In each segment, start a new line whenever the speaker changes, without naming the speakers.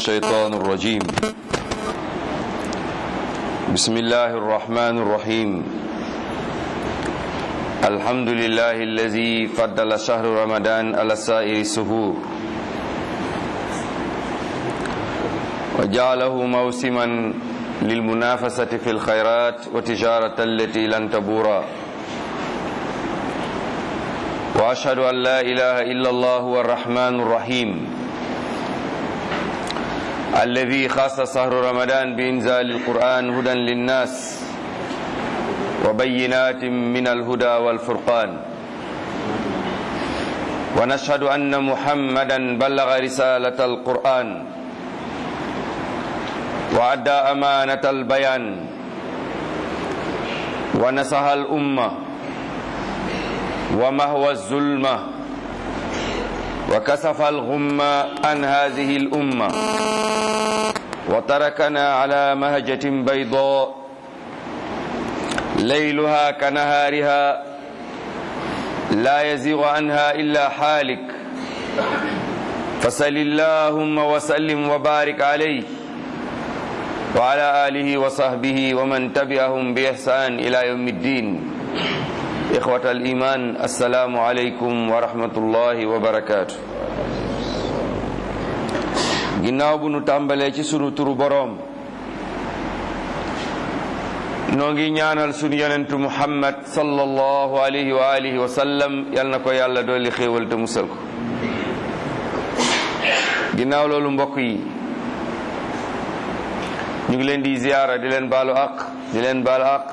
الشيطان الرجيم بسم الله الرحمن الرحيم الحمد لله الذي فضل شهر رمضان على سائر السهور وجعله موسما للمنافسة في الخيرات وتجارة التي لن تبورا وأشهد أن لا إله إلا الله هو الرحمن الرحيم الذي خاص شهر رمضان بإنزال القرآن هدى للناس وبينات من الهدى والفرقان ونشهد أن محمدا بلغ رسالة القرآن وأدى أمانة البيان ونصح الأمة ومهوى الظلمة وكسف الغمة عن هذه الأمة وتركنا على مهجة بيضاء ليلها كنهارها لا يزيغ عنها إلا حالك فسل اللهم وسلم وبارك عليه وعلى آله وصحبه ومن تبعهم بإحسان إلى يوم الدين إخوة الإيمان السلام عليكم ورحمة الله وبركاته ginnaaw bu nu tàmbalee ci sunu turu boroom noo ngi ñaanal sunu yonentu muhammad sallallahu alayhi wa alihi wa sallam yal na ko yàlla dolli xéewal te musal ko ginnaaw loolu mbokk yi ñu ngi leen di ziyaara di leen baalu àq di leen baalu àq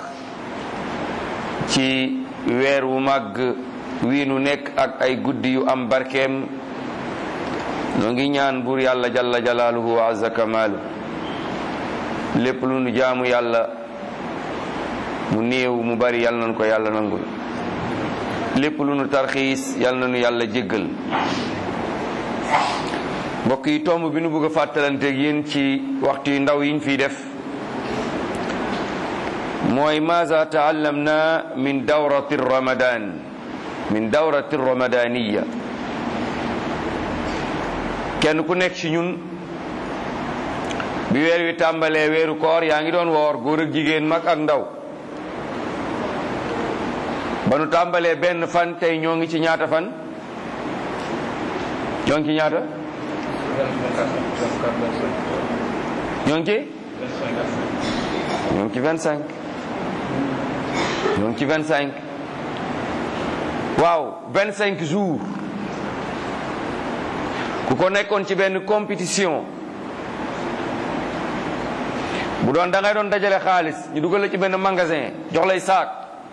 ci weer wu màgg wii nu nekk ak ay guddi yu am barkeem noo ngi ñaan buur yàlla jalla jalaaluhu wa azza kamaalu lépp lu nu jaamu yàlla mu néew mu bari yàlla nañu ko yàlla nangul lépp lu nu tarxiis yàlla nañu yàlla jéggal mbokk yi tomb bi nu bëgg a fàttalanteeg yéen ci waxtu yu ndaw yiñ fiy def mooy maaza taallamna min dawrati ramadan min dawrati ramadaniya kenn ku nekk ci ñun bi weer wi tàmbalee weeru koor yaa ngi doon woor góor ak jigéen mag ak ndaw ba nu tàmbalee benn fan tey ñoo ngi ci ñaata fan ñoo ngi ci ñaata ñoo ngi ci ñoo ngi ci vingt cinq ñoo ngi ci vingt cinq waaw vingt cinq jours ku ko nekkoon ci benn compétition bu doon da ngay doon dajale xaalis ñu dugal la ci benn magasin jox lay saak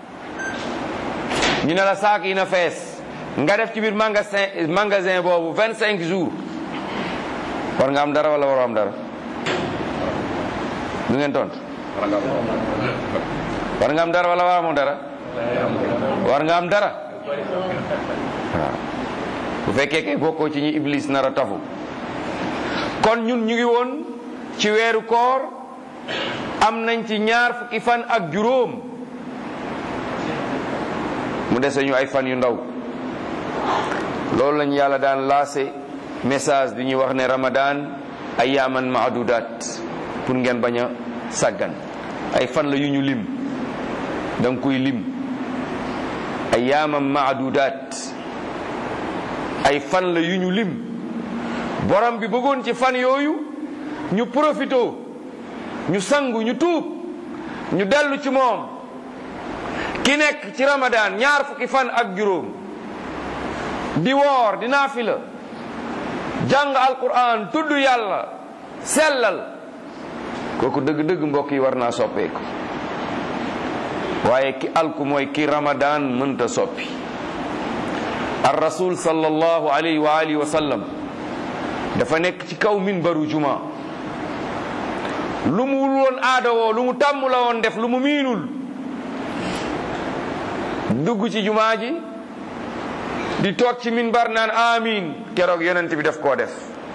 ñu ne la saak yi na fees nga def ci biir magasin magasin boobu vingt cinq jours war nga am dara wala waroo am dara lu ngeen tont war nga am dara wala war amoo dara war nga am dara waaw bu fekkee kay bokkoo ci ñi iblis nar a tafu kon ñun ñu ngi woon ci weeru koor am nañ ci ñaar fukki fan ak juróom mu dese ñu ay fan yu ndaw loolu lañu yàlla daan laase message bi ñuy wax ne ramadan ayyaman maadudat pour ngeen bañ a sàggan ay fan la yu ñu lim da nga koy lim ayyaman maadudat ay fan la yu ñu lim borom bi bëggoon ci fan yooyu ñu profito ñu sangu ñu tuub ñu dellu ci moom ki nekk ci ramadan ñaar fukki fan ak juróom di woor di naafila jàng alquran tudd yàlla sellal kooku dëgg-dëgg mbokk yi war naa soppeeku waaye ki alku mooy ki ramadan mënta soppi ar rasul sallallahu alayhi wa alihi wa sallam dafa nekk ci kaw minbaru juma lu mu wul woon aada woo lu mu tàmm la woon def lu mu miinul dugg ci jumaa ji di toog ci minbar naan amin keroog yonent bi def koo def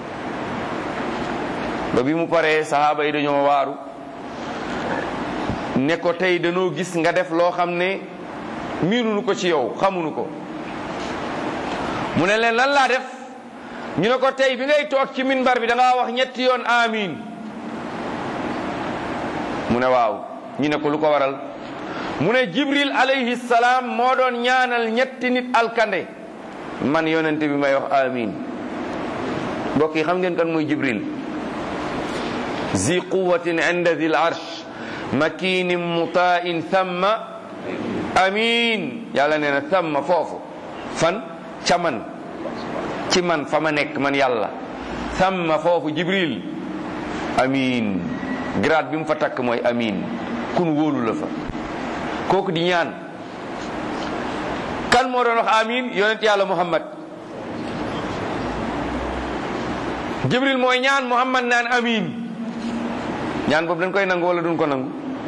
ba bi mu paree sahaaba yi dañoo waaru ne ko tey dañoo gis nga def loo xam ne miinunu ko ci yow xamunu ko mu ne leen lan laa def ñu ne ko tey bi ngay toog ci minbar bi da ngaa wax ñetti yoon amin mu ne waaw ñu ne ko lu ko waral mu ne jibril alayhi salaam moo doon ñaanal ñetti nit alkande man yonente bi may wax amin mbokk yi xam ngeen kan mooy jibril zi quwatin inda dil arsh makinin mutain thamma amin yàlla nee na thamma foofu fan ca man ci man fa ma nekk man yàlla thamma foofu jibril amin grade bi mu fa takk mooy amin kun wóolu la fa kooku di ñaan kan moo doon wax amin yonent yàlla muhammad jibril mooy ñaan muhammad naan amin ñaan boobu dañ koy nangu wala duñ ko nangu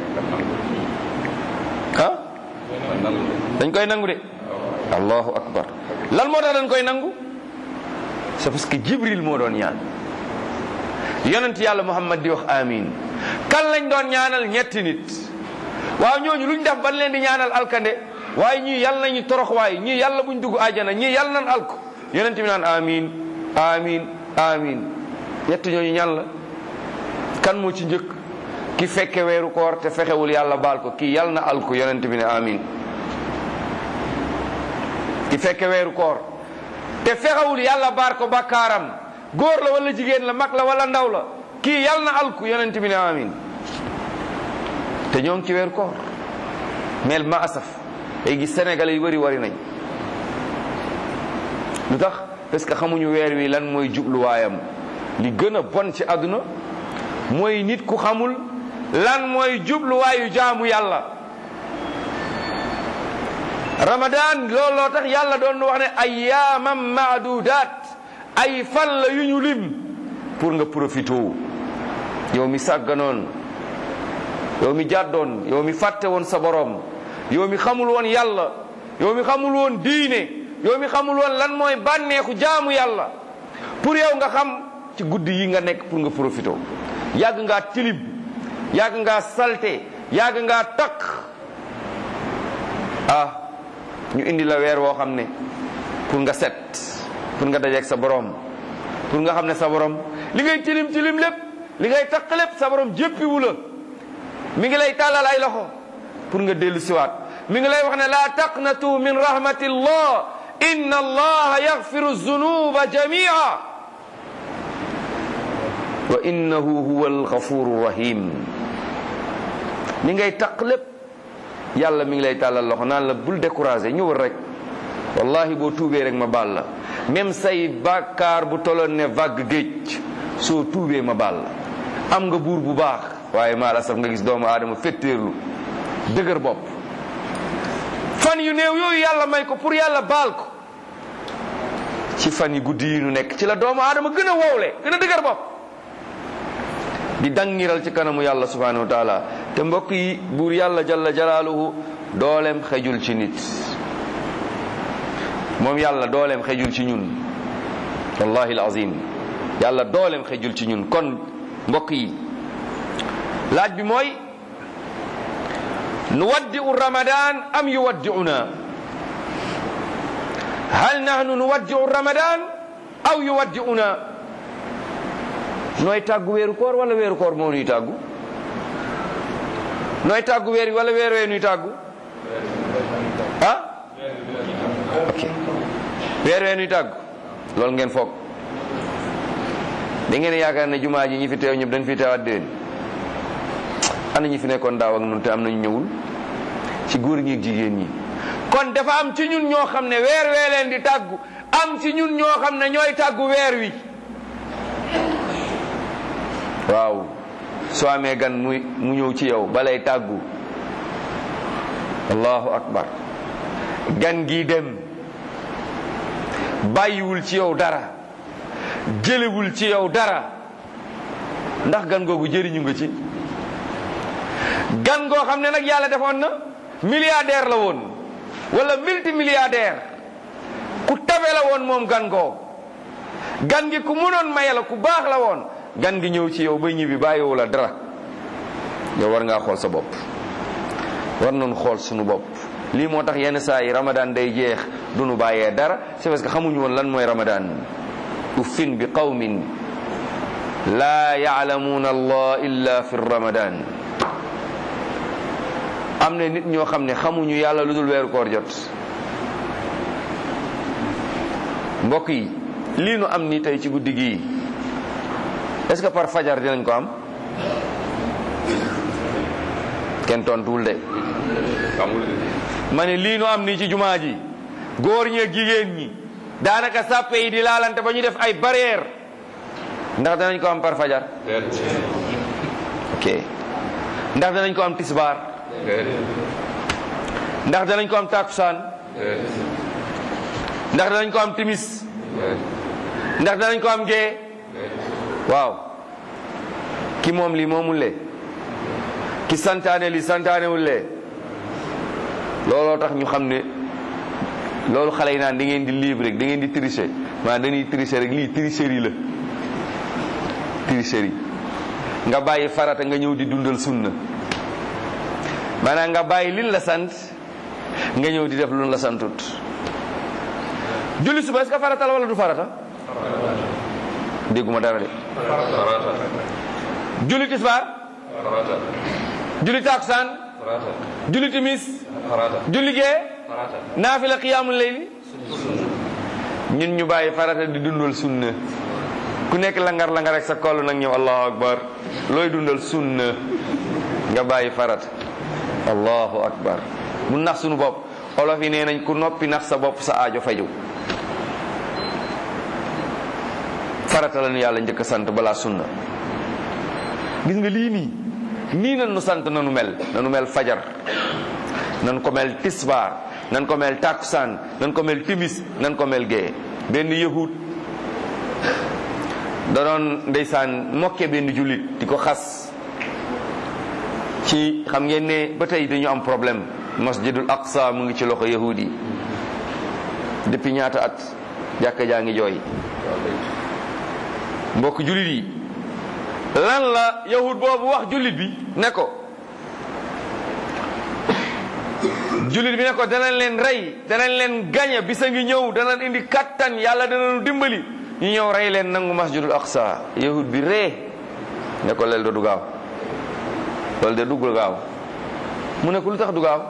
ah dañ koy nangu de allahu akbar lan moo tax dañ koy nangu c'est parce que jibril moo doon ñaan yonent yàlla muhammad di wax amin kan lañ doon ñaanal ñetti nit waaw ñooñu luñ def ban leen di ñaanal alkande waaye ñii yàlla nañu torox waaye ñii yàlla buñ dugg àjjana ñii yàlla nan alko yonent bi naan amin amin amin ñett ñooñu ñan la kan moo ci njëkk ki fekke weeru koor te fexewul yàlla baal ko kii yàlla na alko yonent bi ne amin ki fekke weeru koor te fexewul yàlla baar ko bakkaaram góor la wala jigéen la mag la wala ndaw la kii yàlla na alku yonent bi ne amin te ñoo ngi ci weeru koor mel ma asaf day gis sénégalais yu bëri wari nañ lu tax parce que xamuñu weer wi lan mooy jubluwaayam li gën a bon ci àdduna mooy nit ku xamul lan mooy jubluwaayu jaamu yàlla ramadan looloo tax yàlla doon wax ne ayyaamam maadudaat ay fan la yu ñu lim pour nga profité yow mi sàgganoon yow mi jàddoon yow mi fàtte woon sa borom yow mi xamul woon yàlla yow mi xamul woon diine yow mi xamul woon lan mooy bànneexu jaamu yàlla pour yow nga xam ci guddi yi nga nekk pour nga profité yàgg ngaa tilib yàgg ngaa salte yàgg ngaa takk ah ñu indi la weer woo xam ne pour nga set pour nga dajeeg sa borom pour nga xam ne sa borom li ngay tilim tilim lépp li ngay takk lépp sa borom jéppiwu la mi ngi lay tàllal ay loxo pour nga dellu siwaat mi ngi lay wax ne laa taqnatu min rahmatillah inna allaha yaxfiru zunuba jamia wa innahu huwa alxafuru rahim li ngay taq lépp yàlla mi ngi lay tàllal loxo naan la bul découragé ñëwal rek wallahi boo tuubee rek ma baal la même say bàkkaar bu toloon ne vague géej soo tuubee ma baal la am nga buur bu baax waaye maa la saf nga gis doomu aadama fetteerlu dëgër bopp fan yu néew yooyu yàlla may ko pour yàlla baal ko ci fan yi guddi yi nu nekk ci la doomu aadama gën a wowle gën a dëgër bopp di dangiral ci kanamu yàlla subhanahu wa taala te mbokk yi buur yàlla jalla jalaaluhu dooleem xejul ci nit moom yàlla dooleem xejul ci ñun wallahi alazim yàlla dooleem xejul ci ñun kon mbokk yi laaj bi mooy nuwaddi'u ramadan am yuwaddi'una hal nahnu nuwaddi'u ramadan aw yuwaddi'una nooy tàggu weeru koor wala weeru koor moo nuy tàggu nooy tàggu weer wi wala weer wee nuy tàggu ah ok weer wee nuy tàggu loolu ngeen foog da ngeen yaakaar ne jumaa ji ñi fi teew ñëpp dañ fi teewaat déwén ana ñi fi nekkoon daaw ak nun te am nañu ñëwul ci góor ñi ak jigéen ñi kon dafa am ci ñun ñoo xam ne weer wee leen di tàggu am ci ñun ñoo xam ne ñooy tàggu weer wi waaw soo amee gan muy mu ñëw ci yow balay tàggu allahu akbar gan gi dem bàyyiwul ci yow dara jëlewul ci yow dara ndax gan googu jëriñu nga ci gan goo xam ne nag yàlla defoon na milliardaire la woon wala multimilliardaire ku tabe la woon moom gan goo gan gi ku mënoon maye la ku baax la woon gan gi ñëw ci yow ba ñibbi bàyyiwu la dara yow war ngaa xool sa bopp war nañu xool suñu bopp lii moo tax yenn saa yi ramadan day jeex du nu bàyyee dara c'est parce que xamuñu woon lan mooy ramadan uffin bi qawmin laa yaalamuuna allah illa fi ramadan am na nit ñoo xam ne xamuñu yàlla lu dul weeru koor jot mbokk yi lii nu am ni tey ci guddi gii est-ce que par fajar dinañ ko am kenn tontuwul de ma ne lii nu am nii ci jumaa ji góor ñi ak jigéen ñi daanaka sàppe yi di laalante ba ñu def ay barrière ndax danañ ko am par fajar ok ndax danañ ko am tisbaar ndax danañ ko am takusaan ndax danañ ko am timis ndax danañ ko am gee waaw ki moom lii moomul lee ki santaane li santaanewul lee looloo tax ñu xam ne loolu xale yi naan da ngeen di libre rek da ngeen di tricher maanaam dañuy tricher rek lii tricherie la tricherie nga bàyyi farata nga ñëw di dundal sunna maanaam nga bàyyi lin la sant nga ñëw di def lu la santut julli suba est-ce que farata la wala du farata dégguma dara de julli tisbaar julli takusaan julli timis julli gee naafila qiyaamul layli ñun ñu bàyyi farata di dundal sunna ku nekk langar langar rek sa koll nag ñëw allahu akbar looy dundal sunna nga bàyyi farata allahu akbar mu nax sunu bopp olof yi nee nañ ku noppi nax sa bopp sa aajo faju farata la ñu yàlla njëkk a sant balaa sunna gis nga lii nii nii nan nu sant nanu mel nanu mel fajar nan ko mel tisbaar nan ko mel takusaan nan ko mel timis nan ko mel gee benn yahud da doon ndeysaan mokke benn jullit di ko xas ci xam ngeen ne ba tey dañu am problème masjidul aqsa mu ngi ci loxo yahud yi depuis ñaata at jàkka jaa ngi jooy mbokk jullit yi lan la yahud boobu wax jullit bi ne ko jullit bi ne ko danañ leen rey danañ leen gañe bisa ngi ñëw danañ indi kattan yàlla danañu dimbali ñu ñëw rey leen nangu masjidul aqsa yahud bi ree ne ko leel do du gaaw loolu de dugg gaaw mu ne ko lu tax du gaaw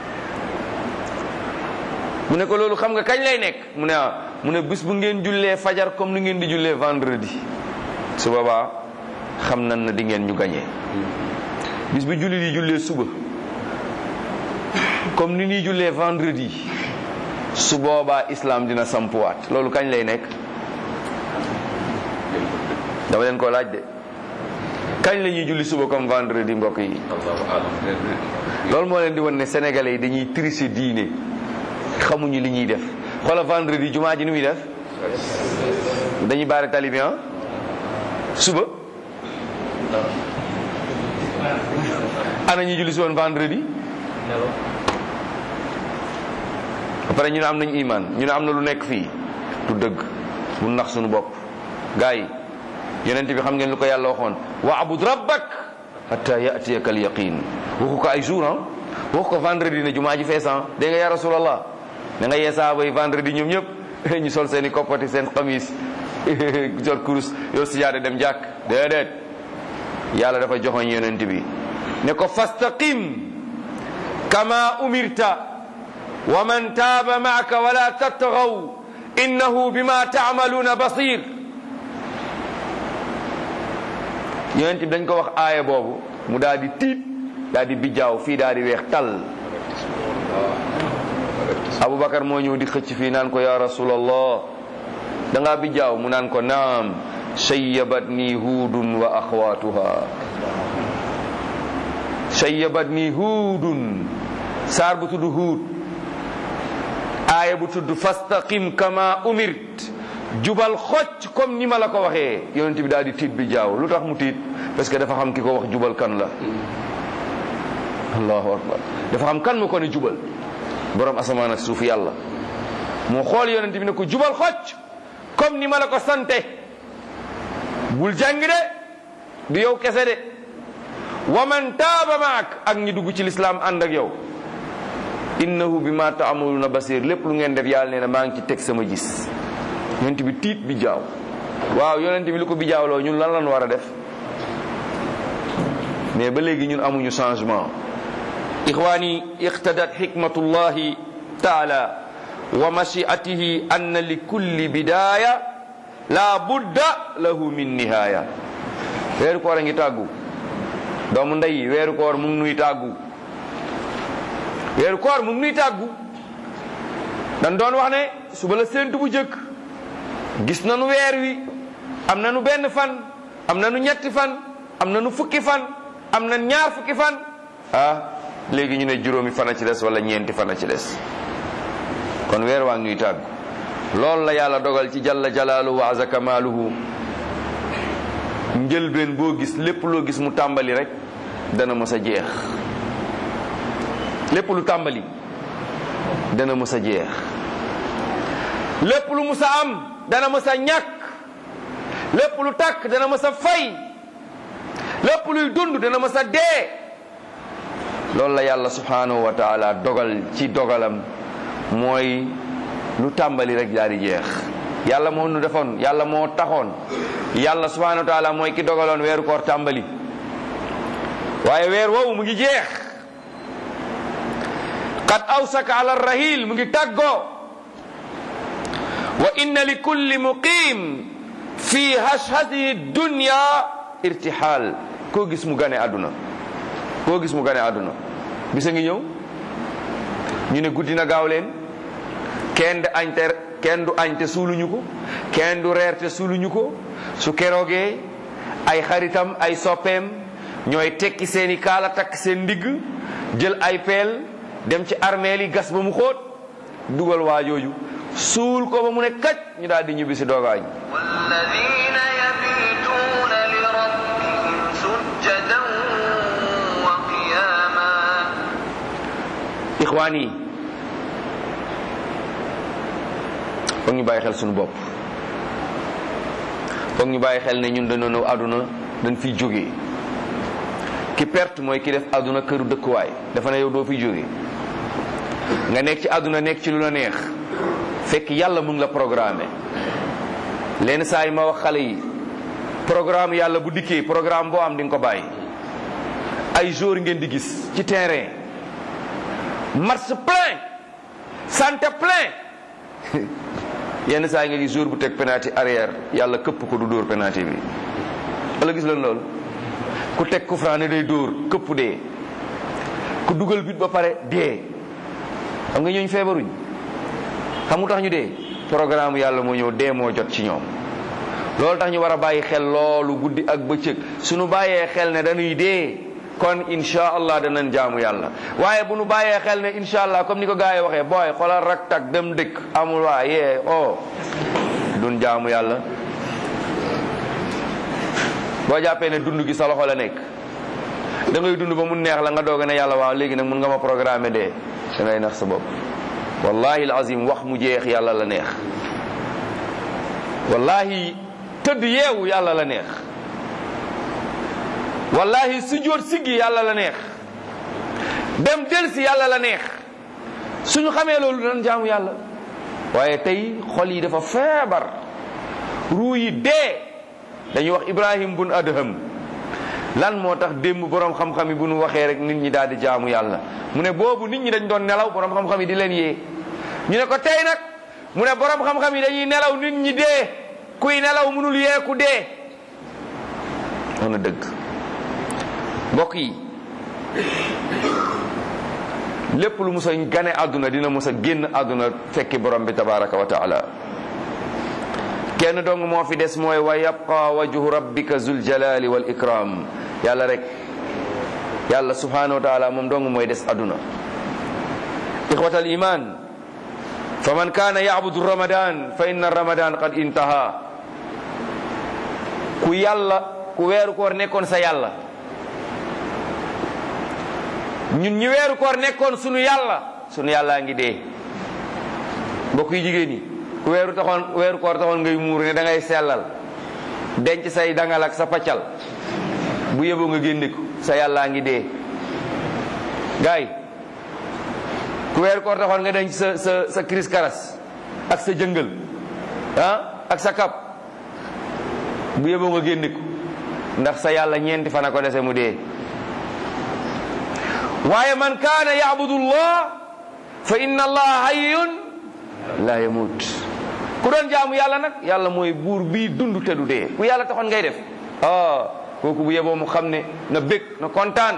mu ne ko loolu xam nga kañ lay nekk mu ne ah mu ne bis bu ngeen jullee fajar comme ni ngeen di jullee vendredi su boobaa xam nan na di ngeen ñu gañee bis bu julli di jullee suba comme ni ñuy jullee vendredi su boobaa islam dina sampuwaat loolu kañ lay nekk dama leen ko laaj de kañ la ñuy julli suba comme vendredi mbokk yi loolu moo leen di wan ne sénégalais yi dañuy tricher diine xamuñu li ñuy def xoola vendredi jumaa ji ni muy def dañuy baare tali bi suba ana ñuy julli si woon vendredi ba pare ñu ne am nañu iman ñu ne am na lu nekk fii du dëgg bu nax suñu bopp gars yi yonent bi xam ngeen lu ko yàlla waxoon waabud rabbak hatta yatiyaka al yaqin waxu ko ay jour ah waxu ko vendredi ne jumaa ji feesan dégg nga ya rasulallah da nga yee saaba yi vendredi ñoom ñëpp ñu sol seen i koppati seen xamis jot kurus yow sijaade dem jàkk déedéet yàlla dafa joxoñ yonent bi ne ko fastaqim kama umirta wa man taaba maaka wala tattagaw innahu bima taamaluuna basir yonent bi dañ ko wax aaya boobu mu daal di tiit daal di bijjaaw fii daal di weex tàll Aboubacar moo ñëw di xëcc fii naan ko ya rasulallah da ngaa bijjaaw mu naan ko naam shayyabat nii huudun wa axwaatuha shayyabat nii huudun saar bu tudd huud aaya bu tudd fastaqim kama umirt jubal xocc comme ni ma la ko waxee yonent bi daal di tiit bi jaaw lu tax mu tiit parce que dafa xam ki ko wax jubal kan la allahu akbar dafa xam kan mu ko ne jubal borom asamaan ak suuf yàlla moo xool yonent bi ne ko jubal xocc comme ni ma la ko sante bul jàng de du yow kese de wa man taaba maak ak ñi dugg ci lislaam ànd ak yow innahu bi ma taamaluna basir lépp lu ngeen def yàlla nee na maa ngi ci teg sama gis yonent bi tiit bi jaaw waaw yonent bi lu ko bijaawloo ñun lan lan war a def mais ba léegi ñun amuñu changement ixwaani iqtadat xikmatullahi taala wa mashiatihi anna li kulli bidaya la budda lahu min nihaya weeru koor a ngi tàggu doomu ndey weeru koor mu ngi nuy tàggu weeru koor mu ngi nuy tàggu dan doon wax ne suba la séentu bu jëkk gis nanu weer wi am nanu benn fan am nanu ñetti fan am nanu fukki fan am na ñaar fukki fan ah léegi ñu ne juróomi fan a ci des wala ñeenti fan a ci des kon weer waa ngi ñuy tàggu loolu la yàlla dogal ci jalla jalaaluhu wa aza kamaaluhu njëlbeen boo gis lépp loo gis mu tàmbali rek dana mës a jeex lépp lu tàmbali dana mës a jeex lépp lu mës a am dana mës a ñàkk lépp lu tàkk dana mës a fay lépp luy dund dana mës a dee loolu la yàlla subhanahu wa taala dogal ci dogalam mooy lu tàmbali rek daal di jeex yàlla moo nu defoon yàlla moo taxoon yàlla subhanahu wa taala mooy ki dogaloon weeru koor tàmbali waaye weer woowu mu ngi jeex qad awsaka ala rahil mu ngi tàggoo wa inna li kulli muqim fi hashhadihi dunya irtihal koo gis mu gane àdduna koo gis mu gane àdduna bisa ngi ñëw ñu ne guddi na gaaw leen kenn du añ te kenn du añ te suuluñu ko kenn du reer te suuluñu ko su keroogee ay xaritam ay soppeem ñooy tekki seeni kaala takk seen ndigg jël ay peel dem ci armeel yi gas ba mu xóot dugal waajooju suul ko ba mu ne kaj ñu daal di ñibbi si doogaañ
والذين يبيتون لربهم سجدا وقياما
ixwaan yi foog ñu bàyyi xel suñu bopp foog ñu bàyyi xel ne ñun dañoo ñëw àdduna dañ fiy jógee ki perte mooy ki def àdduna këru dëkkuwaay dafa ne yow doo fiy jógee nga nekk ci àdduna nekk ci lu la neex fekk yàlla mu ngi la programmé lenn saa yi ma wax xale yi programme yàlla bu dikkee programme boo am di nga ko bàyyi ay jour ngeen di gis ci terrain match plein santé plein yenn saa yi nga gis jour bu teg penalty arrière yàlla këpp ko du dóor penalty bi wala gis leen loolu ku teg coup franc ne day dóor këpp dee ku dugal bit ba pare dee xam nga ñooñu feebaruñ xam nga tax ñu dee programme yàlla moo ñëw dee moo jot ci ñoom loolu tax ñu war a bàyyi xel loolu guddi ak bëccëg suñu bàyyee xel ne dañuy dee kon insha allah danañ jaamu yàlla waaye bu nu bàyyee xel ne insha allah comme ni ko gars yi waxee booy xoolal rak tak dem dëkk amul waa yee oh dun jaamu yàlla boo jàppee ne dund gi sa loxo la nekk da ngay dund ba mu neex la nga doog ne yàlla waaw léegi nag mun nga ma programmer dee da ngay nax sa bopp wallahi alazim wax mu jeex yàlla la neex wallahi tëdd yeewu yàlla la neex wallahi sujjóot siggi yàlla la neex dem delsi yàlla la neex suñu xamee loolu nan jaamu yàlla waaye tey xol yi dafa feebar ruu yi dee dañuy wax ibrahim bun adham lan moo tax démb borom xam-xam yi bu nu waxee rek nit ñi daal di jaamu yàlla mu ne boobu nit ñi dañ doon nelaw borom xam-xam yi di leen yee ñu ne ko tey nag mu ne borom xam-xam yi dañuy nelaw nit ñi dee kuy nelaw mënul yee ku dee wax na dëgg mbokk yi lépp lu mus a gane àdduna dina mus a génn àdduna fekki borom bi tabaraka wa taala kenn dong moo fi des mooy wa yabqa wajhu rabbika zul jalali wal ikram yàlla rek yàlla subhanahu wa taala moom dong mooy des àdduna ixwata al iman fa man kaana yacbudu ramadan fa inna ramadan qad intaha ku yàlla ku weeru koor nekkoon sa yàlla ñun ñi weeru koor nekkoon sunu yàlla sunu yàllaa ngi dee mbokk yi jigéen ñi ku weeru taxoon weeru koor taxoon ngay muur ne da ngay sellal denc say dangal ak sa paccal bu yeboo nga génne ko sa yàllaa ngi dee gaay ku weeru koor taxoon nga denc sa sa sa kiris karas ak sa jëngal ah ak sa kap bu yeboo nga génne ko ndax sa yàlla ñeenti fana ko dese mu dee waaye man kaana yaabudu llah fa inna allaha hayyun la yamut ku doon jaamu yàlla nag yàlla mooy buur bii dund te du dee ku yàlla taxoon ngay def ah kooku bu yeboo mu xam ne na bég na kontaan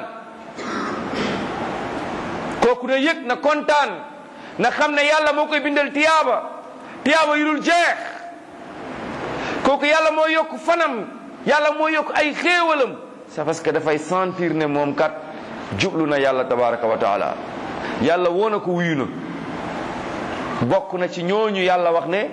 kooku na yëg na kontaan na xam ne yàlla moo koy bindal tiyaaba tiyaaba yu dul jeex kooku yàlla moo yokk fanam yàlla moo yokk ay xéewalam c'est parce que dafay sentir ne moom kat jublu na yàlla tabaraka wa taala yàlla woo na ko wuyu na bokk na ci ñooñu yàlla wax ne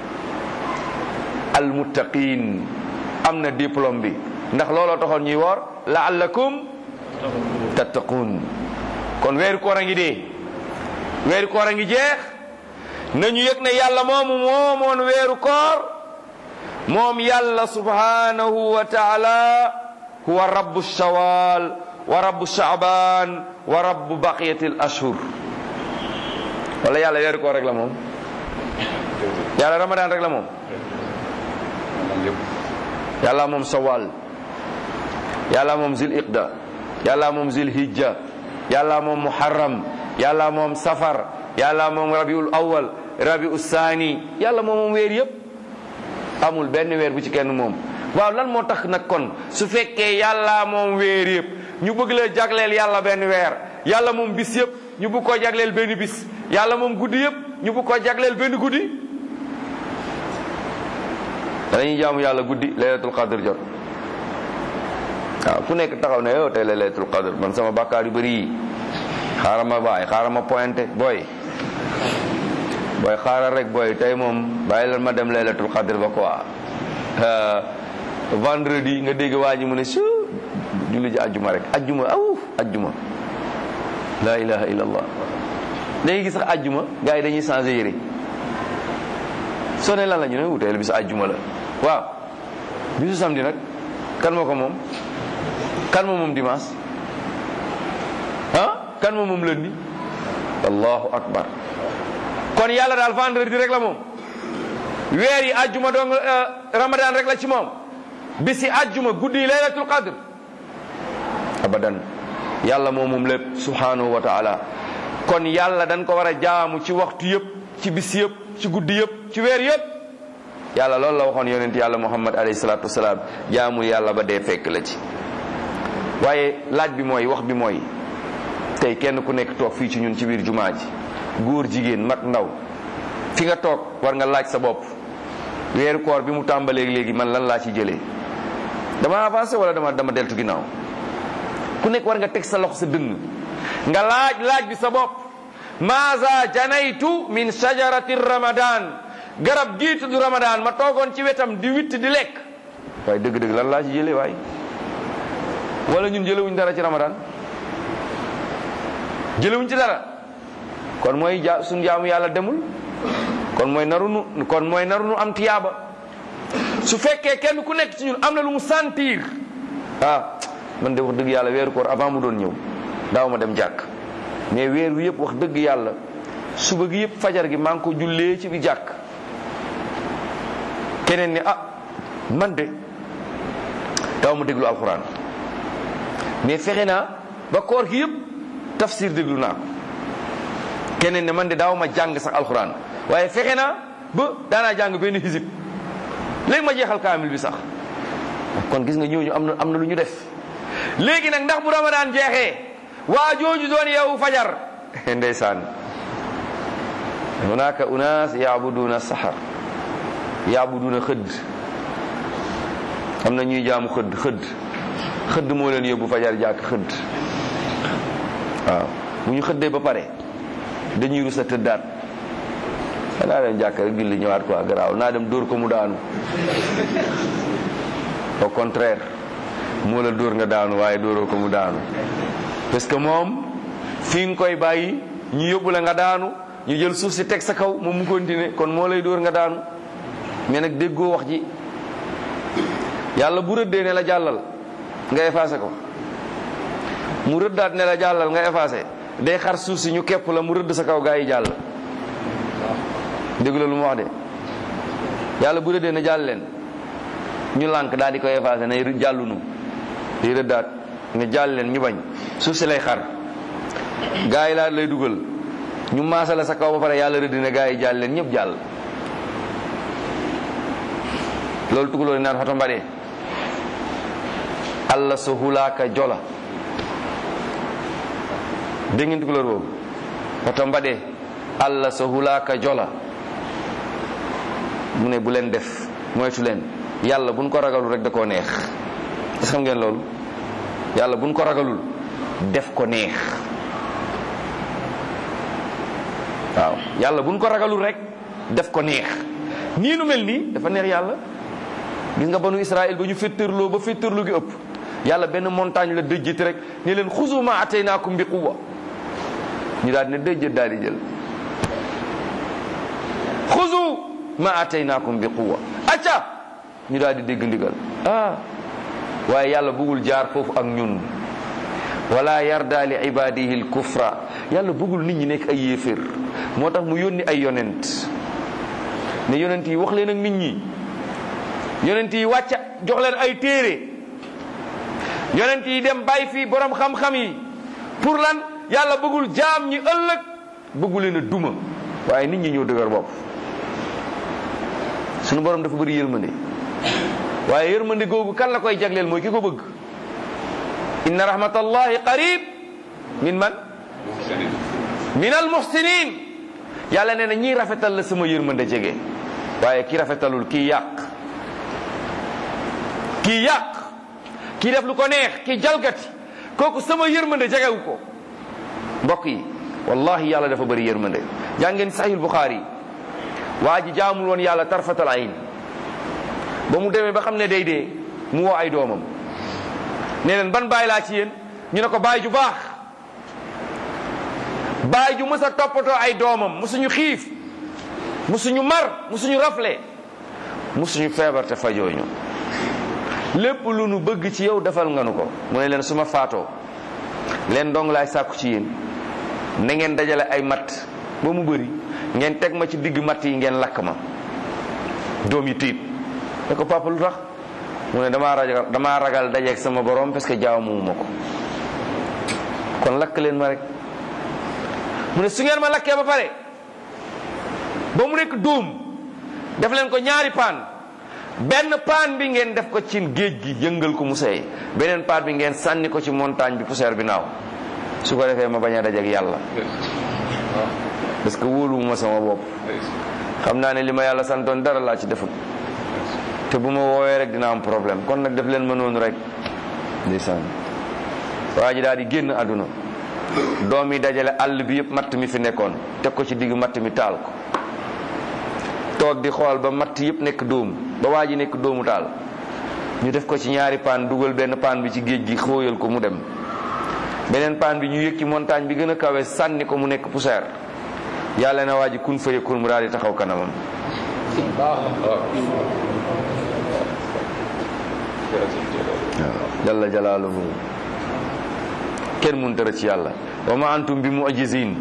almuttaqin am na diplôme bi ndax looloo taxoon ñuy woor laallakum tattaqun kon weeru koor a ngi dee weeru koor a ngi jeex nañu yëg ne yàlla moomu moomoon weeru koor moom yàlla subhanahu wa taala huwa rabbu shawal wa rabbu shaaban wa rabbu baqiyati al ashhur wala yàlla weeru koor rek la moom yàlla ramadan rek la moom yàlla moom sawal yàlla moom zil iqda yàlla moom zil hijja yàlla moom muharram yàlla moom safar yàlla moom rabiul awal rabiul saani yàlla moom moom weer yëpp amul benn weer bu ci kenn moom waaw lan moo tax nag kon su fekkee yàlla moom weer yëpp ñu bëgg la jagleel yàlla benn weer yàlla moom bis yëpp ñu bëgg koo jagleel benn bis yàlla moom guddi yëpp ñu bëgg koo jagleel benn guddi dañuy jaamu yàlla guddi laylatul qadr jot waaw ku nekk taxaw ne yow tey la laylatul qadr man sama bàkkaar yu bëri yi xaaral ma bàyyi xaaral ma pointé booy booy xaaral rek booy tey moom bàyyi leen ma dem laylatul qadr ba quoi vendredi nga dégg waa ji mu ne su julli ji ajjuma rek ajjuma aw ajjuma la ilaha illallah léegi gis sax ajjuma gars yi dañuy changé yére soo ne lan la ñu ne wuteel bisu ajjuma la waaw bisu samedi nag kan moo ko moom kan moo moom dimanche ah kan moo moom lundi allahu akbar kon yàlla daal vendredi rek la moom weer yi ajjuma dong ramadan rek la ci moom bisi ajjuma guddi yi laylatul qadr abadan yàlla moom moom lépp subhanahu wa taala kon yàlla dañ ko war a jaamu ci waxtu yëpp ci bis yëpp ci guddi yëpp ci weer yëpp yàlla loolu la waxoon yonent yàlla muhammad alayhi salaatu wasalaam jaamul yàlla ba dee fekk la ci waaye laaj bi mooy wax bi mooy tey kenn ku nekk toog fii ci ñun ci biir jumaa ji góor jigéen mag ndaw fi nga toog war nga laaj sa bopp weeru koor bi mu tàmbalee léegi man lan laa ci jëlee dama avancé wala dama dama deltu ginnaaw ku nekk war nga teg sa loxo sa dënn nga laaj laaj bi sa bopp maaza janaytu min shajarati ramadan garab gii tudd ramadan ma toogoon ci wetam di witt di lekk waaye dëgg-dëgg lan laa ci jëlee waaye wala ñun jëlewuñ dara ci ramadan jëlewuñ ci dara kon mooy ja suñ jaamu yàlla demul kon mooy narunu kon mooy narunu am tiyaaba su fekkee kenn ku nekk ci ñun am na lu mu sentir ah man de wax dëgg yàlla weeru koor avant mu doon ñëw daaw ma dem jàkk mais weer wi yëpp wax dëgg yàlla suba gi yëpp fajar gi maa ngi ko jullee ci bi jàkk keneen ni ah man de daaw ma déglu alxuraan mais fexe naa ba koor gi yëpp tafsir déglu naa ko keneen ne man de daaw ma jàng sax alxuraan waaye fexe naa ba daanaa jàng benn xisib léegi ma jeexal kaamil bi sax kon gis nga ñooñu am na am na lu ñu def léegi nag ndax bu ramadaan jeexee waa jooju doon yow fajar ndeysaan hunaka unaas yaabuduna sahar yaabuduna xëdd am na ñuy jaamu xëdd xëdd xëdd moo leen yóbbu fajar jàkk xëdd waaw bu ñu xëddee ba pare dañuy rusa tëddaat naa dem jàkk rek julli ñëwaat quoi garaaw naa dem dóor ko mu daanu au contraire moo la dóor nga daanu waaye dóoroo ko mu daanu parce que moom fi nga koy bàyyi ñu yóbbu la nga daanu ñu jël suuf si teg sa kaw moom mu continuer kon moo lay dóor nga daanu mais nag déggoo wax ji yàlla bu rëddee ne la jàllal nga effacé ko mu rëddaat ne la jàllal nga effacé day xar suuf si ñu képp la mu rëdd sa kaw gaa yi jàll dégg la lu mu wax de yàlla bu rëddee ne jàll leen ñu lànk daal di koy effacé ne jàllunu di rëddaat nga jàll leen ñu bañ suuf si lay xar gaa yi laa lay dugal ñu maasa la sa kaw ba pare yàlla rëdd ne gaa yi jàll leen ñëpp jàll loolu tugaloo naan xoto mbaɗee allah so hulaaka jola dégg ngeen tugalóor boobu xoto mbaɗee allah so hulaaka jola mu ne bu leen def moytu leen yàlla buñ ko ragalul rek da koo neex est xam ngeen loolu yàlla buñ ko ragalul def ko neex waaw yàlla buñ ko ragalul rek def ko neex nii nu mel nii dafa neex yàlla gis nga banu Israël ba ñu féttërloo ba féttërlu gi ëpp yàlla benn montagne la dëjjati rek ne leen xuzu ma ataynaakum bi quwwa ñu daal di ne dëjjët daal di jël xuzu ma ataynaakum bi quwwa acca ñu daal di dégg ndigal ah waaye yàlla bëggul jaar foofu ak ñun wala yarda li ibadihi l kufra yàlla bëggul nit ñi nekk ay yéeféer moo tax mu yónni ay yonent ne yonent yi wax leen ak nit ñi yonent yi wàcca jox leen ay téere yonent yi dem bàyyi fii borom xam-xam yi pour lan yàlla bëggul jaam ñi ëllëg bëggu leen a duma waaye nit ñi ñoo dëgër bopp sunu borom dafa bëri yërmande waaye yërmande googu kan la koy jagleel mooy ki ko bëgg inna rahmatallahi qarib min man min al muhsinin yàlla nee na ñii rafetal la sama yërmande jege waaye ki rafetalul kii yàq kii yàq kii def lu ko neex kii jalgati kooku sama yërmande jegewu ko mbokk yi wallahi yàlla dafa bëri yërmande jàngeen sahih buxaari waa ji jaamul woon yàlla tarfatal ayn ba mu demee ba xam ne day dee mu woo ay doomam ne leen ban baay laa ci yéen ñu ne ko baay ju baax baay ju mës a toppatoo ay doomam musuñu xiif musuñu mar musuñu rafle musuñu feebar te fajooñu lépp lu nu bëgg ci yow defal nga nu ko mu ne leen su ma faatoo leen dong laay sàkku ci yéen na ngeen dajale ay matt ba mu bëri ngeen teg ma ci digg matt yi ngeen lakk ma doom yi tiit da ko papa lu tax mu ne damaa ragal damaa ragal dajeeg sama borom parce que jaamu ma ko kon lakk leen ma rek mu ne su ngeen ma lakkee ba pare ba mu nekk dóom def leen ko ñaari paan benn paan bi ngeen def ko ci géej gi yëngal ko mu seey beneen paan bi ngeen sànni ko ci montagne bi poussière bi naaw su ko defee ma bañ a dajeeg yàlla parce que wóoluwuma sama bopp xam naa ne li ma yàlla santoon dara laa ci defut te bu ma woowee rek dina am problème kon nag def leen ma noonu rek ndeysaan waa ji daal di génn àdduna doom yi dajale àll bi yëpp matt mi fi nekkoon teg ko ci digg matt mi taal ko toog di xool ba matt yëpp nekk dóomu ba waa ji nekk dóomu taal ñu def ko ci ñaari paan dugal benn paan bi ci géej gi xóoyal ko mu dem beneen paan bi ñu yëg ci montagne bi gën a kawe sànni ko mu nekk poussière yàlla na waa ji kun fa yakun mu daal di taxaw kanamam jalla jalaaluhu kenn mun dara ci yàlla wa ma antum bi mu'jizin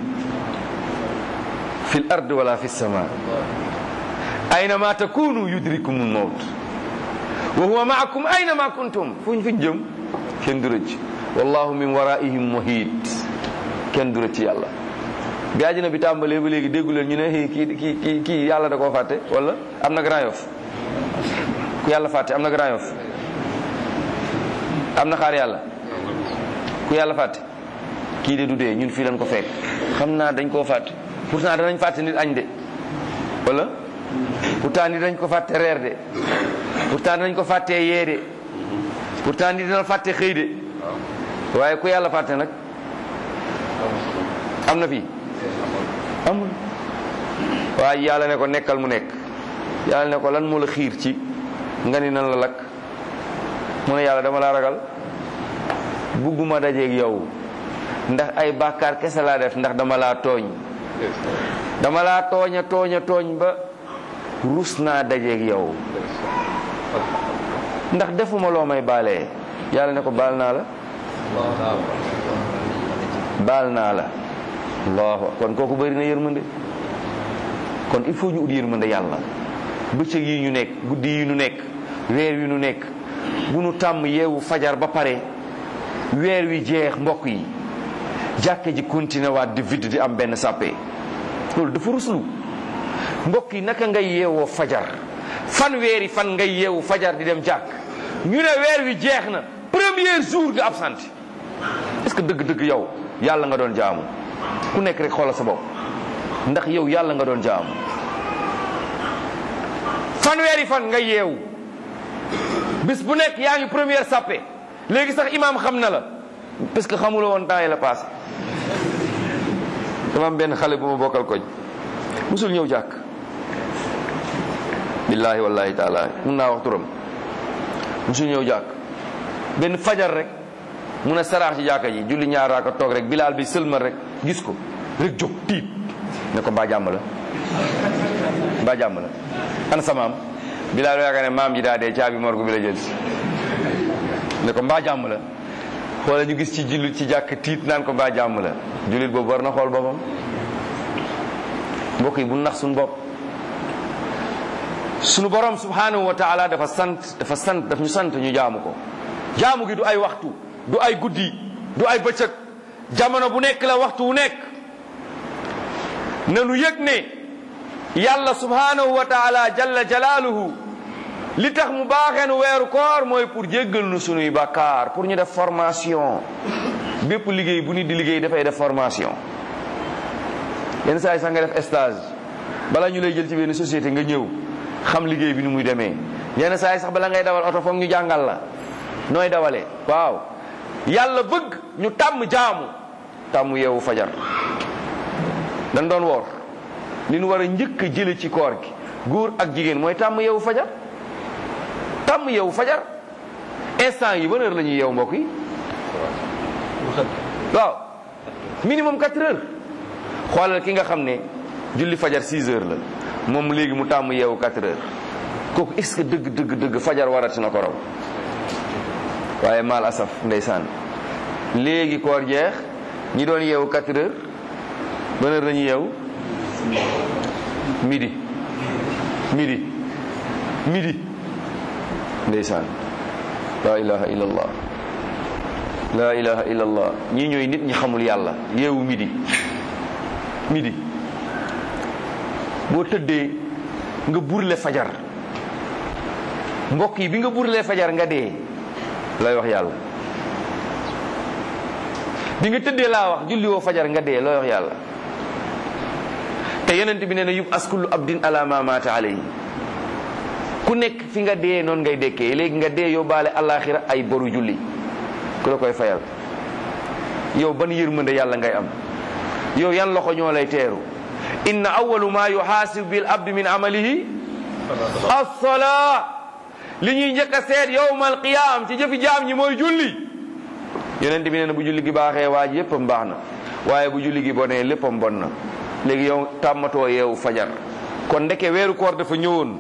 fil ard wala fi sama aynama takunu yudrikumul mawt wa huwa ma'akum aynama kuntum fuñ fuñ jëm kenn du rëcc wallahu min waraihim muhit kenn du rëcc yàlla bi àjjana bi tàmbalee ba léegi déggu leen ñu ne kii kii kii kii yàlla da koo fàtte wala am na Grand Yoff ku yàlla fàtte am na Grand Yoff am na xaar yàlla ku yàlla fàtte kii de du dee ñun fii lañ ko fekk xam naa dañ koo fàtte pourtant danañ fàtte nit añ de wala pourtant nit dañ ko fàtte reer de pourtant danañ ko fàttee yee de pourtant nit dina fàtte xëy de waaye ku yàlla fàtte nag am na fii amul waaye yàlla ne ko nekkal mu nekk yàlla ne ko lan moo la xiir ci nga ni nan la lakk mu ne yàlla dama laa ragal bugguma dajeeg yow ndax ay bàkkaar kese laa def ndax dama laa tooñ dama laa tooña tooña tooñ ba rus naa dajeeg yow ndax defuma loo may baalee yàlla ne ko baal naa la baal naa la allahu kon kooku bëri na yërmande kon il faut ñu ut yërmande yàlla bëccëg yi ñu nekk guddi yi ñu nekk weer wi nu nekk bu nu tàmm yeewu fajar ba pare weer wi jeex mbokk yi jàkka ji continué waat di vide di am benn sàppe loolu dafa ruslu mbokk yi naka ngay yeewoo fajar fan weeri fan ngay yeewu fajar di dem jàkk ñu ne weer wi jeex na premier jour nga absenté est-ce que dëgg-dëgg yow yàlla nga doon jaamu ku nekk rek xoolal sa bopp ndax yow yàlla nga doon jaamu fanweeri fan nga yeewu bis bu nekk yaa ngi première sàppe léegi sax imaam xam na la parce que xamula woon temps yi la passé dama am benn xale bu ma bokkal koñ musul ñëw jàkk billaahi wallahi taala mun naa wax turam musul ñëw jàkk benn fajar rek mun a saraax ci jàkka ji julli ñaar raaka toog rek bilaal bi sëlmal rek gis ko rek jóg tiit ne ko mbaa jàmm la mbaa jàmm la ana sa maam bilaal yaakaar ne maam ji daa dee caabi morgu bi la jël si ne ko mbaa jàmm la xoola ñu gis ci jullit ci jàkk tiit naan ko mbaa jàmm la jullit boobu war na xool boppam mbokk yi bu nax suñu bopp suñu borom subhanahu wa taala dafa sant dafa sant daf ñu sant ñu jaamu ko jaamu gi du ay waxtu du ay guddi du ay bëccëg jamono bu nekk la waxtu wu nekk nanu yëg ne yàlla subhanahu wa taala jalla jalaaluhu li tax mu baaxee nu weeru koor mooy pour jéggal nu sunuy bàkkaar pour ñu def formation bépp liggéey bu nit di liggéey dafay def formation yenn saa yi sax nga def stage bala ñu lay jël ci benn société nga ñëw xam liggéey bi ni muy demee yenn saa yi sax bala ngay dawal oto foog ñu jàngal la nooy dawalee waaw yàlla bëgg ñu tàmm jaamu tàmm yeewu fajar dañ doon woor li ñu war a njëkk a jële ci koor gi góor ak jigéen mooy tàmm yeewu fajar tàmm yeewu fajar instant yi ban heure la ñuy yeewu mbokk yi waaw minimum 4 heures xoolal ki nga xam ne julli fajar 6 heures la moom léegi mu tàmm yeewu 4 heures kooku est-ce que dëgg dëgg dëgg fajar warati na ko raw waaye maal asaf ndeysaan léegi koor jeex ñi doon yeewu 4 heures ban heure la ñuy yeewu midi midi midi ndeysaan la ilaha illallah la ilaha illallah ñii ñooy nit ñi xamul yàlla yeewu midi midi boo tëddee nga burle fajar mbokk yi bi nga burle fajar nga dee looy wax yàlla bi nga tëddee laa wax julli woo fajar nga dee looy wax yàlla te yonent bi nee na yub askullu abdin ala ma maata alayhi ku nekk fi nga dee noonu ngay dekkee léegi nga dee yóbbaale alaxira ay boru julli ku la koy fayal yow ban yërmande yàlla ngay am yow yan loxo ñoo lay teeru inna awalu ma yuhaasibu bil abdi min amalihi as-salaa li ñuy njëkk a seet yowmal qiyaam ci jëfi jaam ñi mooy julli yonent bi nee na bu julli gi baaxee waaj yéppam baax na waaye bu julli gi bonee léppam bon na léegi yow tàmmatoo yeewu fajar kon ndeke weeru koor dafa ñëwoon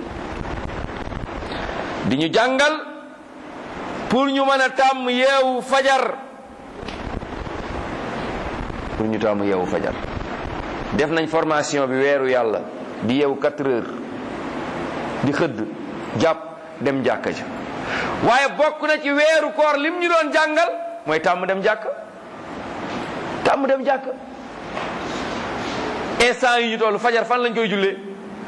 di ñu jàngal pour ñu mën a tàmm yeewu fajar pour ñu tàmm yeewu fajar def nañ formation bi weeru yàlla di yeewu 4 heures di xëdd jàpp dem jàkka ja waaye bokk na ci weeru koor lim ñu doon jàngal mooy tàmm dem jàkk tàmm dem jàkk instant yi ñu toll fajar fan lañ koy jullee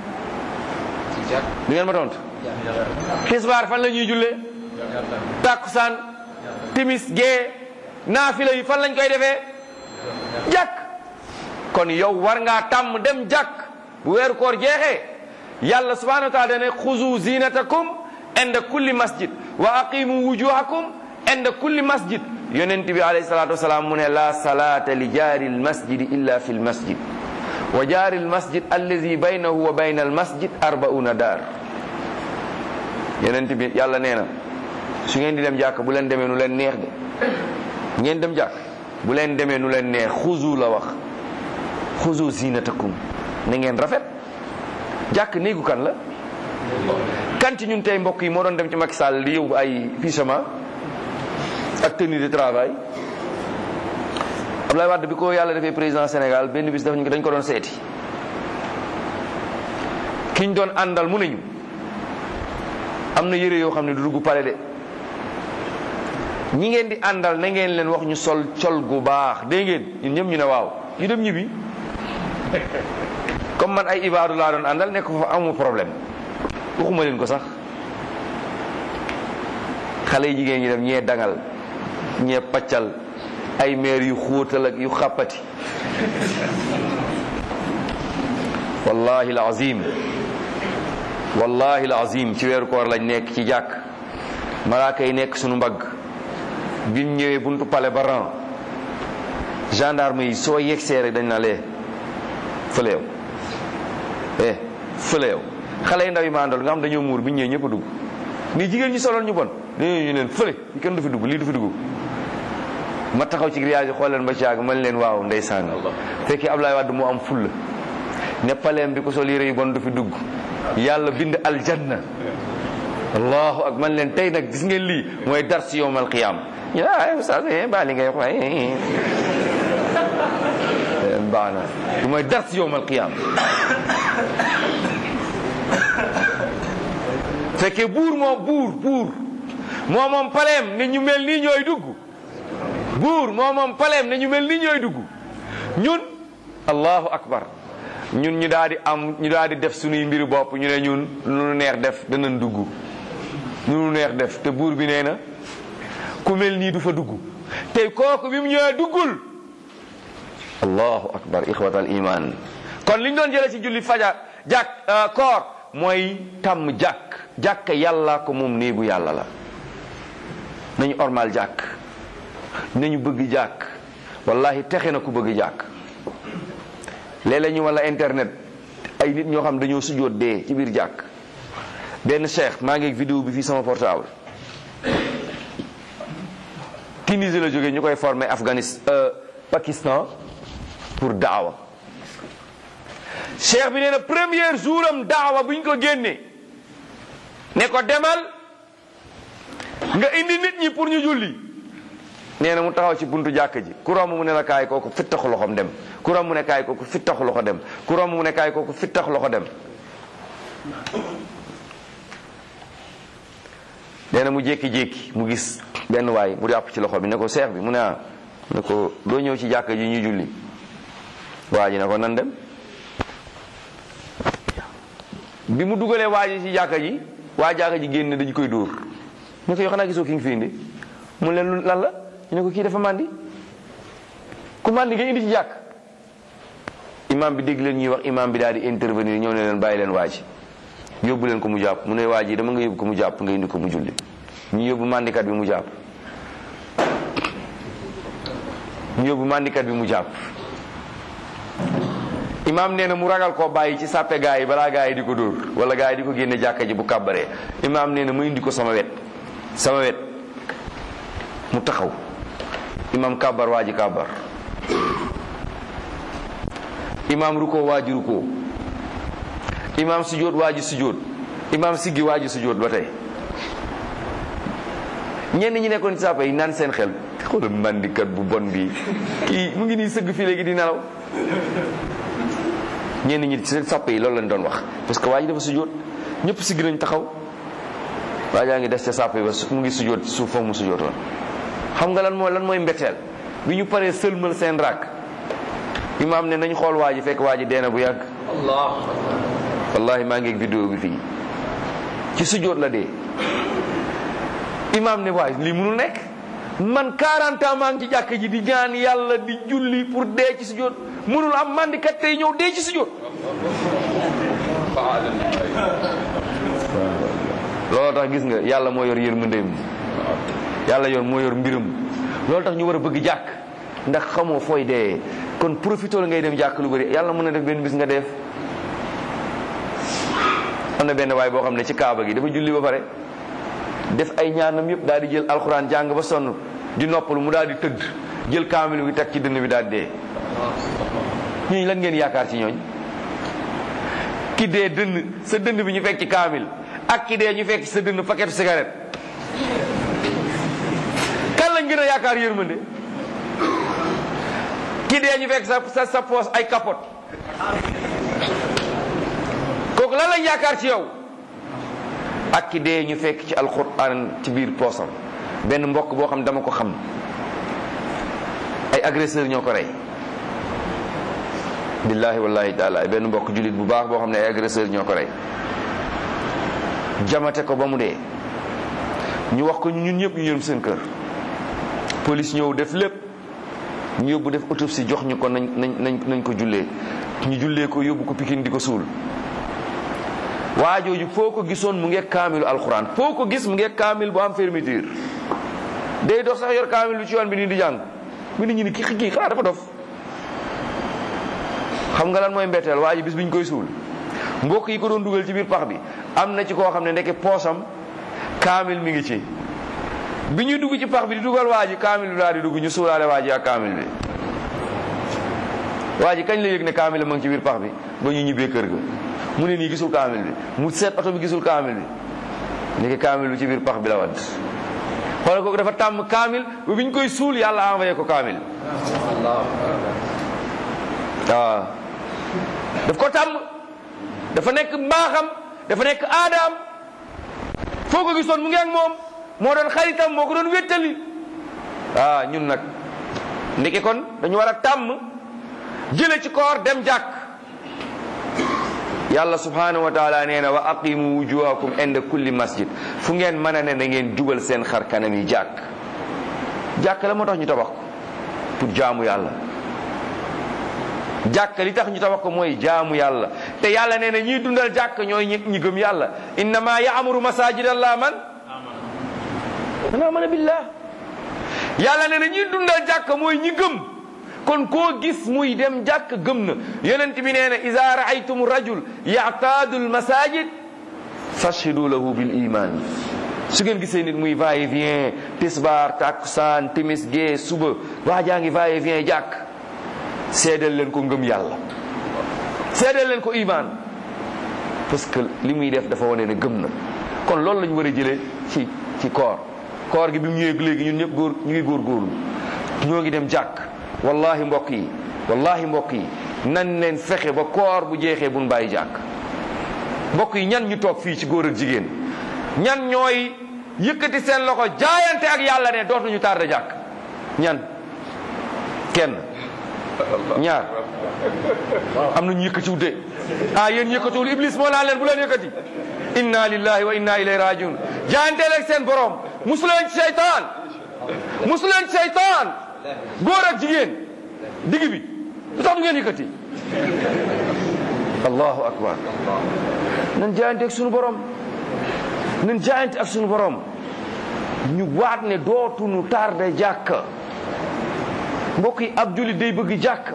di ngeen ma tontu xisbaar fan la ñuy jullee tàkkusaan timis gee naafila yi fan lañ koy defee jàkk kon yow war ngaa tàmm dem jàkk bu weeru koor jeexee yàlla subhanahu wa taala dane xuzu zinatakum inda kulli masjid wa aqimu wujuhakum inda kulli masjid yonent bi alayhi salatu wasalaam mu ne la salata li jaari lmasjidi illa fi lmasjid wa jaari lmasjid allazi baynahu wa bayna almasjid arbauna daar yonent bi yàlla nee na su ngeen di dem jàkk bu leen demee nu leen neex de ngeen dem jàkk bu leen demee nu leen neex xuzu la wax xuzu zinatakum na ngeen rafet jàkk néegu kan la kan ci ñun tey mbokk yi moo doon dem ci Macky Sall di yóbbu ay pyjama ak tenue de travail Abdoulaye Wade bi ko yàlla defee président Sénégal benn bis dafa dañ ko doon seeti kiñ doon àndal mu nañu am na yére yoo xam ne du dugg pale de ñi ngeen di àndal na ngeen leen wax ñu sol col gu baax dégg ngeen ñun ñëpp ñu ne waaw ñu dem ñibbi comme man ay ibaadu laa doon àndal nekk fa amu problème waxuma leen ko sax xale yi jigéen ñi dem ñee dangal ñee paccal ay meer yu xóotal ak yu xàppati wallahi alazim wallahi alazim ci weeru koor lañ nekk ci jàkk malaaka yi nekk sunu mbagg biñ ñëwee buntu pale ba ran gendarme yi soo yegsee rek dañ na lee fële yow eh fële yow xale yi ndaw yi ma àndal nga xam dañoo muur biñ ñëwee ñëpp a dugg nii jigéen ñi soloon ñu bon dañoo ñu leen fële fi kenn du fi dugg lii du fi dugg ma taxaw ci grillage yi xool leen ba caag man leen waaw ndeysaan fekkee Ablaye Wade moo am fulla ne paleem bi ko sol yére yu bon du fi dugg yàlla bind aljanna allahu ak man leen tey nag gis ngeen lii mooy dar si yowmal qiyaam ñu ne ah ustaz ba li ngay wax baax na du mooy dar si yowmal qiyaam fekkee buur moo buur buur moo moom paleem ne ñu mel nii ñooy dugg buur moo moom paleem ne ñu mel nii ñooy dugg ñun allahu akbar ñun ñu daal di am ñu daal di def suñuy mbiri bopp ñu ne ñun lu nu neex def danañ dugg lu nu neex def te buur bi nee na ku mel nii du fa dugg tey kooku bi mu ñëwee duggul allahu akbar ixwatal iman kon li ñu doon jëlee ci julli fajar jàkk koor mooy tàmm jàkk jàkk yàlla ko moom néegu yàlla la nañu ormal jàkk nañu bëgg jàkk wallahi texe na ku bëgg jàkk léeg-léeg ñu wala internet ay nit ñoo xam dañoo sujjóot dee ci biir jàkk benn cheikh maa ngi vidéo bi fii sama portable Tunisie la jógee ñu koy formé Afghanistan Pakistan pour daawa cheikh bi nee na premier jour am daawa bu ñu ko génnee ne ko demal nga indi nit ñi pour ñu julli nee na mu taxaw ci buntu jàkk ji ku romb mu ne la kaay kooku fittaxu loxoom dem ku romb mu ne kaay kooku fittaxu loxo dem ku romb mu ne kaay kooku fittaxu loxo dem nee na mu jékki-jékki mu gis benn waay mu jàpp ci loxo bi ne ko seex bi mu ne ah ne ko doo ñëw ci jàkk ji ñuy julli waa ji ne ko nan dem bi mu dugalee waa ji ci jàkka ji waa jàkka ji génn dañu koy dóor ne ko yoo xanaa gisoo ki nga fi indi mu leen lan la ñu ne ko kii dafa màndi ku màndi nga indi ci jàkk imam bi dégg leen ñuy wax imam bi daal di intervenir ñëw ne leen bàyyi leen waa ji yóbbu leen ko mu jàpp mu ne waa ji dama nga yóbbu ko mu jàpp nga indi ko mu julli ñu yóbbu màndikat bi mu jàpp ñu yóbbu màndikat bi mu jàpp imam nee na mu ragal koo bàyyi ci sàppe gaa yi balaa gaa yi di ko dóor wala gaa yi di ko génne jàkka ji bu kàbbaree imam nee na mu indi ko sama wet sama wet mu taxaw imam kàbbar waa ji kàbbar imam ruko waa ji ruko imam sujjóot waa ji sujjóot imam siggi waa ji sujjóot ba tey ñenn ñi nekkoon ci sàppe yi naan seen xel xoolal mandikat bu bon bi kii mu ngi nii sëgg fii léegi di nelaw ñenn ñi seen sàppe yi loolu lañ doon wax parce que waa ji dafa sujjóot ñëpp siggi nañ taxaw waa jaa ngi des ca sàppe yi ba mu ngi sujjóot ci suuf foofu mu sujjóot la xam nga lan mooy lan mooy mbetteel bi ñu paree sëlmal seen rakk imaam ne nañ xool waa ji fekk waa ji deena bu yàgg wallahi maa ngi ak vidéo bi fii ci sujjóot la dee imaam ne waay lii mënul nekk man 40 ans maa ngi ci jàkk ji di ñaan yàlla di julli pour dee ci sujjóot mënul am mandikat tey ñëw dee ci sujjóot looloo tax gis nga yàlla moo yor yërmandeem yàlla yor moo yor mbiram loolu tax ñu war a bëgg jàkk ndax xamoo fooy dee kon profité la ngay dem jàkk lu bëri yàlla mën na def benn bis nga def am na benn waay boo xam ne ci kaaba gi dafa julli ba pare def ay ñaanam yëpp daal di jël alxuraan jàng ba sonn di noppalu mu daal di tëdd jël kaamil bi teg ci dënn bi daal di dee ñooñu lan ngeen yaakaar ci ñooñ ki dee dënn sa dënn bi ñu fekk ci kaamil ak ki dee ñu fekk ci sa dënn paquet cigarette kan lañ gën a yaakaar yërmande ki dee ñu fekk sa sa sa poos ay capote kooku lan lañ yaakaar ci yow ak ki dee ñu fekk ci alquran ci biir poosam benn mbokk boo xam dama ko xam ay agresseur ñoo ko rey billahi wallahi taala ay benn mbokk jullit bu baax boo xam ne ay agresseur ñoo ko rey jamate ko ba mu dee ñu wax ko ñun ñëpp ñu yërëm seen kër police ñëw def lépp ñu yóbbu def autopsie jox ñu ko nañ nañ nañ nañ ko jullee ñu jullee ko yóbbu ko Pikine di ko suul waa jooju foo ko gisoon mu ngi kaamilu alxuraan foo ko gis mu ngi kaamil bu am fermeture day dox sax yor kaamil bi ci yoon bi nii di jàng mi nit ñi ni kii kii xanaa dafa dof xam nga lan mooy mbetteel waa ji bis bi ñu koy suul mbokk yi ko doon dugal ci biir pax bi am na ci koo xam ne ndeke poosam kaamil mi ngi ci bi ñuy dugg ci pax bi di dugal waa ji kaamil bi daal di dugg ñu suulaale waa ji ak kaamil bi waa ji kañ la yëg ne kaamil ma ngi ci biir pax bi ba ñu ñibbee kër ga mu ne nii gisul kaamil bi mu seet oto bi gisul kaamil bi ndeke kaamil bi ci biir pax bi la wadd xoolal kooku dafa tàmm kaamil ba bi ñu koy suul yàlla envoyé ko kaamil waaw daf ko tàmm dafa nekk mbaaxam dafa nekk aadaam foo ko gisoon mu ngi ak moom moo doon xaritam moo ko doon wéttali ah ñun nag ndeke kon dañu war a tàmm jële ci koor dem jàkk yàlla subhanahu wa taala nee na wa aqimu wujuhakum inda kulli masjid fu ngeen mën a ne na ngeen jubal seen xar kanam yi jàkk jàkk la moo tax ñu tabax ko pour jaamu yàlla jàkk li tax ñu tabax ko mooy jaamu yàlla te yàlla nee na ñiy dundal jàkk ñooy ñi ñi gëm yàlla innama yaamuru masajid allah man man amana billah yàlla nee na ñiy dundal jàkk mooy ñi gëm kon koo gis muy dem jàkk gëm na yonent bi nee na ida raaytum rajul yaataadu almasajid fashhidu lahu bil iman su ngeen gisee nit muy va et vient tisbaar takusaan timis gee suba waa jaa ngi va et vient jàkk seedal leen ko ngëm yàlla seedal leen ko iman parce que li muy def dafa wane ne gëm na kon loolu la ñu war a jëlee ci ci koor koor gi bi mu ñëwee léegi ñun ñëpp góor ñu ngi góor góorlu ñoo ngi dem jàkk wallahi mbokk yi wallahi mbokk yi nan leen fexe ba koor bu jeexee buñ bàyyi jàkk mbokk yi ñan ñu toog fii ci góor ak jigéen ñan ñooy yëkkati seen loxo jaayante ak yàlla ne dootuñu tardé jàkk ñan kenn ñaar am na ñu yëkkati wute ah yéen yëkkatiwul iblis moo laa leen bu leen yëkkati inna lillahi wa inna ilayhi rajiun jaayanteel ak seen borom musuleen ci seytaan musuleen ci seytaan góor ak jigéen digg bi lu tax du ngeen yëkkati allahu akbar nan jaayante ak sunu borom nan jaayante ak sunu borom ñu waat ne dootuñu tardé jàkk mbokk yi ab jullit day bëgg jàkk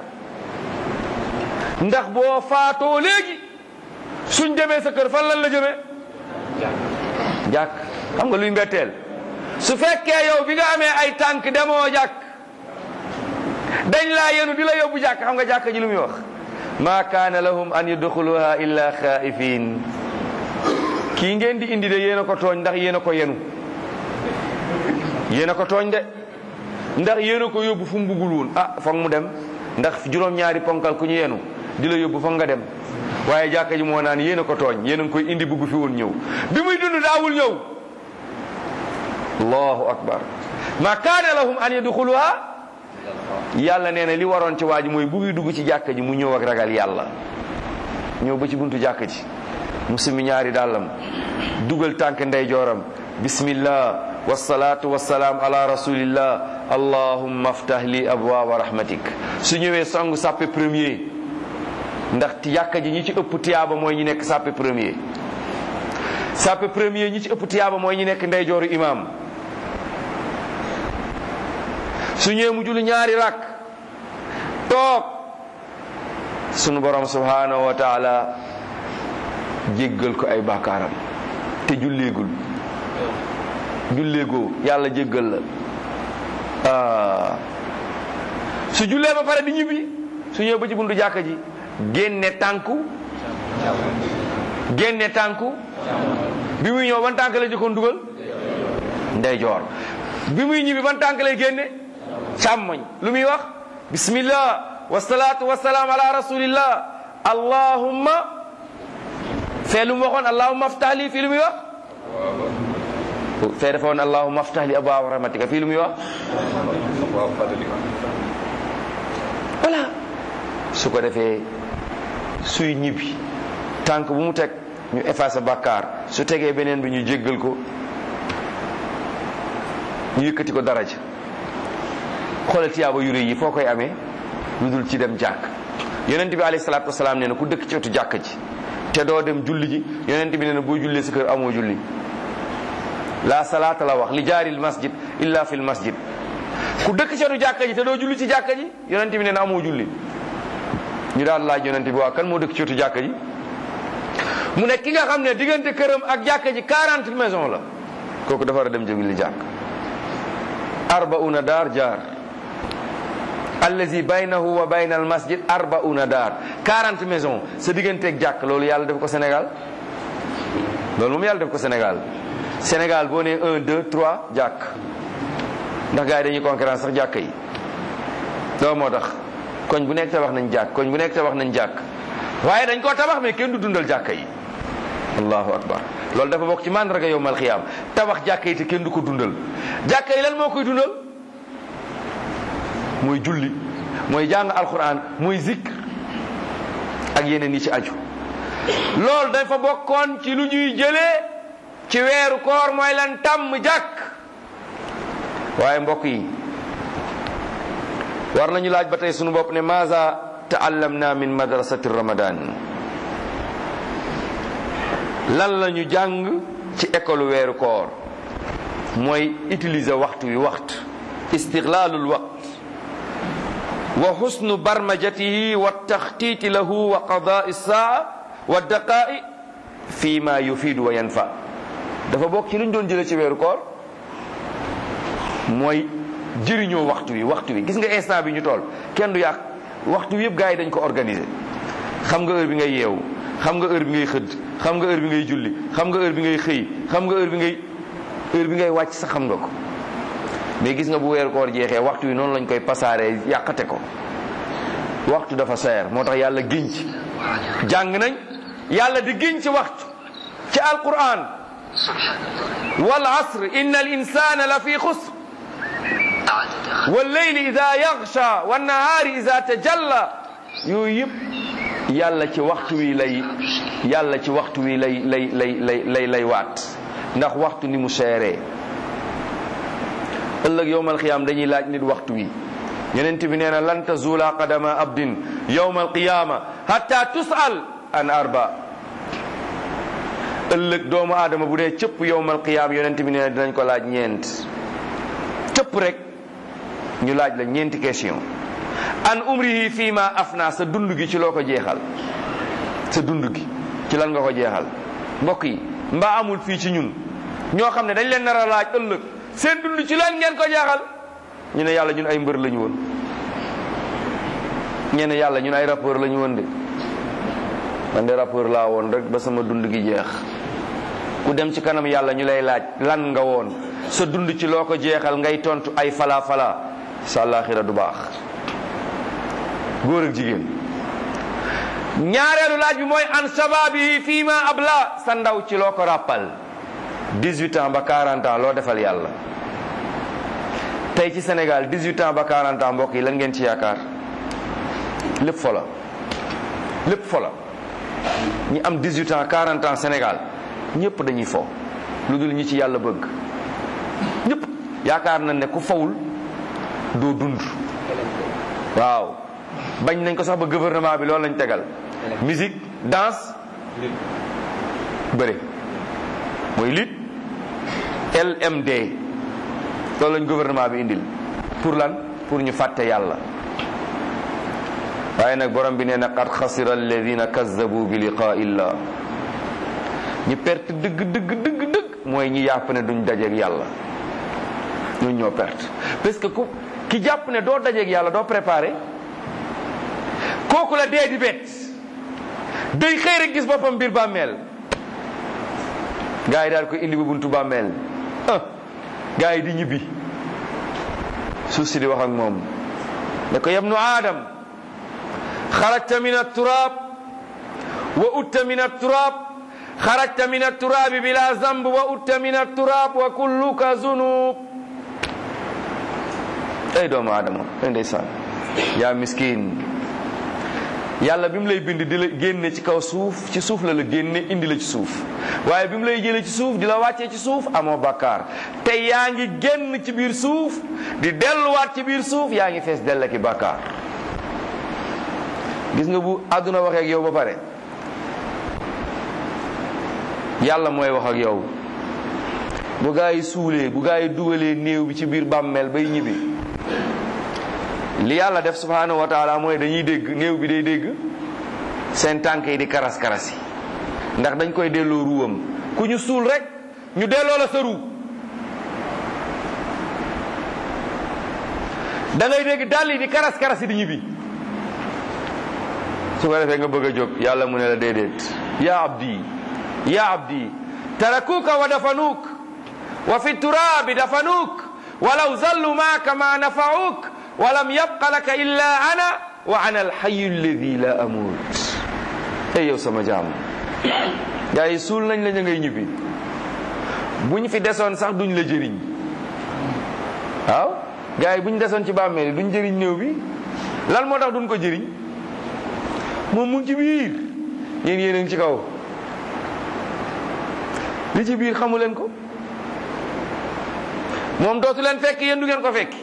ndax boo faatoo léegi suñ demee sa kër fan lan la jëmee jàkk xam nga luy mbetteel su fekkee yow bi nga amee ay tànk demoo jàkk dañ laa yenu di la yóbbu jàkk xam nga jàkk ji lu muy wax ma kaana lahum an yadxuluha illa xaifin kii ngeen di indi de yéen a ko tooñ ndax yéen a ko yenu yéen a ko tooñ de ndax yéen a ko yóbbu fu mu buggul woon ah foog mu dem ndax juróom-ñaari ponkal ku ñu yenu di la yóbbu foog nga dem waaye jàkka ji moo naan yéen a ko tooñ yéen a ngi koy indi bugg fi woon ñëw bi muy dund daawul ñëw allahu akbar ma kaana lahum an yadxuluha yàlla nee na li waroon ci waa ji mooy bu muy dugg ci jàkka ji mu ñëw ak ragal yàlla ñëw ba ci buntu jàkka ji mu simi ñaari dàllam dugal tànk ndeyjooram bismillah wasalaatu wasalaam ala rasulillah allahumma aftah li abwaaba rahmatik su ñëwee song sàppe premier ndax yàkka ji ñi ci ëpp tiyaaba mooy ñi nekk sàppe premier sàppe premier ñi ci ëpp tiyaaba mooy ñi nekk ndeyjooru imam su ñëwee mu julli ñaari rak toog sunu borom subhanahu wa taala jéggal ko ay bàkkaaram te julleegul julleegoo yàlla jéggal la ah su jullee ba pare di ñibbi su ñëwee ba ci buntu jàkka ji génne tànku génne tànku bi muy ñëw ban tànk la jëkkoon dugal ndeyjoor bi muy ñibbi ban tànk lay génne càmmoñ lu muy wax bismillah wasalaatu wasalaam ala rasulillah allahumma fee lu mu waxoon allahumma aftah lii fii lu muy wax fee dafa woon allahumma aftah li abwaab rahmatika fii lu muy wax voilà su ko defee suy ñibbi tànk bu mu teg ñu effacé bàkkaar su tegee beneen bi ñu jéggal ko ñu yëkkati ko daraja xoolal tiyaaba yu rëy yi foo koy amee lu dul ci dem jàkk yonent bi alayhi salaatu wasalaam nee na ku dëkk ci wetu jàkk ji te doo dem julli ji yonent bi nee na boo jullee sa kër amoo julli la salaata la wax li jaaril masjid illa fil masjid ku dëkk ci wetu jàkk ji te doo julli ci jàkk ji yonent bi nee na amoo julli ñu daal laaj yonent bi waa kan moo dëkk ci wetu jàkk ji mu ne ki nga xam ne diggante këram ak jàkk ji 40 maison la kooku dafa war a dem julli jàkk arbauna daar jaar allazi baynahu wa bayna al masjid arbauna daar 40 maison sa digganteeg jàkk loolu yàlla def ko Sénégal loolu moom yàlla def ko Sénégal Sénégal boo nee 1 2 3 jàkk ndax gars yi dañuy concurrence sax jàkk yi loolu moo tax koñ bu nekk tabax nañ jàkk koñ bu nekk tabax nañ jàkk waaye dañ koo tabax mais kenn du dundal jàkk yi allahu akbar loolu dafa bokk ci mandarga yowmal xiyaam tabax jàkka yi te kenn du ko dundal jàkka yi lan moo koy dundal mooy julli mooy jàng alquran mooy zikr ak yeneen yi ci aju loolu dafa bokkoon ci lu ñuy jëlee ci weeru koor mooy lan tàmm jàkk waaye mbokk yi war nañu laaj ba tey sunu bopp ne maza taallamna min madrasati ramadan lan la ñu jàng ci école weeru koor mooy utiliser waxtu wi waxtu istiglaalul waqt wa xusnu barmajatihi wa taxtiiti lahu wa qadaa saa wa daqaa'i fi ma yufiidu wa yanfa dafa bokk ci lu ñu doon jëlee ci weeru koor mooy jëriñoo waxtu wi waxtu wi gis nga instant bi ñu toll kenn du yàq waxtu wi yëpp gars yi dañ ko organiser xam nga heure bi ngay yeewu xam nga heure bi ngay xëdd xam nga heure bi ngay julli xam nga heure bi ngay xëy xam nga heure bi ngay heure bi ngay wàcc sax xam nga ko mais gis nga bu weeru koor jeexee waxtu wi noonu lañ koy pasaaree yàqate ko waxtu dafa seer moo tax yàlla giñ ci jàng nañ yàlla di giñ ci waxtu ci alquran wal asr inna al insana la fi xusr wal leyli ida yaxsha wan nahaari ida tajalla yooyu yëpp yàlla ci waxtu wi lay yàlla ci waxtu wi lay lay lay lay lay lay waat ndax waxtu ni mu seeree ëllëg yowmal qiyaam dañuy laaj nit waxtu wi yonent bi nee na lan tazula qadama abdin yowmal qiyaama hatta tusal an arba ëllëg doomu aadama bu dee cëpp yowmal qiyaam yonent bi nee na dinañ ko laaj ñeent cëpp rek ñu laaj la ñeenti question an umrihi fii ma afna sa dund gi ci loo ko jeexal sa dund gi ci lan nga ko jeexal mbokk yi mbaa amul fii ci ñun ñoo xam ne dañ leen nar a laaj ëllëg seen dund ci lan ngeen ko jeexal ñu ne yàlla ñun ay mbër la ñu woon ñee ne yàlla ñun ay rappeur la ñu woon de man de rappeur laa woon rek ba sama dund gi jeex ku dem ci kanam yàlla ñu lay laaj lan nga woon sa dund ci loo ko jeexal ngay tontu ay fala fala sa àllaaxira du baax góor ak jigéen ñaareelu laaj bi mooy an shababi fii ma abla sa ndaw ci loo ko ràppal 18 ans ba 40 ans loo defal yàlla tey ci Sénégal 18 ans ba 40 ans mbokk yi lan ngeen ci yaakaar lépp fola lépp fola ñi am 18 ans 40 ans Sénégal ñëpp dañuy fo lu dul ñi ci yàlla bëgg ñëpp yaakaar nañ ne ku fawul doo dund waaw bañ nañ ko sax ba gouvernement bi loolu lañ tegal musique danse bëre mooy lit LMD loolu lañ gouvernement bi indil pour lan pour ñu fàtte yàlla waaye nag borom bi nee na qad xasira alladina kazzabu bi liqaa illah ñi perte dëgg dëgg dëgg dëgg mooy ñi yàpp ne duñ dajeeg yàlla ñooñu ñoo perte parce que ku ki jàpp ne doo dajeeg yàlla doo préparé kooku la dee di bett day xëy rek gis boppam biir bàmmeel gaa yi daal ko indi bu buntu bàmmeel ah gaa yi di ñibbi suuf si di wax ak moom ne ko yabnu aadam xarajta min aturaab wa utta min aturaab xarajta min atturaabi bila zamb wa utta min atturaab wa kulluka zunub ay doomu aadama ay ndeysaan yaa miskin yàlla bi mu lay bind di la génne ci kaw suuf ci suuf la la génne indi la ci suuf waaye bi mu lay jëlee ci suuf di la wàccee ci suuf amoo bakkaar te yaa ngi génn ci biir suuf di delluwaat ci biir suuf yaa ngi fees dell ki bakkaar gis nga bu àdduna waxee ak yow ba pare yàlla mooy wax ak yow bu gaa yi suulee bu gaa yi dugalee néew bi ci biir bàmmeel bay ñibbi li yàlla def subhanahu wa taala mooy dañuy dégg néew bi day dégg seen tànk yi di karas karas yi ndax dañ koy delloo ruwam ku ñu suul rek ñu delloo la sa ruu da ngay dégg dàll yi di karas karas yi di ñibbi su ko defee nga bëgg a jóg yàlla mu ne la déedéet ya abdi ya abdi tarakuka wa dafanuuk wa fi turaabi dafanuuk walaw zallu maaka ma nafauk walam yabqa laka illa ana wa ana alxayu alladi la amut ey yow sama jaam gaa yi suul nañ la ñu ngay ñibbi buñ fi desoon sax duñ la jëriñ waaw gaa yi buñ desoon ci bàmmeel yi duñ jëriñ néew bi lan moo tax duñ ko jëriñ moom mu ngi ci biir yéen yéen a ngi ci kaw li ci biir xamu leen ko moom dootu leen fekk yéen du ngeen ko fekk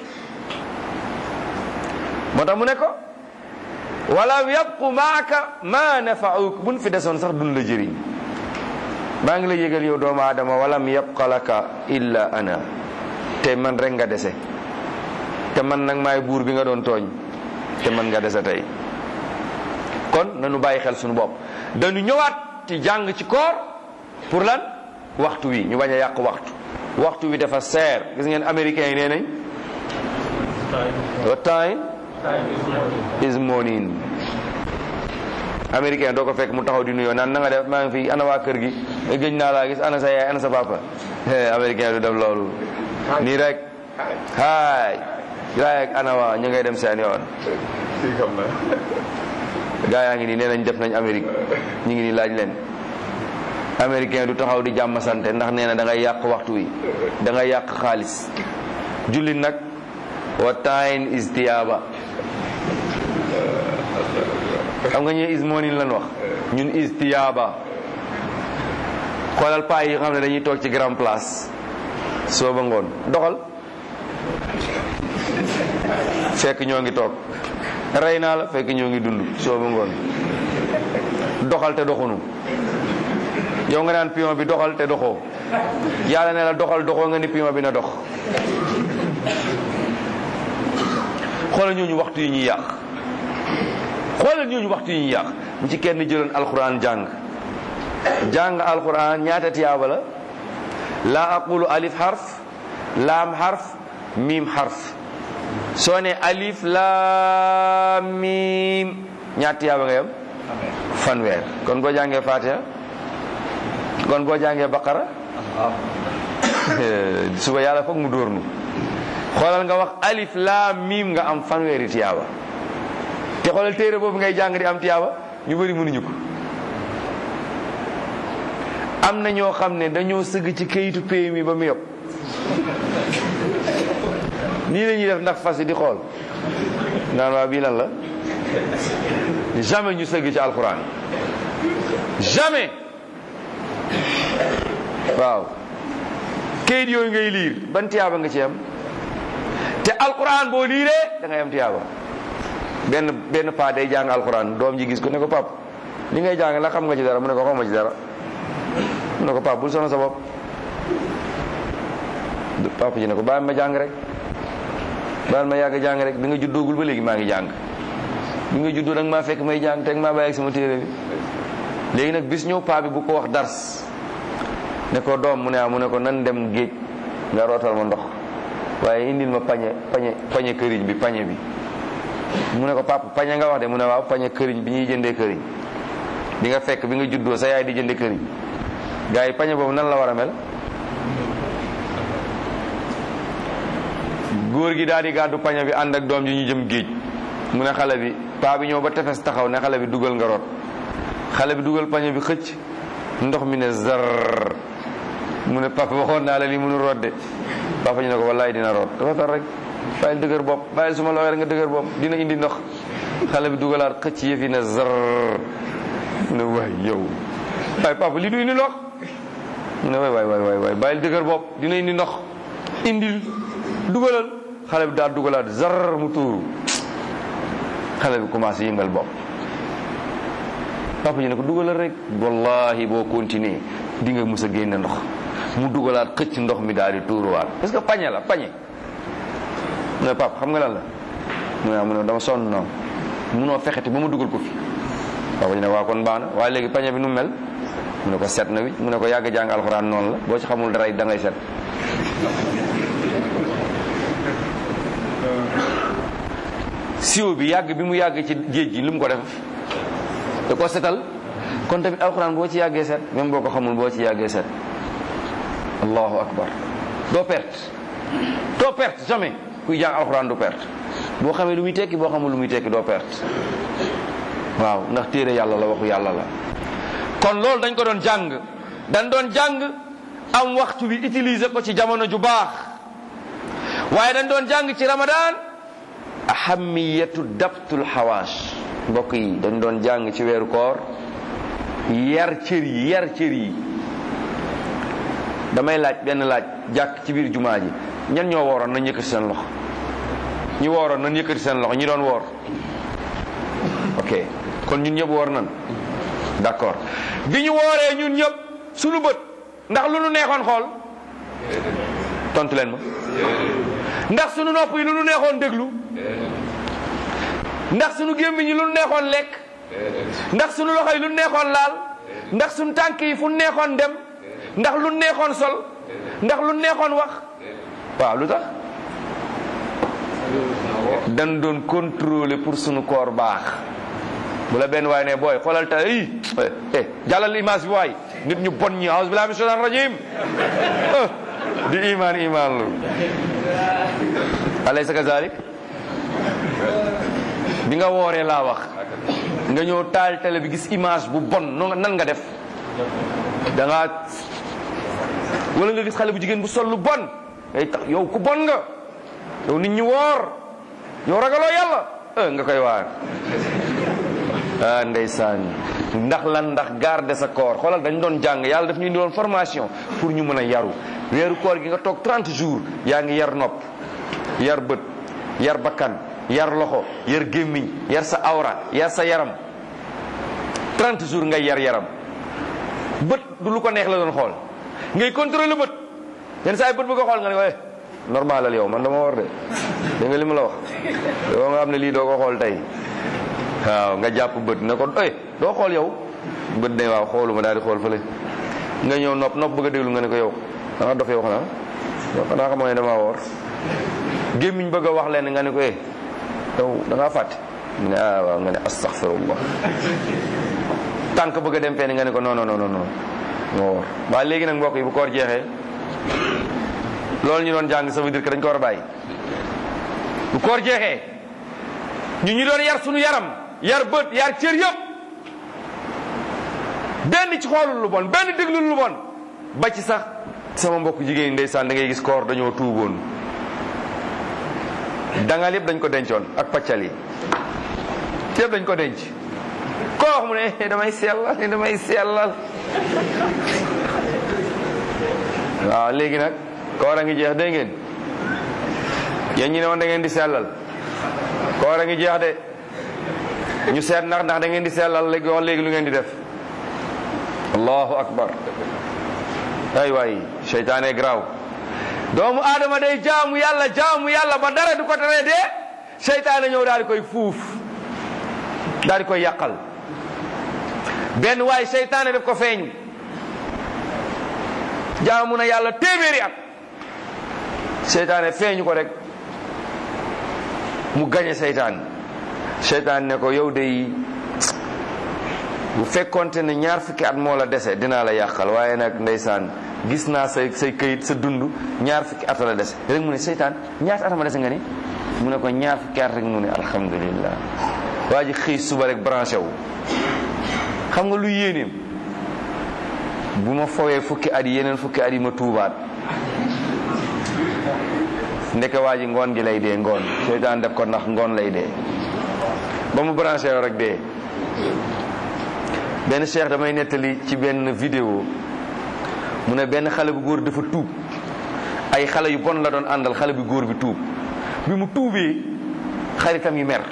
moo tax mu ne ko wala yabqu maaka ma nafauk buñ fi desoon sax duñ la jëriñ maa ngi la yëgal yow doomu aadama walam yabqa laka illa ana te man rek nga dese te man nag maay buur bi nga doon tooñ te man nga dese tey kon nañu bàyyi xel suñu bopp dañu ñëwaat ci jàng ci koor pour lan waxtu wi ñu bañ a yàq waxtu waxtu wi dafa seer gis ngeen américains yi nee nañ what time is morning américain doo ko fekk mu taxaw di nuyoo naan na nga def maa ngi fi ana waa kër gi gëj naa laa gis ana sa yaay ana sa papa américain du def loolu nii rek haay gaa ak ana waa ñu ngay dem seen yoon gaa yaa ngi nii nee nañ def nañ Amérique ñu ngi nii laaj leen américain du taxaw di jàmm sante ndax nee na da ngay yàq waxtu wi da ngay yàq xaalis jullit nag wa time is tiyaaba xam nga ñu is morning lan wax ñun is tiyaaba xoolal paa yi xam ne dañuy toog ci grand place soo ba ngoon doxal fekk ñoo ngi toog rey naa la fekk ñoo ngi dund soo ba ngoon doxal te doxunu yow nga naan pion bi doxal te doxoo yàlla ne la doxal doxoo nga ni pion bi na dox xoolal ñooñu waxtu yi ñuy yàq xoolal ñooñu waxtu yi ñuy yàq mu ci kenn jëloon alquran jàng jàng alquran ñaata tiyaaba la laa aqulu alif xarf laam xarf miim xarf soo ne alif laam miim ñaata tiyaaba nga yam fanweer kon boo jàngee fatiha kon boo jàngee baqara suba yàlla foog mu dóor nu xoolal nga wax alif laam miim nga am fanweeri tiyaaba te xoolal téere boobu ngay jàng di am tiyaaba ñu bëri mënuñu ko am na ñoo xam ne dañoo sëgg ci kayitu pay mi ba mu yëpp nii la ñuy def ndax fas yi di xool naan waa bii lan la jamais ñu sëgg ci alxuraan jamais waaw kayit yooyu ngay liir ban tiyaaba nga ci am te alxuraan boo liiree da ngay am tiyaaba benn benn paa day jàng alxuraan doom ji gis ko ne ko pap li ngay jàng la xam nga ci dara mu ne ko xaw ma ci dara mu ne ko pap bul sonal sa bopp papa ji ne ko bàyyi ma jàng rek bàyyi ma yàgg jàng rek bi nga juddoogul ba léegi maa ngi jàng bi nga juddoo nag maa fekk may jàng teg maa bàyyi ak sama téere bi léegi nag bis ñëw paa bi bu ko wax dars ne ko doom mu ne ah mu ne ko nan dem géej nga rootal ma ndox waaye indil ma pañe pañe pañe këriñ bi pañe bi mu ne ko papa pañe nga wax de mu ne waaw pañe këriñ bi ñuy jëndee këriñ bi nga fekk bi nga juddoo sa yaay di jëndee këriñ gars yi pañe boobu nan la war a mel góor gi daal di gàddu pañe bi ànd ak doom ji ñu jëm géej mu ne xale bi paa bi ñëw ba tefes taxaw ne xale bi dugal nga root xale bi dugal pañe bi xëcc ndox mi ne zar mu ne papa waxoon naa la li mënu root de papa ñu ne ko wallaay dina root dafa tar rek bàyyil dëgër bopp bàyyil suma la waxee nga dëgër bopp dina indi ndox xale bi dugalaat xëcc yëf yi ne zar mu ne waay yow waay papa li du indi ndox mu ne waay waay waay waay bàyyil dëgër bopp dina indi ndox indil dugalal xale bi daal dugalaat zar mu tuuru xale bi commencé yëngal bopp papa ji ne ko dugalal rek wallahi boo continuer di nga mus a génne ndox mu dugalaat xëcc ndox mi daal di tuuruwaat parce que pañe la pañe mu ne papa xam nga lan la mu ne mu ne dama sonn noonu munoo fexeti ba ma dugal ko fi papa ji ne waa kon baax na waaye léegi pañe bi nu mel mu ne ko set na wi mu ne ko yàgg jàng alxuraan noonu la boo ci xamul dara da ngay set siwo bi yàgg bi mu yàgg ci géej gi lu mu ko def da ko setal kon tamit alxuraan boo ci yàggee set même boo ko xamul boo ci yàggee set allahu akbar doo perte doo perte jamais kuy jàng alxuraan du perte boo xamee lu muy tekki boo xamul lu muy tekki doo perte waaw ndax téere yàlla la waxu yàlla la kon loolu dañ ko doon jàng dañ doon jàng am waxtu bi utiliser ko ci jamono ju baax waaye dañ doon jàng ci ramadan ahamiyatu dabtul xawaash mbokk yi dañ doon jàng ci weeru koor yar cër yi yar cër yi damay laaj benn laaj jàkk ci biir jumaa ji ñan ñoo wooroon nañ yëkkati seen loxo ñi wooroon nañ yëkkati seen loxo ñi doon woor ok kon ñun ñëpp woor nan d'accord bi ñu wooree ñun ñëpp suñu bët ndax lu nu neexoon xool tontu leen ma ndax suñu nopp yi lu nu neexoon déglu ndax suñu gémmiñ yi lu nu neexoon lekk ndax suñu loxo yi lu nu neexoon laal ndax suñu tànk yi fu nu neexoon dem ndax lu nu neexoon sol ndax lu nu neexoon wax waaw lu tax dañ doon contrôler pour suñu koor baax bu la benn waay ne booy xoolal ta i eh jàllal image bi waay nit ñu bon ñi aus billahi min shaitan rajim di iman iman lu alaysa kazalik bi nga wooree laa wax nga ñëw taal télé bi gis image bu bon no nan nga def da nga wala nga gis xale bu jigéen bu sol lu bon ngay tax yow ku bon nga yow nit ñi woor yow ragaloo yàlla eh nga koy waar ah ndeysaan ndax lan ndax garder sa koor xoolal dañ doon jàng yàlla daf ñu indi woon formation pour ñu mën a yaru weeru koor gi nga toog 30 jours yaa ngi yar nopp yar bët yar bakkan yar loxo yar gémmiñ yar sa awra yar sa yaram 30 jours ngay yar yaram bët du lu ko neex la doon xool ngay contrôler bët yenn saa yi bët bu ko xool nga ne ko eh normalal yow man dama war de dégg nga li ma la wax yow nga xam ne lii doo ko xool tey waaw nga jàpp bët ne ko eh doo xool yow bët ne waaw xooluma daal di xool fële nga ñëw nopp nopp bëgg a déglu nga ne ko yow da nga dof yow xanaa yow xanaa xamoo ne damaa woor gémmiñ bëgg a wax leen nga ne ko eh yow da ngaa fàtte mu ne ah waaw nga ne astaghfirullah tànk bëgg a dem fenn nga ne ko non non non non nga woor waa léegi nag mbokk yi bu koor jeexee loolu ñu doon jàng ça veut dire que dañ ko war a bàyyi bu koor jeexee ñu ñu doon yar suñu yaram yar bët yar cër yëpp benn ci xoolul lu bon benn déglul lu bon ba ci sax sama mbokk jigéen ndeysaan da ngay gis koor dañoo tuuboon dangal yëpp dañ ko dencoon ak paccal yi yëpp dañ ko denc koo wax mu ne damay sellal damay sellal waaw léegi nag koor a ngi jeex dégg ngeen yéen ñi ne woon da ngeen di sellal koor a ngi jeex de ñu seet ndax ndax da ngeen di sellal léegi wax léegi lu ngeen di def allahu akbar ay waay seytaane graw doomu aadama day jaamu yàlla jaamu yàlla ba dara du ko tere de seytaane ñëw daal di koy fuuf daal di koy yàqal benn waay seytaane daf ko feeñu jaamu na yàlla téeméeri at seytaane feeñu ko rek mu gañe seytaan seytaan ne ko yow de bu fekkonte ne ñaar fukki at moo la dese dinaa la yàqal waaye nag ndeysaan gis naa say say këyit sa dund ñaar fukki at la dese rek mu ne seytaan ñaata at ma dese nga ni mu ne ko ñaar fukki at rek mu ne alhamdulillah waa ji xëy suba rek branché wu xam nga lu yéeneem bu ma fowee fukki at yi yeneen fukki at yi ma tuubaat ndeke waa ji ngoon gi lay dee ngoon seytaan def ko ndax ngoon lay dee ba mu branché yoo rek dee benn cheikh damay nettali ci benn vidéo mu ne benn xale bu góor dafa tuub ay xale yu bon la doon àndal xale bu góor bi tuub bi mu tuubee xaritam yi mer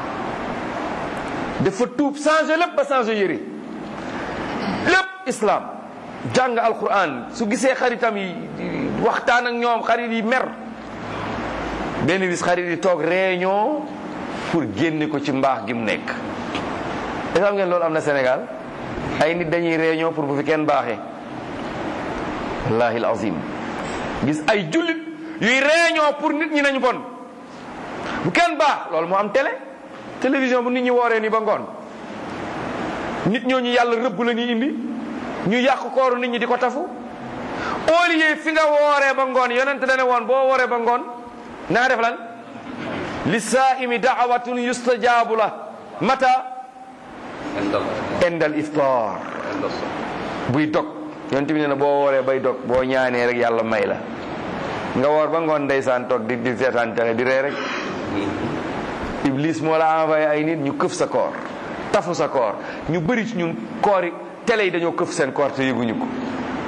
dafa tuub changé lépp ba changé yëre lépp islam jàng alquran su gisee xaritam yi waxtaan ak ñoom xarit yi mer benn bis xarit yi toog réunion pour génne ko ci mbaax gi mu nekk est xam ngeen loolu am na Sénégal ay nit dañuy réunion pour bu fi kenn baaxee wallahi alazim gis ay jullit yuy réunion pour nit ñi nañu bon bu kenn baax loolu moo am télé télévision bu nit ñi wooree ni ba ngoon nit ñooñu yàlla rëbb la ñuy indi ñu yàq kooru nit ñi di ko tafu au lieu fi nga wooree ba ngoon yonent dane woon boo wooree ba ngoon na nga def lan li saaimi daawatun yustajaabu la mata indal iftar buy dog yonent bi ne na boo wooree bay dog boo ñaanee rek yàlla may la nga woor ba ngoon ndeysaan toog di di seetaan télé di ree rek iblis moo la envoyé ay nit ñu këf sa koor tafu sa koor ñu bëri ci ñun koor yi télé yi dañoo këf seen koor te yëguñu ko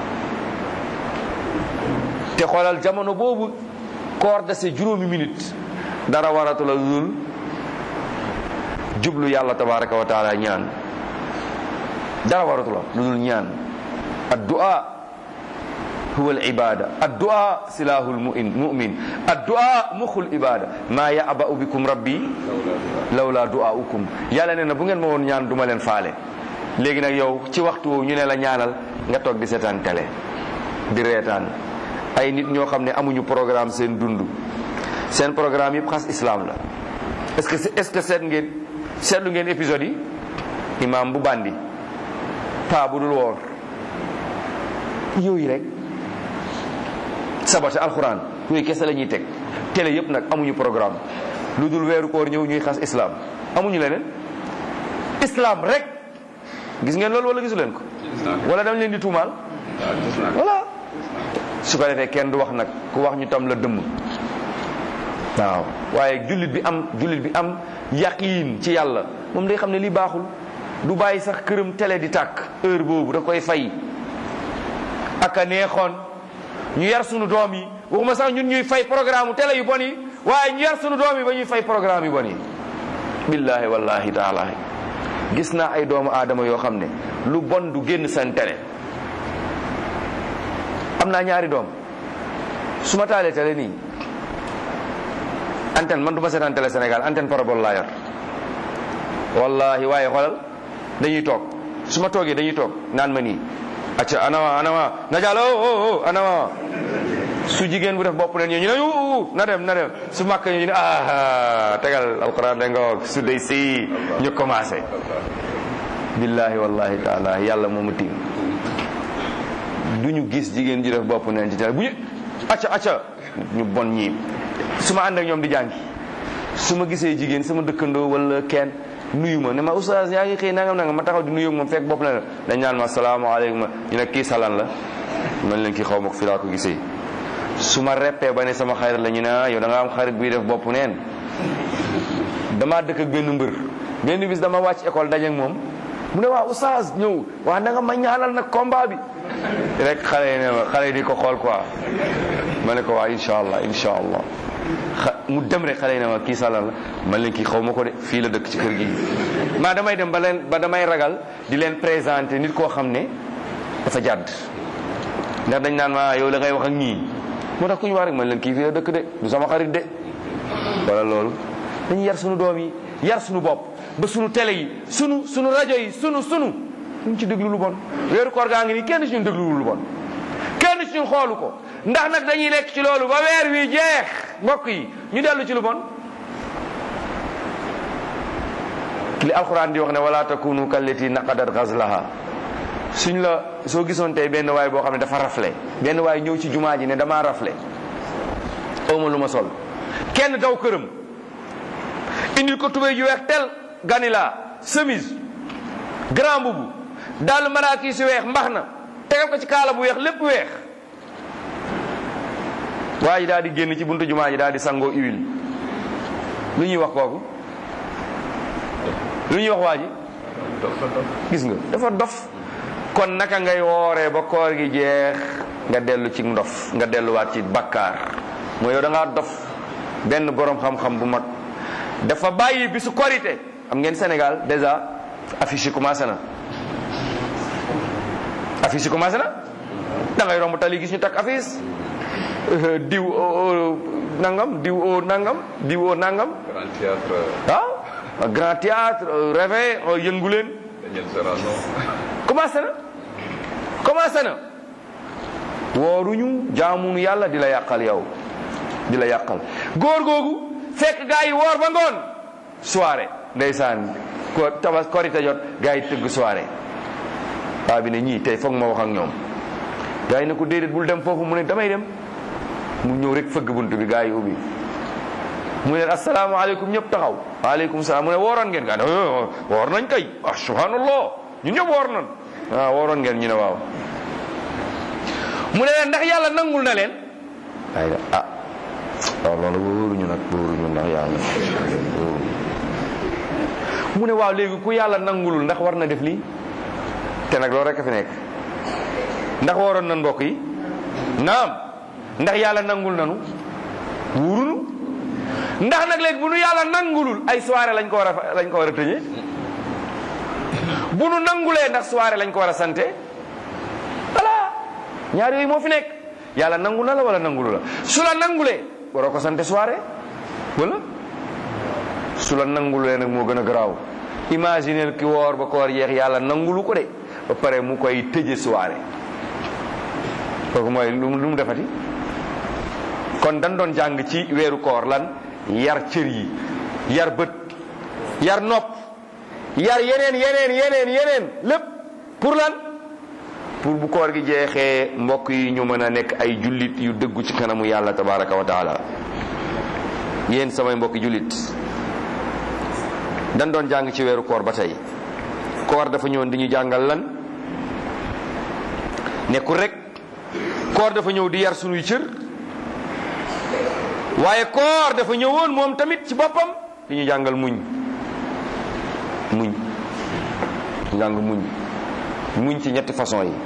te xoolal jamono boobu koor dese juróomi minute dara waratu la dul jublu yàlla tabaraka wa taala ñaan dara waratu la lu dul ñaan addu'a huwa al ibada addu'a silahu al mu'min addu'a muxul ibada ma ya'ba'u bikum rabbi lawla du'aukum yàlla nee na bu ngeen ma woon ñaan duma leen faale léegi nag yow ci waxtu woowu ñu ne la ñaanal nga toog di seetaan télé di reetaan ay nit ñoo xam ne amuñu programme seen dund seen programme yëpp xas islam la est-ce que est-ce que seet ngeen seetlu ngeen épisode yi imam bu bandi paa bu dul woor yooyu rek sabate alxuraan yooyu kese la ñuy teg télé yëpp nag amuñu programme lu dul weeru koor ñëw ñuy xas islam amuñu leneen islam rek gis ngeen loolu wala gisu leen ko wala dama leen di tuumaal voilà su ko defee kenn du wax nag ku wax ñu tam la dëmm waaw waaye jullit bi am jullit bi am yaqiin ci yàlla moom day xam ne lii baaxul du bàyyi sax këram télé di tàkk heure boobu da koy fay ak a neexoon ñu yar sunu doom yi waxuma sax ñun ñuy fay programme télé yu bon yi waaye ñu yar sunu doom yi ba ñuy fay programme yu bon yi billahi wallahi taala gis naa ay doomu aadama yoo xam ne lu bon du génn seen télé am naa ñaari doom su ma taalee télé nii antenne man du ma seetaan télé Sénégal antenne parabole laa yor wallahi waaye xoolal dañuy toog su ma toogee dañuy toog naan ma nii acca anama anama na jàll o o anama su jigéen bu def bopp leen ñu ne uu na dem na dem su màkk ñu ne ah tegal alquran da nga su day si ñu commencé billahi wallahi taala yàlla moomu tiim du ñu gis jigéen ji def bopp neen ci télé bu ñu acca acca ñu bon ñii su ma ànd ak ñoom di jàngi su ma gisee jigéen sama dëkkandoo wala kenn nuyu ma ne ma oustaz yaa ngi xëy nangam nangam ma taxaw di nuyu moom fekk bopp na la dañ naan ma salaamaaleykum ñu ne kii salan la man leen kii xaw ma ko fi laa ko gisee su ma reppee ba ne sama xarit la ñu ne yow da nga am xarit buy def bopp neen damaa dëkk ak benn mbër benn bis dama wàcc école daje ak moom mu ne waa oustaz ñëw waa na nga ma ñaanal nag combat bi rek xale yi ne ma xale yi di ko xool quoi ma ne ko waa incha allah incha allah mu dem rek xale yi ne ma kii salan la man leen kii xaw ma ko de fii la dëkk ci kër gi maa damay dem ba leen ba damay ragal di leen présenter nit koo xam ne dafa jàdd ndax dañ naan ma yow la ngay wax ak ñii moo tax ku ñu wax rek man leen kii fii la dëkk de du sama xarit de wala loolu dañu yar sunu doom yi yar sunu bopp ba sunu télé yi sunu sunu rajo yi sunu sunu ñu ci déglu lu bon weeru koor gaa ngi nii kenn ci ñun déglu lu bon kenn ci ñun xoolu ko ndax nag dañuy nekk ci loolu ba weer wi jeex mbokk yi ñu dellu ci lu bon li alquran di wax ne wala takunu kallati naqadat ghazlaha suñ la soo gisoon tey benn waay boo xam ne dafa rafle benn waay ñëw ci jumaa ji ne damaa rafle awma lu ma sol kenn daw këram indil ko tubéy ju weex tel ganila chemise grand bubu daal maraaki si weex mbax na tegal ko ci kaala bu weex lépp weex waa ji daal di génn ci buntu jumaa ji daal di sangoo huile lu ñuy wax kooku lu ñuy wax waa ji gis nga dafa dof kon naka ngay wooree ba koor gi jeex nga dellu ci ndof nga delluwaat ci bakkaar mooy yow da ngaa dof benn borom xam-xam bu mag dafa bàyyi bisu korité am ngeen Sénégal déjà affiche yi commencé na affiche yi commencé na da ngay romb tali gis ñu takk affiche diw o nangam diw o nangam diw o nangam
Grand théâtre
ah grand théâtre réveil yëngu leen
Daniel Serrano
commencé na commencé na wooruñu jaamunu yàlla di la yàqal yow di la yàqal góor googu fekk gaa yi woor ba ngoon soirée ndeysaan ko tabas korite jot gaa yi tëgg soirée waa bi ne ñii tey foog ma wax ak ñoom gaa yi ne ko déedéet bul dem foofu mu ne damay dem mu ñëw rek fëgg bunt bi gaa yi ubbi mu ne asalaamaaleykum ñëpp taxaw waaleykum salaam mu ne wooroon ngeen gaa ne woor nañ kay ah subhanallah ñu ñëpp woor nañ waaw wooroon ngeen ñu ne waaw mu ne leen ndax yàlla nangul na leen ay ah waaw loolu wóoruñu nag wóoruñu ndax yàlla mu ne waaw léegi ku yàlla nangulul ndax war na def lii te nag loolu rek a fi nekk ndax waroon nan mbokk yi naam ndax yàlla nangul nanu wuurunu ndax nag léegi bu nu yàlla nangulul ay soirée lañ ko war a lañ ko war a tëñee bu nu nangulee ndax soirée lañ ko war a sante voilà ñaar yooyu moo fi nekk yàlla nangu na la wala nangulu la su la nangulee waroo ko sante soirée wala su la nangulee nag moo gën a garaaw imaginer ki woor ba koor yeex yàlla nangulu ko de ba pare mu koy tëje soirée kooku mooy lu mu lu mu defati kon dañ doon jàng ci weeru koor lan yar cër yi yar bët yar nopp yar yeneen yeneen yeneen yeneen lépp pour lan pour bu koor gi jeexee mbokk yi ñu mën a nekk ay jullit yu dëggu ci kanamu yàlla tabaraka wa taala yéen samay mbokki jullit dañ doon jàng ci weeru koor ba tey koor dafa ñëwoon di ñu jàngal lan nekkul rek koor dafa ñëw di yar sunuy cër waaye koor dafa ñëwoon moom tamit ci boppam di ñu jàngal muñ muñ njàng muñ muñ ci ñetti façon yi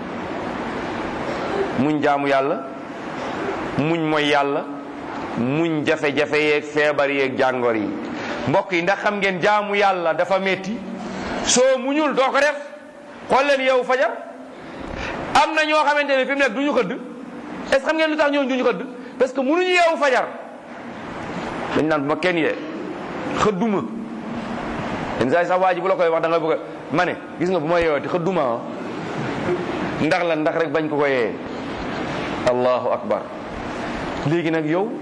muñ jaamu yàlla muñ mooy yàlla muñ jafe-jafe yeeg feebar yeeg jàngoor yi mbokk yi ndax xam ngeen jaamu yàlla dafa metti soo muñul doo ko def xool leen yow fajar am na ñoo xamante ne fi mu nekk du ñu xëdd est ce que xam ngeen lu tax ñooñu du ñu xëdd parce que munuñu yeewu fajar dañ naan bu ma kenn yee xëdduma yenn saa yi sax waa ji bu la koy wax da nga bëgg a ma ne gis nga bu ma yeewati xëdduma ah ndax la ndax rek bañ ko ko yee allahu akbar léegi nag yow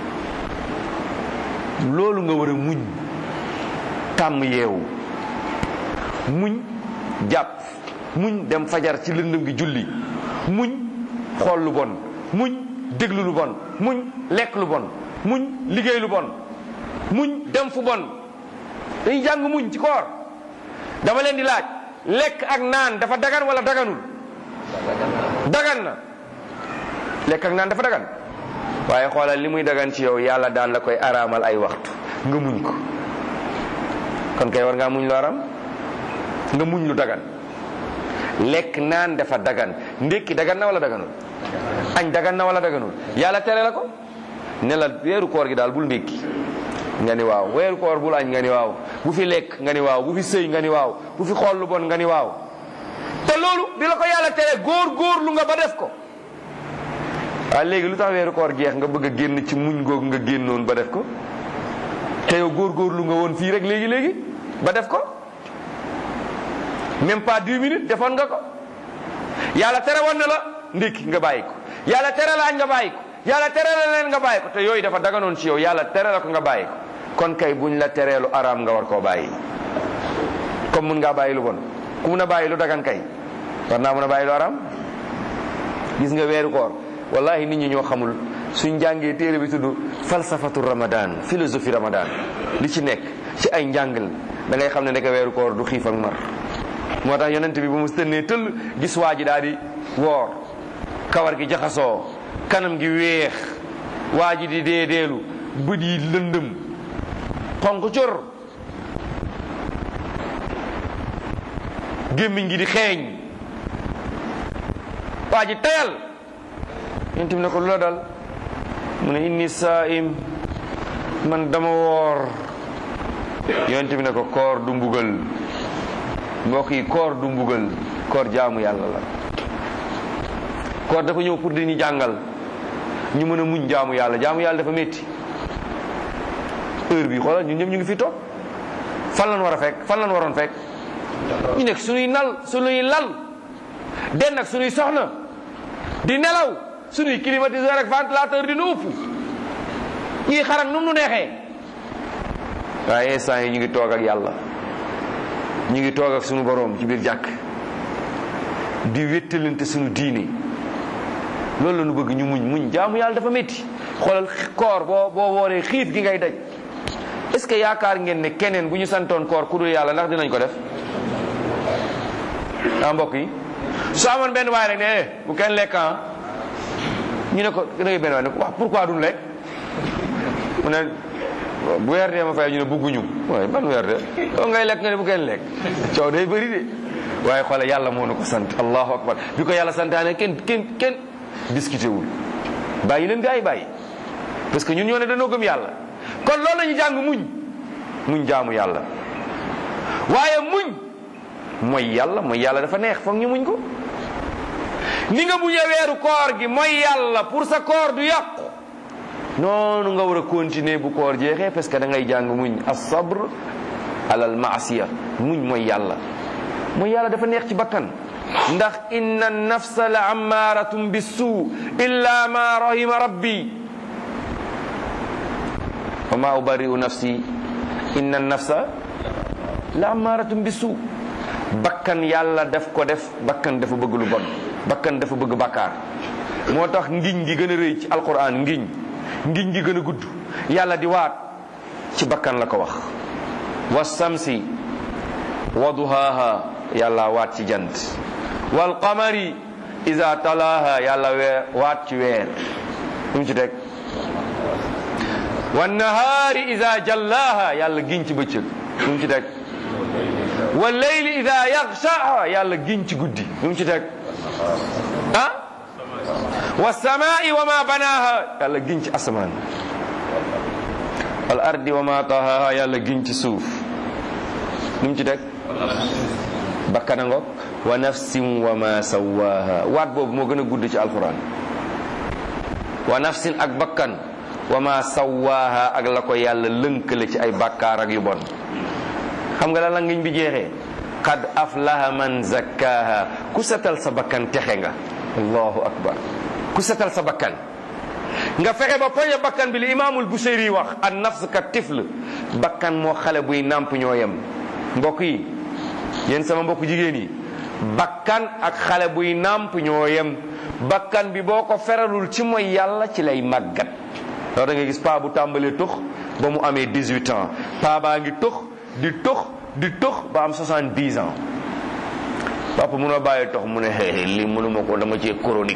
loolu nga war a muñ tàmm yeewu muñ jàpp muñ dem fajar ci lëndëm gi julli muñ xool lu bon muñ déglu lu bon muñ lekk lu bon muñ liggéey lu bon muñ dem fu bon dañuy jàng muñ ci koor dama leen di laaj lekk ak naan dafa dagan wala daganul dagan na lekk ak naan dafa dagan waaye xoolal li muy dagan ci yow yàlla daan la koy araamal ay waxtu nga muñ ko kon kay war ngaa muñ lu aram nga muñ lu dagan lekk naan dafa dagan ndékki dagan na wala daganul añ dagan na wala daganul yàlla tere la ko ne la weeru koor gi daal bul ndékki nga ni waaw weeru koor bul añ nga ni waaw bu fi lekk nga ni waaw bu fi sëy nga ni waaw bu fi xool lu bon nga ni waaw te loolu bi la ko yàlla tere góor góor lu nga ba def ko waaye léegi lu tax weeru koor jeex nga bëgg a génn ci muñ googu nga génnoon ba def ko te yow góor góor lu nga woon fii rek léegi léegi ba def ko même pas dix minutes defoon nga ko yàlla tere woon na la ndékki nga bàyyi ko yàlla tere la añ nga bàyyi ko yàlla tere la leen nga bàyyi ko te yooyu dafa daganoon ci yow yàlla tere la ko nga bàyyi ko kon kay buñ la tereelu araam nga war koo bàyyi comme mun ngaa bàyyi lu bon ku mun a bàyyi lu dagan kay war naa mun a bàyyi lu araam gis nga weeru koor wallahi nit ñi ñoo xamul suñ jàngee téere bi tudd falsafatu ramadan philosophie ramadan li ci nekk ci ay njàngal da ngay xam ne nekk weeru koor du xiif ak mar moo tax yonent bi bu mu tënnee tëll gis waa ji daal di woor kawar gi jaxasoo kanam gi weex waa ji di deedeelu bët yi lëndëm xonq cor gémmiñ gi di xeeñ waa ji tayal yonent bi ne ko lu la dal mu ne inni saa'im man dama woor yonent bi ne ko koor du mbugal mbokk yi koor du mbugal koor jaamu yàlla la koor dafa ñëw pour di ñu jàngal ñu mën a muñ jaamu yàlla jaamu yàlla dafa métti heure bi xoolal ñun ñëpp ñu ngi fi toog fan lan war a fekk fan lan waroon fekk ñu nekk suñuy nal suñuy lal den ak suñuy soxna di nelaw suñuy climatiseur ak ventilateur di nu upp ñuy xarak nu mu nu neexee waaye instant yi ñu ngi toog ak yàlla ñu ngi toog ak suñu boroom ci biir jàkk di wéttalante suñu diine loolu la ñu bëgg ñu muñ muñ jaamu yàlla dafa métti xoolal koor boo boo wooree xiif gi ngay daj est-ce que yaakaar ngeen ne keneen bu ñu santoon koor ku dul yàlla ndax dinañ ko def ah mbokk yi su amoon benn waay rek ne eh bu kenn lekk ah ñu ne ko da ngay benn waay ne ko wax pourquoi duñ lekk mu ne bu weer dee ma fay ñu ne bugguñu waaye ban weer de yow ngay lekk nga ne bu kenn lekk coow day bëri de waaye xoole yàlla moo na ko sant allahu akbar bi ko yàlla santaane kenn kenn kenn discuté wul bàyyi leen gaa yi bàyyi parce que ñun ñoo ne dañoo gëm yàlla kon loolu la ñu jàng muñ muñ jaamu yàlla waaye muñ mooy yàlla mooy yàlla dafa neex foog ñu muñ ko ni nga muñee weeru koor gi mooy yàlla pour sa koor du yàqu noonu nga war a continuer bu koor jeexee parce que da ngay jàng muñ as-sabr alal maasiya muñ mooy yàlla mooy yàlla dafa neex ci bakkan ndax inna nafsa la ammaaratum bisu illa ma rahima rabbi wa ma ubari'u nafsi inna nafsa la ammaaratum bisu bakkan yàlla daf ko def bakkan dafa bëgg lu bon bakkan dafa bëgg bakkaar moo tax ngiñ gi gën a rëy ci alquran ngiñ ngiñ gi gën a gudd yàlla di waat ci bakkan la ko wax wa samsi wa duhaaha yàlla waat ci jant wal qamari iza talaaha yàlla weer waat ci weer lu mu ci teg wan nahaari iza jallaaha yàlla giñ ci bëccëg lu mu ci teg wal layli iza yaxshaaha yàlla giñ ci guddi lu mu ci teg ah wa samaa'i wa ma banaaha yàlla giñ ci asamaan wal ardi wa ma tahaaha yàlla giñ ci suuf lu mu ci teg bakkana ngoog wa nafsin wa ma sawaaha waat boobu moo gën a gudd ci alquran wa nafsin ak bakkan wa ma sawaaha ak la ko yàlla lënkale ci ay bakkaar ak yu bon xam nga la la ngiñ bi jeexee qad aflaha man zakkaaha ku setal sa bakkan texe nga allahu akbar ku setal sa bakkan nga fexe ba poñe bakkan bi li imaamul Buseyri wax an nafs ka tifl bakkan moo xale buy nàmp ñoo yem mbokk yi yéen sama mbokk jigéen yi bakkan ak xale buy nàmp ñoo yem bakkan bi boo ko feralul ci mooy yàlla ci lay màggat loolu da nga gis paa bu tàmbalee tux ba mu amee 18 ans paa baa ngi tux di tux di tux ba am 70 ans papa munoo bàyyi tox mu ne xeexee lii mënuma ko dama cee chronique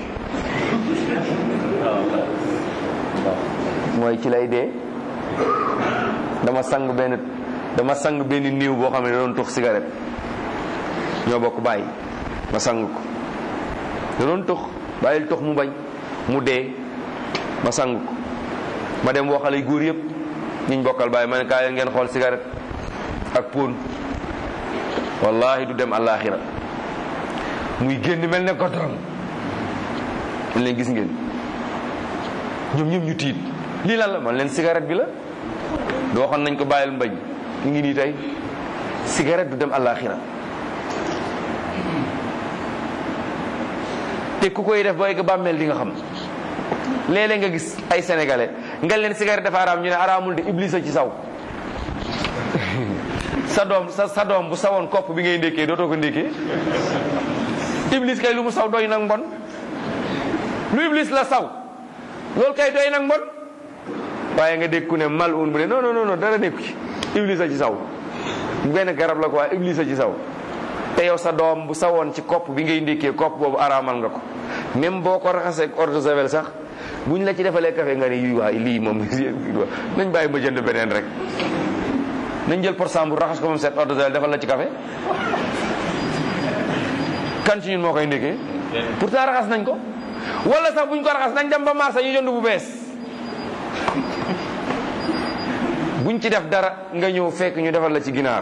mooy ci lay dee dama sang benn dama sang benn néew boo xam ne da doon tux cigarette ñoo bokk bàyyi ma sang ko da doon tux bàyyil tux mu bañ mu dee ma sang ko ma dem waxale góor yëpp ñiñ bokkal bàyyi ma ne kaay leen ngeen xool cigarette ak pon wallahi du dem àllaaxira muy génn mel ne godorom man leen gis ngeen ñoom ñoom ñu tiit lii lan la man leen cigarette bi la du waxoon nañ ko bàyyil mbañ ñu ngi nii tey cigarette du dem àllaaxira te ku koy def ba egg bàmmeel di nga xam léeg-léeg nga gis ay sénégalais nga leen cigarette dafa araam ñu ne araamul de iblis a ci saw sa doom sa sa doom bu sawoon kopp bi ngay ndékkee dootoo ko ndékkee iblis kay lu mu saw doy nag mbon lu iblis la saw loolu kay doy nag mbon waaye nga dégg ku ne mal un bu ne non non non dara nekku ci iblis a ci saw benn garab la ko waaye iblis a ci saw te yow sa doom bu sawoon ci kopp bi ngay ndékkee kopp boobu araamal nga ko même boo ko raxasee ak eau de javel sax buñ la ci defalee café nga ne yuy waay lii moom nañ bàyyi ma jënd beneen rek nañ jël pour bu raxas ko moom set eau de javel defal la ci café kan ci ñun moo koy ndékkee pourtant raxas nañ ko wala sax buñ ko raxas nañ dem ba marché ñu jënd bu bees buñ ci def dara nga ñëw fekk ñu defal la ci ginaar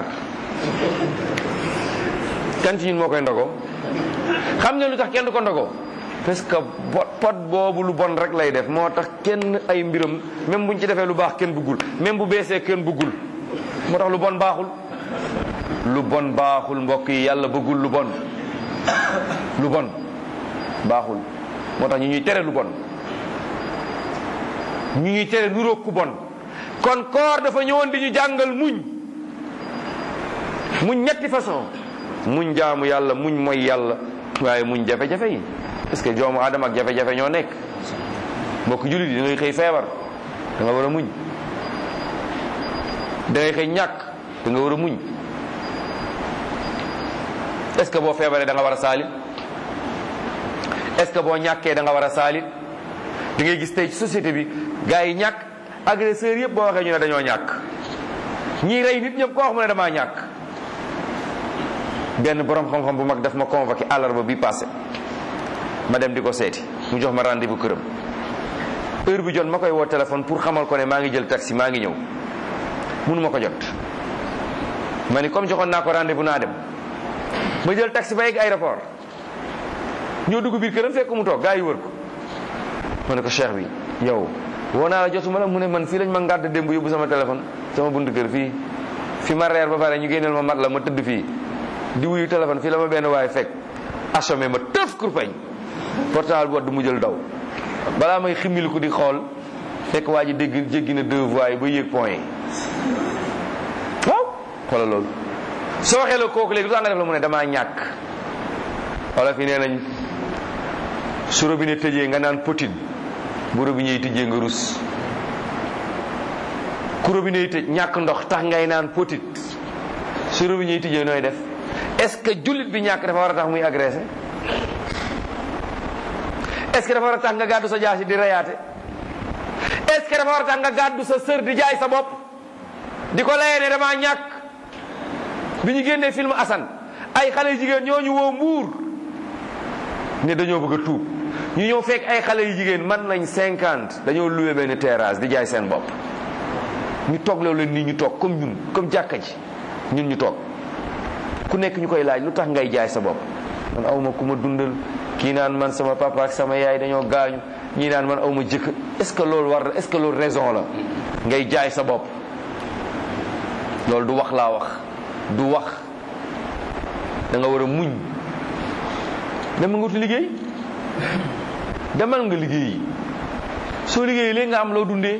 kan ci ñun moo koy ndogo xam nga lu tax kenn du ko ndogo parce que pot boobu lu bon rek lay def moo tax kenn ay mbiram même buñ ci defee lu baax kenn bëggul même bu beesee kenn bëggul moo tax lu bon baaxul lu bon baaxul mbokk yi yàlla bëggul lu bon lu bon baaxul moo tax ñu ñuy tere lu bon ñu ñuy tere nuróog ku bon kon koor dafa ñëwoon di ñu jàngal muñ muñ ñetti façon muñ jaamu yàlla muñ mooy yàlla waaye muñ jafe-jafe yi parce que joomu aadama ak jafe-jafe ñoo nekk mbokk jullit yi da ngay xëy feebar da nga war a muñ da ngay xëy ñàkk da nga war a muñ est-ce que boo feebaree da nga war a saalit est-ce que boo ñàkkee da nga war a saalit da ngay gis tey ci société bi gars yi ñàkk agresseurs yëpp boo waxee ñu ne dañoo ñàkk ñii rey nit ñëpp koo wax mu ne damaa ñàkk benn borom xam-xam bu mag daf ma convoqué àllarba bi passé ma dem di ko seeti mu jox ma rendez-vous këram heure bi jot ma koy woo téléphone pour xamal ko ne maa ngi jël taxi maa ngi ñëw mënu ma ko jot ma ni comme joxoon naa ko rendez-vous naa dem ma jël taxi ba yegg aéroport ñoo dugg biir këram fekk mu toog gaa yi wër ko ma ne ko cheikh bi yow woo naa la jotuma la mu ne man fii lañ ma ngàdd démb yóbbu sama téléphone sama buntu kër fii fi ma reer ba pare ñu génneel ma mat la ma tëdd fii di wuyu téléphone fii la ma benn waaye fekk assommé ma tëf kurpañ portable bu wadd mu jël daw balaa may ximmili ko di xool fekk waa ji dégg jéggi na deux voies yi ba yéeg point yi waaw xoolal loolu soo waxee la kooku léegi lu tax nga def la mu ne damaa ñàkk wala fi nee nañ su robinet tëjee nga naan potin bu robinet yi tëjee nga rus ku robinet yi tëj ñàkk ndox tax ngay naan potit su robinet yi tëjee nooy def est-ce que jullit bi ñàkk dafa war a tax muy agressé est-ce que dafa war a tax nga gàddu sa jaasi di reyaate est-ce que dafa war a tax nga gàddu sa sër di jaay sa bopp di ko layee ne damaa ñàkk bi ñu génnee film Assane ay xale jigéen ñoo ñu woo mbuur ne dañoo bëgg a tuub ñu ñëw fekk ay xale yu jigéen man nañ cinquante dañoo loué benn terrasse di jaay seen bopp ñu toog loolu leen nii ñu toog comme ñun comme jàkka ji ñun ñu toog ku nekk ñu koy laaj lu tax ngay jaay sa bopp man awma ku ma dundal kii naan man sama papa ak sama yaay dañoo gaañu ñii naan man awma jëkk est-ce que loolu war est-ce que loolu raison la ngay jaay sa bopp loolu du wax laa wax du wax da nga war a muñ dama nga wuti liggéey demal nga liggéey soo liggéey léegi nga am loo dundee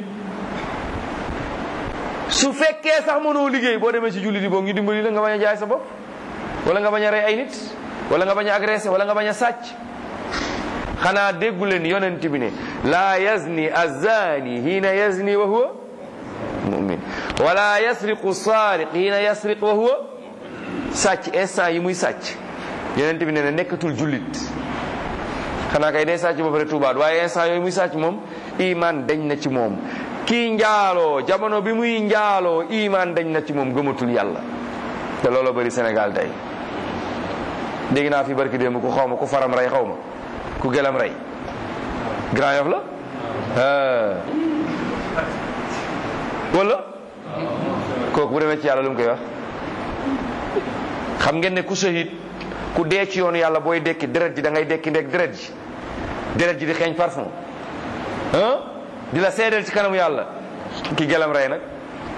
su fekkee sax mënoo liggéey boo demee ci jullit yi boog ñu dimbali la nga bañ a jaay sa bopp wala nga bañ a rey ay nit wala nga bañ a agressé wala nga bañ a sàcc xanaa déggu leen yonent bi ne laa yazni azani hiina yazni wa huwa mumin wala yasriqu saariq hiina yasriq wa huwa sàcc instant yi muy sàcc yonent bi ne ne nekkatul jullit xanaa kay day sàcc ba pare tuubaat waaye instant yooyu muy sàcc moom iman dañ na ci moom kii njaaloo jamono bi muy njaaloo iman dañ na ci moom gëmatul yàlla te looloo bëri Sénégal tey dégg naa fi barki démb ku xaw ma ku faram rey xaw ma ku gelam rey Grand Yoff la wala kooku bu demee ci yàlla lu mu koy wax xam ngeen ne ku shahid ku dee ci yoonu yàlla booy dekki deret ji da ngay dekki ndek deret ji deret ji di xeeñ parfum ah di la seedeel ci kanamu yàlla ki gelam rey nag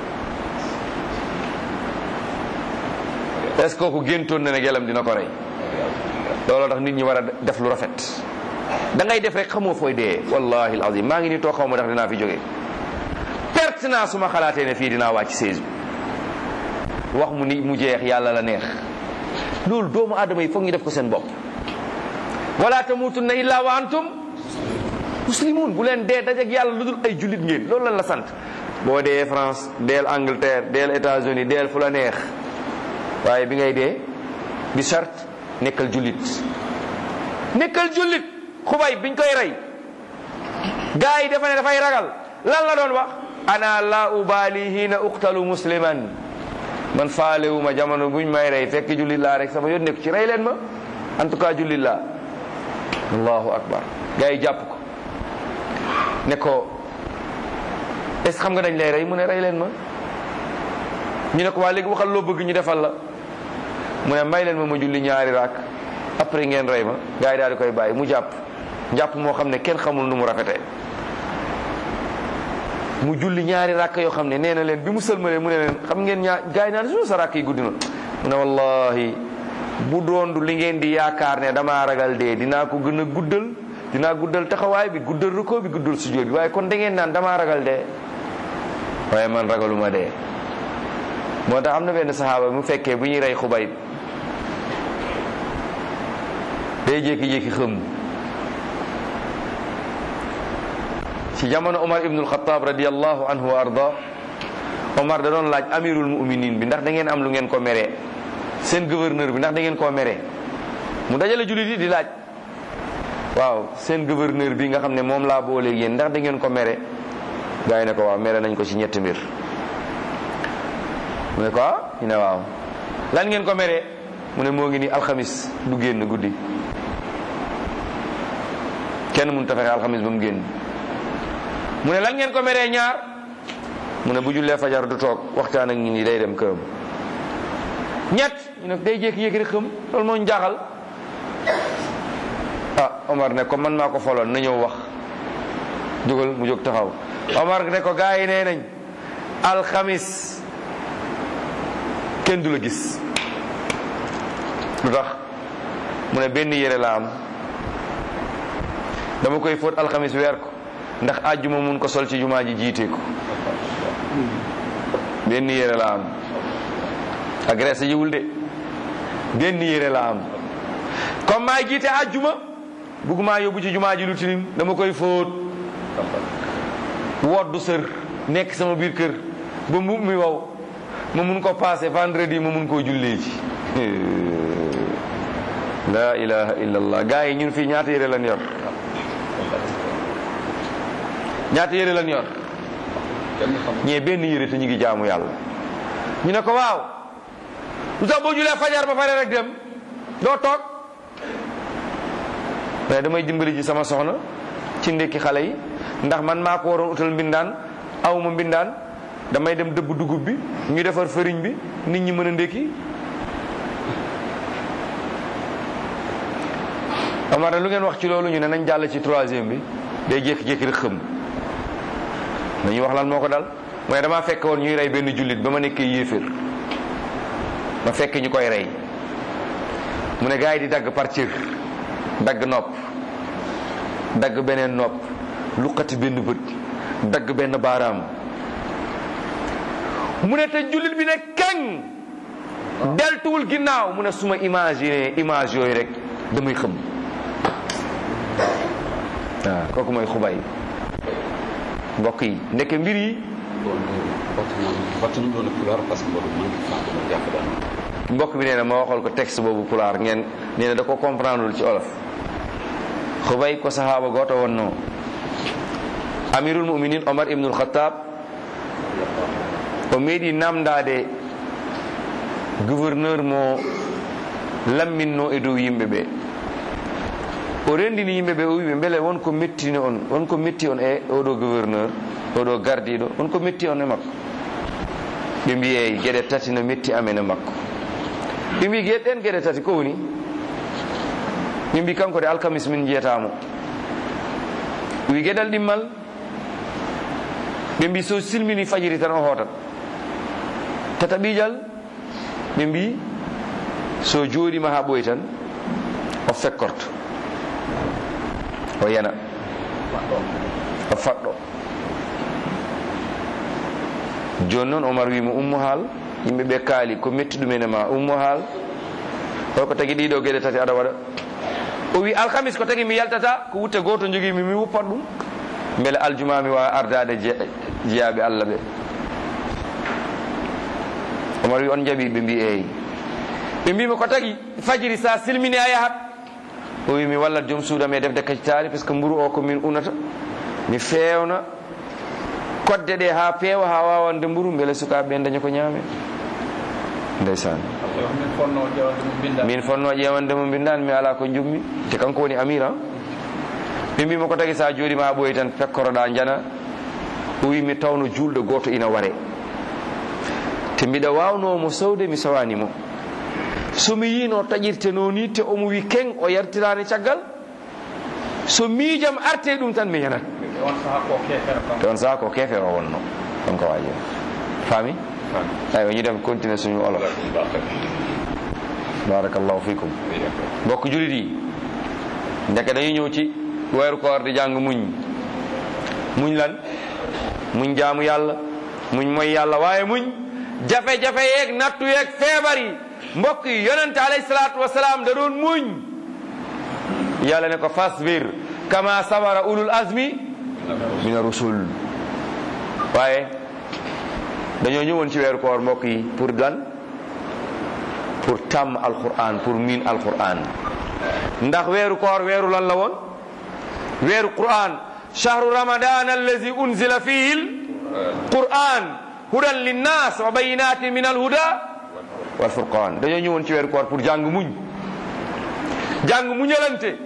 est-ce que kooku géntoon na ne gelam dina ko rey looloo tax nit ñi war a def lu rafet da ngay def rek xamoo fooy dee wallahi alazim maa ngi nii toog xaw ma ndax dinaa fi jógee perte naa su ma xalaatee ne fii dinaa wàcc seize bi wax mu ni mu jeex yàlla la neex loolu doomu aadama yi foog ñu def ko seen bopp wala tamutunna illa wa antum muslimun bu leen dee dajak yàlla lu dul ay jullit ngeen loolu lan la sant boo dee France deel Angleterre deel États-Unis deel fu la neex waaye bi ngay dee bi sart nekkal jullit nekkal jullit xubay biñ koy rey gaa yi dafa ne dafay ragal lan la doon wax ana la ubali hina uqtalu musliman man faalewuma jamono buñ may rey fekk jullit laa rek sama yoon nekk ci rey leen ma en tout cas jullit laa allahu akbar gaa yi jàpp ko ne ko est ce xam nga dañ lay rey mu ne rey leen ma ñu ne ko waa léegi waxal loo bëgg ñu defal la mu ne may leen ma ma julli ñaari raak après ngeen rey ma gaa yi daal di koy bàyyi mu jàpp jàpp moo xam ne kenn xamul nu mu rafetee mu julli ñaari rakk yoo xam ne nee na leen bi mu sëlmalee mu ne leen xam ngeen ñaar gaa yi naan su sa rakk yi guddi na mu ne wallahi bu doondu li ngeen di yaakaar ne damaa ragal dee dinaa ko gën a guddal dinaa guddal taxawaay bi guddal rukkoo bi guddal sujjóot bi waaye kon da ngeen naan damaa ragal dee waaye man ragaluma dee moo tax am na benn saxaaba mu fekkee bu ñuy rey xubay day jékki-jékki xëm ci jamono Omar ibnul Xataab radiyallahu anhu wa arda Omar da doon laaj amirul muminin bi ndax da ngeen am lu ngeen ko meree seen gouverneur bi ndax da ngeen koo meree mu dajale jullit yi di laaj waaw seen gouverneur bi nga xam ne moom laa boole yéen ndax da ngeen ko mere gaa yi ne ko waaw mere nañ ko ci ñetti mbir mu ne ko ah ñu ne waaw lan ngeen ko meree mu ne moo ngi ni alxamis du génn guddi kenn mënut a fexe alxamis ba mu génn mu ne lan ngeen ko meree ñaar mu ne bu jullee fajar du toog waxtaan ak ñi ni day dem këram ñett ñu ne day jékki-jékki rek xam loolu moo ñu jaaxal ah Omar ne ko man maa ko foloon na ñëw wax jógal mu jóg taxaw Omar ne ko gaa yi nee nañ alxamis kenn du la gis lu tax mu ne benn yére la am dama koy fóot alxamis weer ko ndax àjjuma mun ko sol ci jumaa ji jiite ko benn yére la am agressé yiwul de benn yére la am comme maay jiite àjjuma bugguma yóbbu ci jumaa ji lu tilim dama koy fóot woddu sër nekk sama biir kër ba mbubb mi wow ma mun ko passé vendredi ma mun koo jullee ji la ilaha illallah gars yi ñun fii ñaata yére lan yor ñaata yére lan yor ñee benn yére te ñu ngi jaamu yàlla ñu ne ko waaw lu tax boo julee fajar ba pare rek dem doo toog mais damay dimbali ji sama soxna ci ndekki xale yi ndax man maa ko waroon utal mbindaan awma mbindaan damay dem dëbb dugub bi ñu defar fëriñ bi nit ñi mën a ndekki Omar lu ngeen wax ci loolu ñu ne nañ jàll ci troisième bi day jékki-jékki rek xëm dañuy wax lan moo ko dal mooy damaa fekk woon ñuy rey benn jullit ba ma nekkee yéeféer ma fekk ñu koy rey mu ne gars yi di dagg par cër dagg nopp dagg beneen nopp luqati benn bët dagg benn baaraam mu ne te jullit bi ne keng deltuwul ginnaaw mu ne suma imaginer image yooyu rek damay xëm waaw kooku mooy xubay mbokk yi ndeke mbir yi mbokk bi nee na ma waxal ko texte boobu pulaar ngeen nee na da ko comprendre ci olof xubay ko sahaaba gooto wonno amirul muminin omar ibnul khattab o meeɗi namdade gouverneur mo lamminno e dow yimɓe ɓe o rendini yimɓe ɓe o wiɓe beele wonko mettini on wonko metti on e oɗo gouverneur oɗo gardiɗo wonko metti on e makko ɓe mbi eyi gueɗe tati no metti amen e makko ɓe mbi gueɗe ɗen gueɗe tati ko woni ɓe mbi kanko de alkamis min jiyatamo wi gueɗal ɗimmal ɓe mbi so silmini fajiri tan o hootat tata ɓiijal ɓe mbi so jooɗima ha ɓoyi tan o fekkorto o yana o faɗɗo joni noon omar wimo ummo haal yimɓe ɓe kaali ko metti ɗumen e ma ummo haal holko tagi ɗiɗo gueɗe tati aɗa waɗa o wi alkamis ko tagi mi yaltata ko wutte goto jogimi mi wuppat ɗum beele aljuma mi wawa ardade jeeyaɓe allah ɓe omar wi on jaaɓi ɓe mbi eyi ɓe mbima ko tagi fajiri sa silmini a yahat o wi mi wallat joom suuda me defde kacitali par ce que mburu o ko min unata mi fewna kodde ɗe ha peewa ha wawande mburu beele sukaɓe ɓe daña ko ñaame ndeysan
min fonno ƴewande mo binda
min fonno ƴewande mo mbindani mi ala ko jummi te kanko woni amir an ɓe mbima ko tagi sa jooɗima ha ɓooyi tan pekkoroɗa jana o wi mi tawno julɗo goto ina ware te mbiɗa wawnomo sowde mi sowanimo somi yino taƴirte no ni te omo wi keng o yartirani caggal so miijam arte ɗum tan mi yanat
on saaha ko kefere kam
te on saha ko kefere o wonno ɗon ko waji faami aywa ñu dem continuer suñu olof barakallahu fikum mbokk julit yi ndeke dañuy ñëw ci weeru koor di jàng muñ muñ lan muñ jaamu yàlla muñ mooy yàlla waaye muñ jafe-jafe yeeg nattu yeeg feebar yi mbokk yi yonente alayhi salaatu wasalaam da doon muñ yàlla ne ko fasbir kama sabara ulul azmi min rusul waaye dañoo ñëwoon ci weeru koor mbokk yi pour lan pour tàmm alquran pour miin alquran ndax weeru koor weeru lan la woon weeru quran shahru ramadan allazi unzila fihi alquran hudan linnas wa bayinatin min alhuda walfurqan dañoo ñëwoon ci weeru koor pour jàng muñ jàng muñalante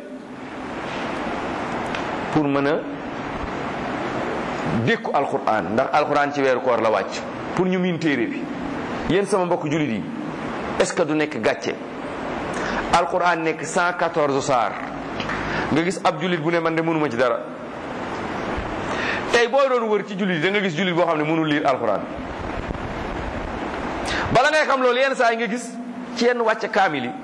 pour mën a dékku alquran ndax alquran ci weeru koor la wàcc pour ñu miin téere bi yéen sama mbokk julit yi est-ce que du nekk gàcce alquran nekk 114 saar nga gis ab julit bu ne man de mënuma ci dara tey boo doon wër ci julit yi da nga gis julit boo xam ne mënul lire alquran bala ngay xam loolu yenn saa yi nga gis ci yenn wàcce kaamil yi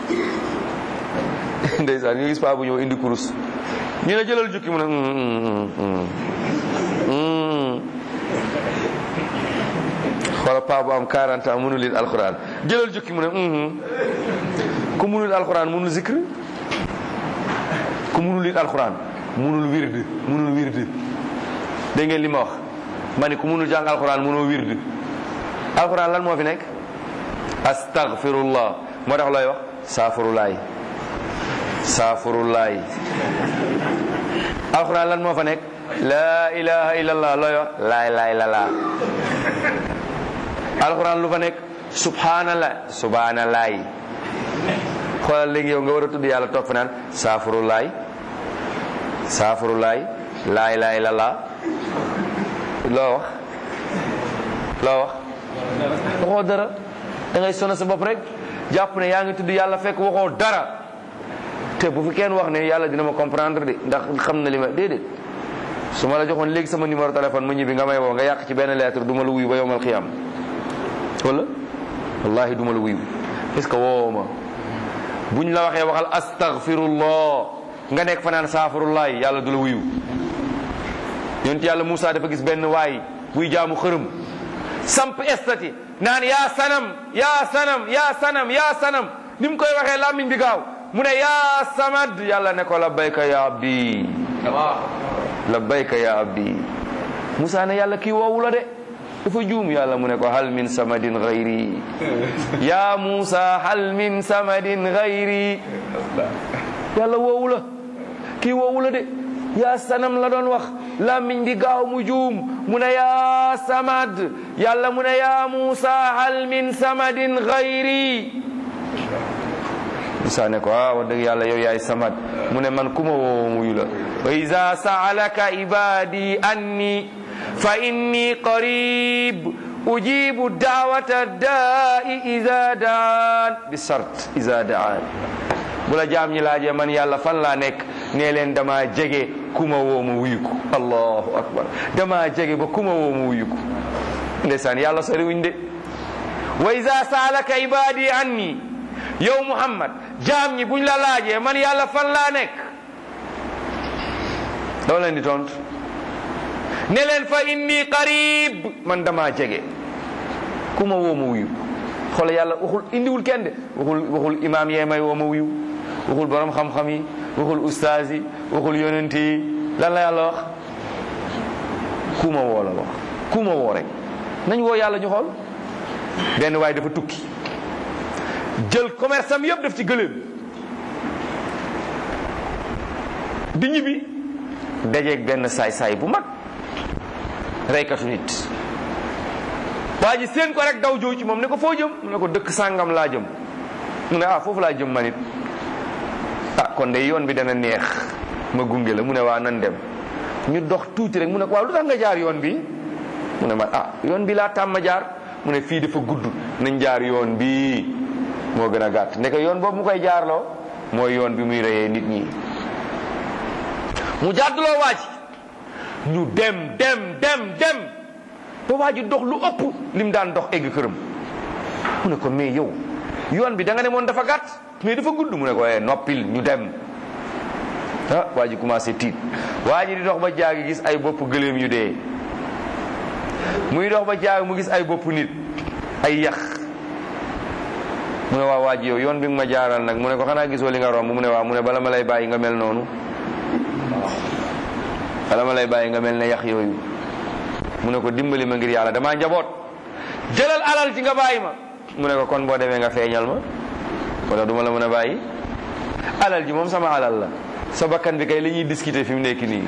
ndeysaan nga gis paa bu ñëw indi kurus ñu ne jëlal jukki mu ne mm, mm, mm, mm. xoola paa bu am 40 ans mënul lire alquran jëlal jukki mu ne mhm. ku mënul alquran mënul zikr ku mënul lire alquran mënul wird mënul wird dégg ngeen li ma wax ma ne ku mënul jàng alquran mënoo wird alquran lan moo fi nekk astaghfirullah moo tax looy wax saafurulaay saafurulaay alquran lan moo fa nekk laa ilaha illallah looy wax laay laay la laa alquran lu fa nekk subhanallah subhanalaay xoolal léegi yow nga war a tudd yàlla toog fa naan saafurulaay saafurulaay laay laay la laa loo wax loo wax waxoo dara da ngay sonal sa bopp rek jàpp ne yaa ngi tudd yàlla fekk waxoo dara te bu fi kenn wax ne yàlla dina ma comprendre de ndax xam na li ma déedéet su ma la joxoon léegi sama numéro téléphone mu ñibbi nga may woo nga yàq ci benn lettre du ma la wuyu ba yowmal xiyam wala wallahi du ma la wuyu parce que woo ma buñ la waxee waxal astaghfirullah nga nekk fanaan saafirullah yàlla du la wuyu yonent yàlla Moussa dafa gis benn waay buy jaamu xërëm samp estati naan yaa sanam yaa sanam yaa sanam yaa sanam ni mu koy waxee làmmiñ bi gaaw mu ne yaa samad yàlla ne ko labbayka ya abdi labbayka ya abdi Moussa ne yàlla kii woowu la de dafa juum yàlla mu ne ko hal min samadin gayri ya Moussa hal min samadin gayri yàlla woowu la kii woowu la de yaa sanam la doon wax làmmiñ bi gaaw mu juum mu ne yaa samad yàlla mu ne yaa Muusa hal min samadin gayri Musa ne ko ah wax dëgg yàlla yow yaay samad mu ne man kuma woo muyu la wa iza saalaka ibadi anni fa inni qarib ujibu daawata daai iza daan bi sart iza daan bu la jaam ñi laajee man yàlla fan laa nekk nee leen dama jege kuma woo ma wuyu ko allahu akbar dama jege ba kuma woo ma wuyu ko ndeysaan yàlla sori wuñ de wa iza saalaka ibadi anni yow muhammad jaam ñi buñ la laajee man yàlla fan laa nekk doo leen di tontu ne leen fa inni qarib man dama jege kuma woo ma wuyu xoolal yàlla waxul indiwul kenn de waxul waxul imaam yee may woo ma wuyu waxul borom xam-xam yi waxul ustaas yi waxul yonent yi lan la yàlla wax kuma woo la wax kuma woo rek nañ woo yàlla ñu xool benn waaye dafa tukki jël commerce am yëpp def ci gëléem di ñibbi dajeeg benn saay-saay bu mag reykatu nit waa ji seen ko rek daw jow ci moom ne ko foo jëm mu ne ko dëkk sàngam laa jëm mu ne ah foofu laa jëm man it ah kon de yoon bi dana neex ma gunge la mu ne waa nan dem ñu dox tuuti rek mu ne ko waaw lu tax nga jaar yoon bi mu ne ma ah yoon bi laa tàmm jaar mu ne fii dafa gudd nañ jaar yoon bi moo gën a gàtt ne ko yoon boobu mu koy jaarloo mooy yoon bi muy reyee nit ñi mu jàdduloo waa ji ñu dem dem dem dem ba waa ji dox lu ëpp lim daan dox egg këram mu ne ko mais yow yoon bi da nga ne moon dafa gàtt mais dafa gudd mu ne ko eh noppil ñu dem ah waa ji commencé tiit waa ji di dox ba jaagi gis ay bopp gëléem yu dee muy dox ba jaagi mu gis ay bopp nit ay yax mu ne waa waa ji yow yoon bi nga ma jaaral nag mu ne ko xanaa gisoo li nga romb mu ne waa mu ne bala ma lay bàyyi nga mel noonu bala ma lay bàyyi nga mel ne yax yooyu mu ne ko dimbali ma ngir yàlla damaa njaboot jëlal alal ci nga bàyyi ma mu ne ko kon boo demee nga feeñal ma wala duma la mën a bàyyi alal ji moom sama alal la sa bakkan bi kay li ñuy discuter fi mu nekk nii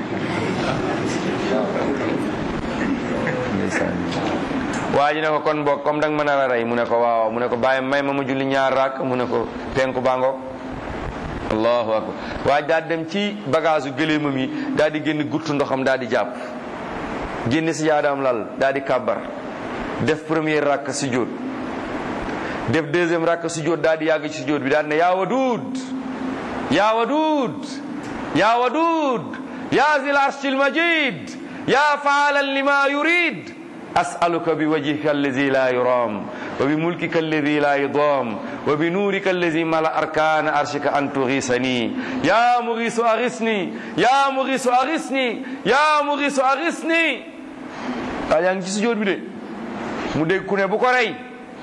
waa ji ne ko kon boog comme danga mën a rey mu ne ko waaw mu ne ko bàyyi may ma ma julli ñaar raak mu ne ko penku bango allahu akbar waaye daal dem ci bagage u gëléemam yi daal di génn guttu ndoxam daal di jàpp génn si jaadaam lal daal di kàbbar def première rakk sujjóot def deuxième rakk sujjóot daal di yàgg ci sujjóot bi daal ne yaa waduud yaa waduud yaa waduud yaa zil arshil majid yaa faalan lima yurid as'aluka bi wajhika allazi la yuram wa bi mulkika allazi la yudam wa bi nuurika allazi mala arkana arshika an tughisani ya mughisu aghisni ya mughisu aghisni ya mughisu aghisni waa yaa ngi ci sujjóot bi de mu dégg ku ne bu ko rey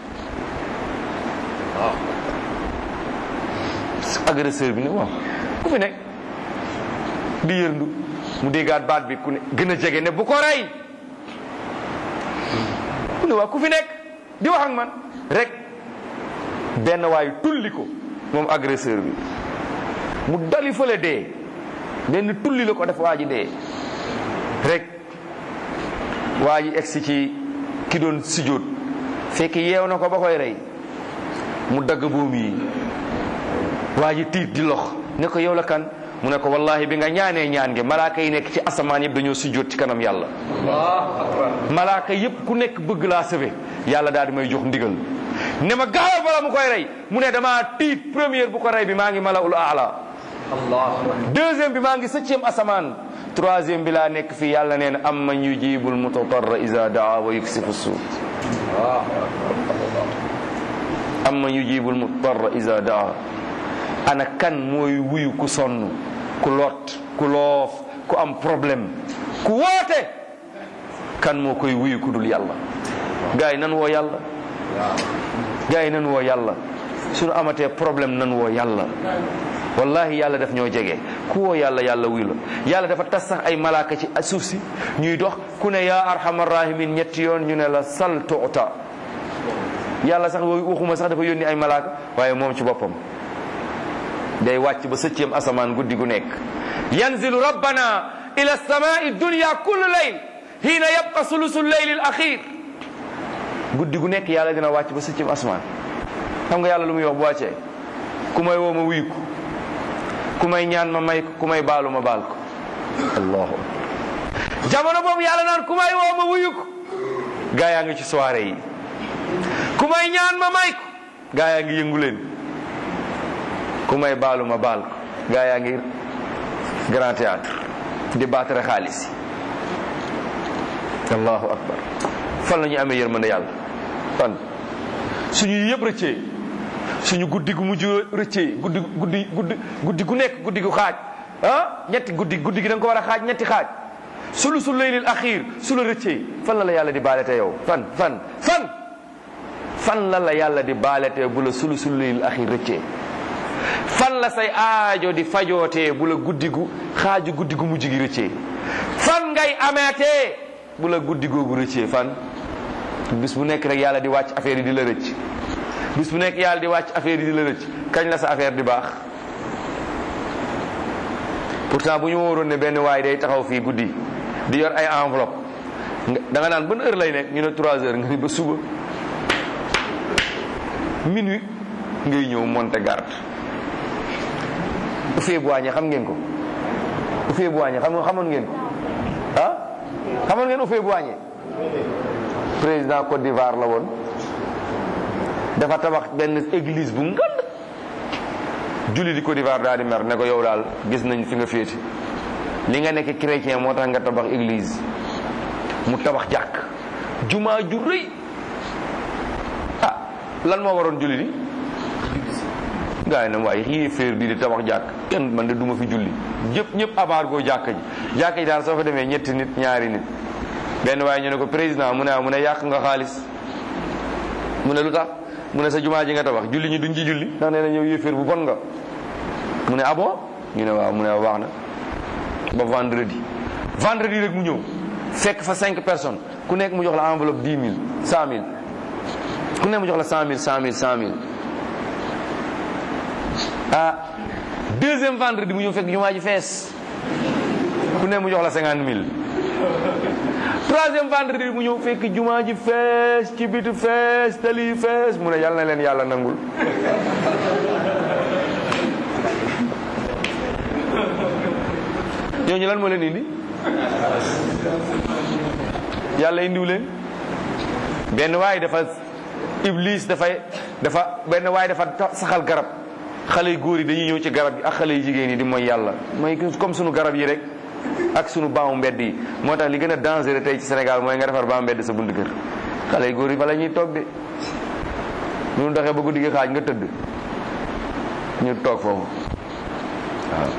waaw agresseur bi ne waaw ku fi nekk di yërndu mu déggaat baat bi ku ne gën a jege ne bu ko rey mu ne waaw ku fi nekk di wax ak man rek benn waay tulli ko moom agresseur bi mu dali fële dee benn tulli la ko def waa ji dee rek waa ji egsi ci ki doon sujjóot fekk yeew na ko ba koy rey mu dagg buum yi waa ji tiit di lox ne ko yow la kan mu ne ko wallahi bi nga ñaanee ñaan ge malaaka yi nekk ci asamaan yëpp dañoo sujjóot ci kanam yàlla malaaka yëpp ku nekk bëgg laa sëfe yàlla daal di may jox ndigal ne ma gaawal bala mu koy rey mu ne damaa tiit première bu ko rey bi maa ngi malaul aala deuxième bi maa ngi septième asamaan troisième bi laa nekk fii yàlla nee na am man yujibul mutatarra iza daa wa yuksifu suu am man yujibul mutatarra iza daa ana kan mooy wuyu ku sonn ku lot ku loof ku am problème ku woote kan moo koy wuyu ku dul yàlla gars yi nan woo yàlla gars yi nan woo yàlla suñu amatee problème nan woo yàlla wallahi yàlla daf ñoo jege ku woo yàlla yàlla wuyu la yàlla dafa tas sax ay malaaka ci suuf si ñuy dox ku ne yaa arhamar rahimin ñetti yoon ñu ne la sal tuuta yàlla sax waxuma sax dafa yónni ay malaaka waaye moom ci boppam day wàcc ba sëcceem asamaan guddi gu nekk yanzilu rabbana ila samai dunya kullu layl hiina yabqa sulusu leyli al axir guddi gu nekk yàlla dina wàcc ba sëcceem asamaan xam nga yàlla lu muy wax bu wàccee ku may woo ma wuyu ko ku may ñaan ma may ko ku may baalu ma baal ko allahu akbar jamono boobu yàlla naan ku may woo ma wuyu ko gaa yaa ngi ci soirée yi ku may ñaan ma may ko gaa yaa ngi yëngu leen ku may baalu ma baal ko gaa yaa ngi grand théâtre di baatare xaalis yi allahu akbar fan la ñu amee yërmande yàlla fan suñu yëpp rëccee suñu guddi gu mujj rëccee guddi guddi guddi guddi gu nekk guddi gu xaaj ah ñetti guddi guddi gi da nga ko war a xaaj ñetti xaaj sulu su laylil axiir su la rëccee fan la la yàlla di baalete yow fan fan fan fan la la yàlla di baalete bu la sulu su laylil axiir rëccee fan la say aajo di fajootee bu la guddi gu xaaju guddi gu mujj gi rëccee fan ngay ameetee bu la guddi googu rëccee fan bis bu nekk rek yàlla di wàcc affaire yi di la rëcc bis bu nekk yàlla di wàcc affaire yi di la rëcc kañ la sa affaire di baax pourtant bu ñu wóoroon ne benn waay day taxaw fii guddi di yor ay enveloppe nga da nga naan ban heure lay nekk ñu ne 3 heures nga ni ba suba minuit ngay ñëw monter garde Houphouët-Boigny xam ngeen ko Houphouët-Boigny xam nga xamoon ngeen ko ah xamoon ngeen Houphouët-Boigny président Côte d'Ivoire la woon dafa tabax benn église bu ngand julli di Côte d'Ivoire daal di mer ne ko yow daal gis nañ fi nga féete li nga nekk chrétien moo tax nga tabax église mu tabax jàkk jumaa ju rëy ah lan moo waroon julli di gaa yi ne waaye xii féer bi di tabax jàkk kenn man de duma fi julli ñëpp ñëpp abaar goo jàkk ji jàkk ji daal soo fa demee ñetti nit ñaari nit benn waaye ñu ne ko président mu ne ah mu ne yàq nga xaalis mu ne lu tax mu ne sa jumaa ji nga tabax julli ñi duñ ci julli ndax nee na ñëw yéeféer bu bon nga mu ne ah bon ñu ne waaw mu ne baax na ba vendredi vendredi rek mu ñëw fekk fa cinq personnes ku nekk mu jox la enveloppe dix mille cent mille ku nekk mu jox la cent mille cent mille cent mille ah deuxième vendredi mu ñëw fekk jumaa ji fees ku nekk mu jox la cinquante mille troisième vendredi mu ñëw fekk jumaa ji fees ci bitu fees tali fees mu ne yàlla na leen yàlla nangul ñooñu lan moo leen indi yàlla indiw leen benn waay dafa iblis dafay dafa benn waay dafa saxal garab xale yu góor yi dañuy ñëw ci garab yi ak xale yu jigéen yi di mooy yàlla mooy comme sunu garab yi rek ak sunu baamu mbedd yi moo tax li gën a dangereux tey ci Sénégal mooy nga defar baamu mbedd sa bunt kër xale yu góor yi fa la ñuy toog de ñu doxee ba guddi gi xaaj nga tëdd ñu toog foofu waaw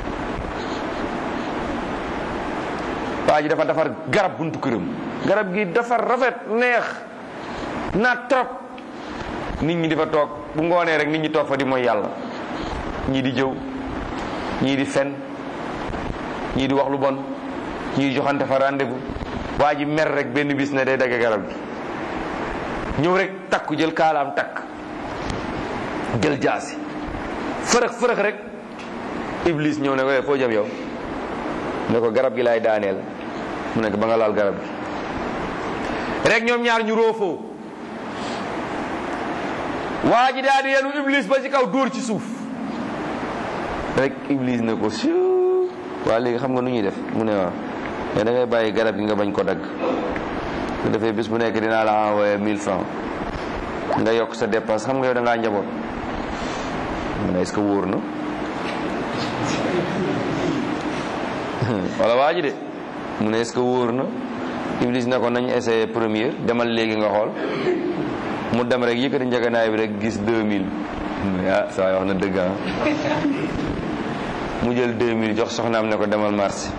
waa ji dafa defar garab buntu këram garab gi dafa rafet neex naat trop nit ñi di fa toog bu ngoonee rek nit ñi toog fa di mooy yàlla ñii di jëw ñii di fen ñii di wax lu bon ñii joxante fa rendez-vous waa ji mer rek benn bis ne day dagg garab gi ñëw rek takku jël kaalaam takk jël jaasi fërëx fërëx rek iblis ñëw ne ko foo jëm yow ne ko garab gi laay daaneel mu nekk ba nga laal garab gi rek ñoom ñaar ñu roofoo waa ji daal di yenu iblis ba ci kaw dóor ci suuf rek iblis ne ko siu waa léegi xam nga nu ñuy def mu ne waaw mais da ngay bàyyi garab gi nga bañ ko dagg su defee bis bu nekk dinaa la envoyé 1000 francs nga yokk sa dépense xam nga yow da ngaa njaboot mu ne est-ce que wóor na wala waa ji de mu ne est-ce que wóor na iblis ne ko nañ essayé première demal léegi nga xool mu dem rek yëkkati njëganaay bi rek gis 2000 ah saa wax na dëgg ah mu jël 2000 jox soxnaam ne ko demal marché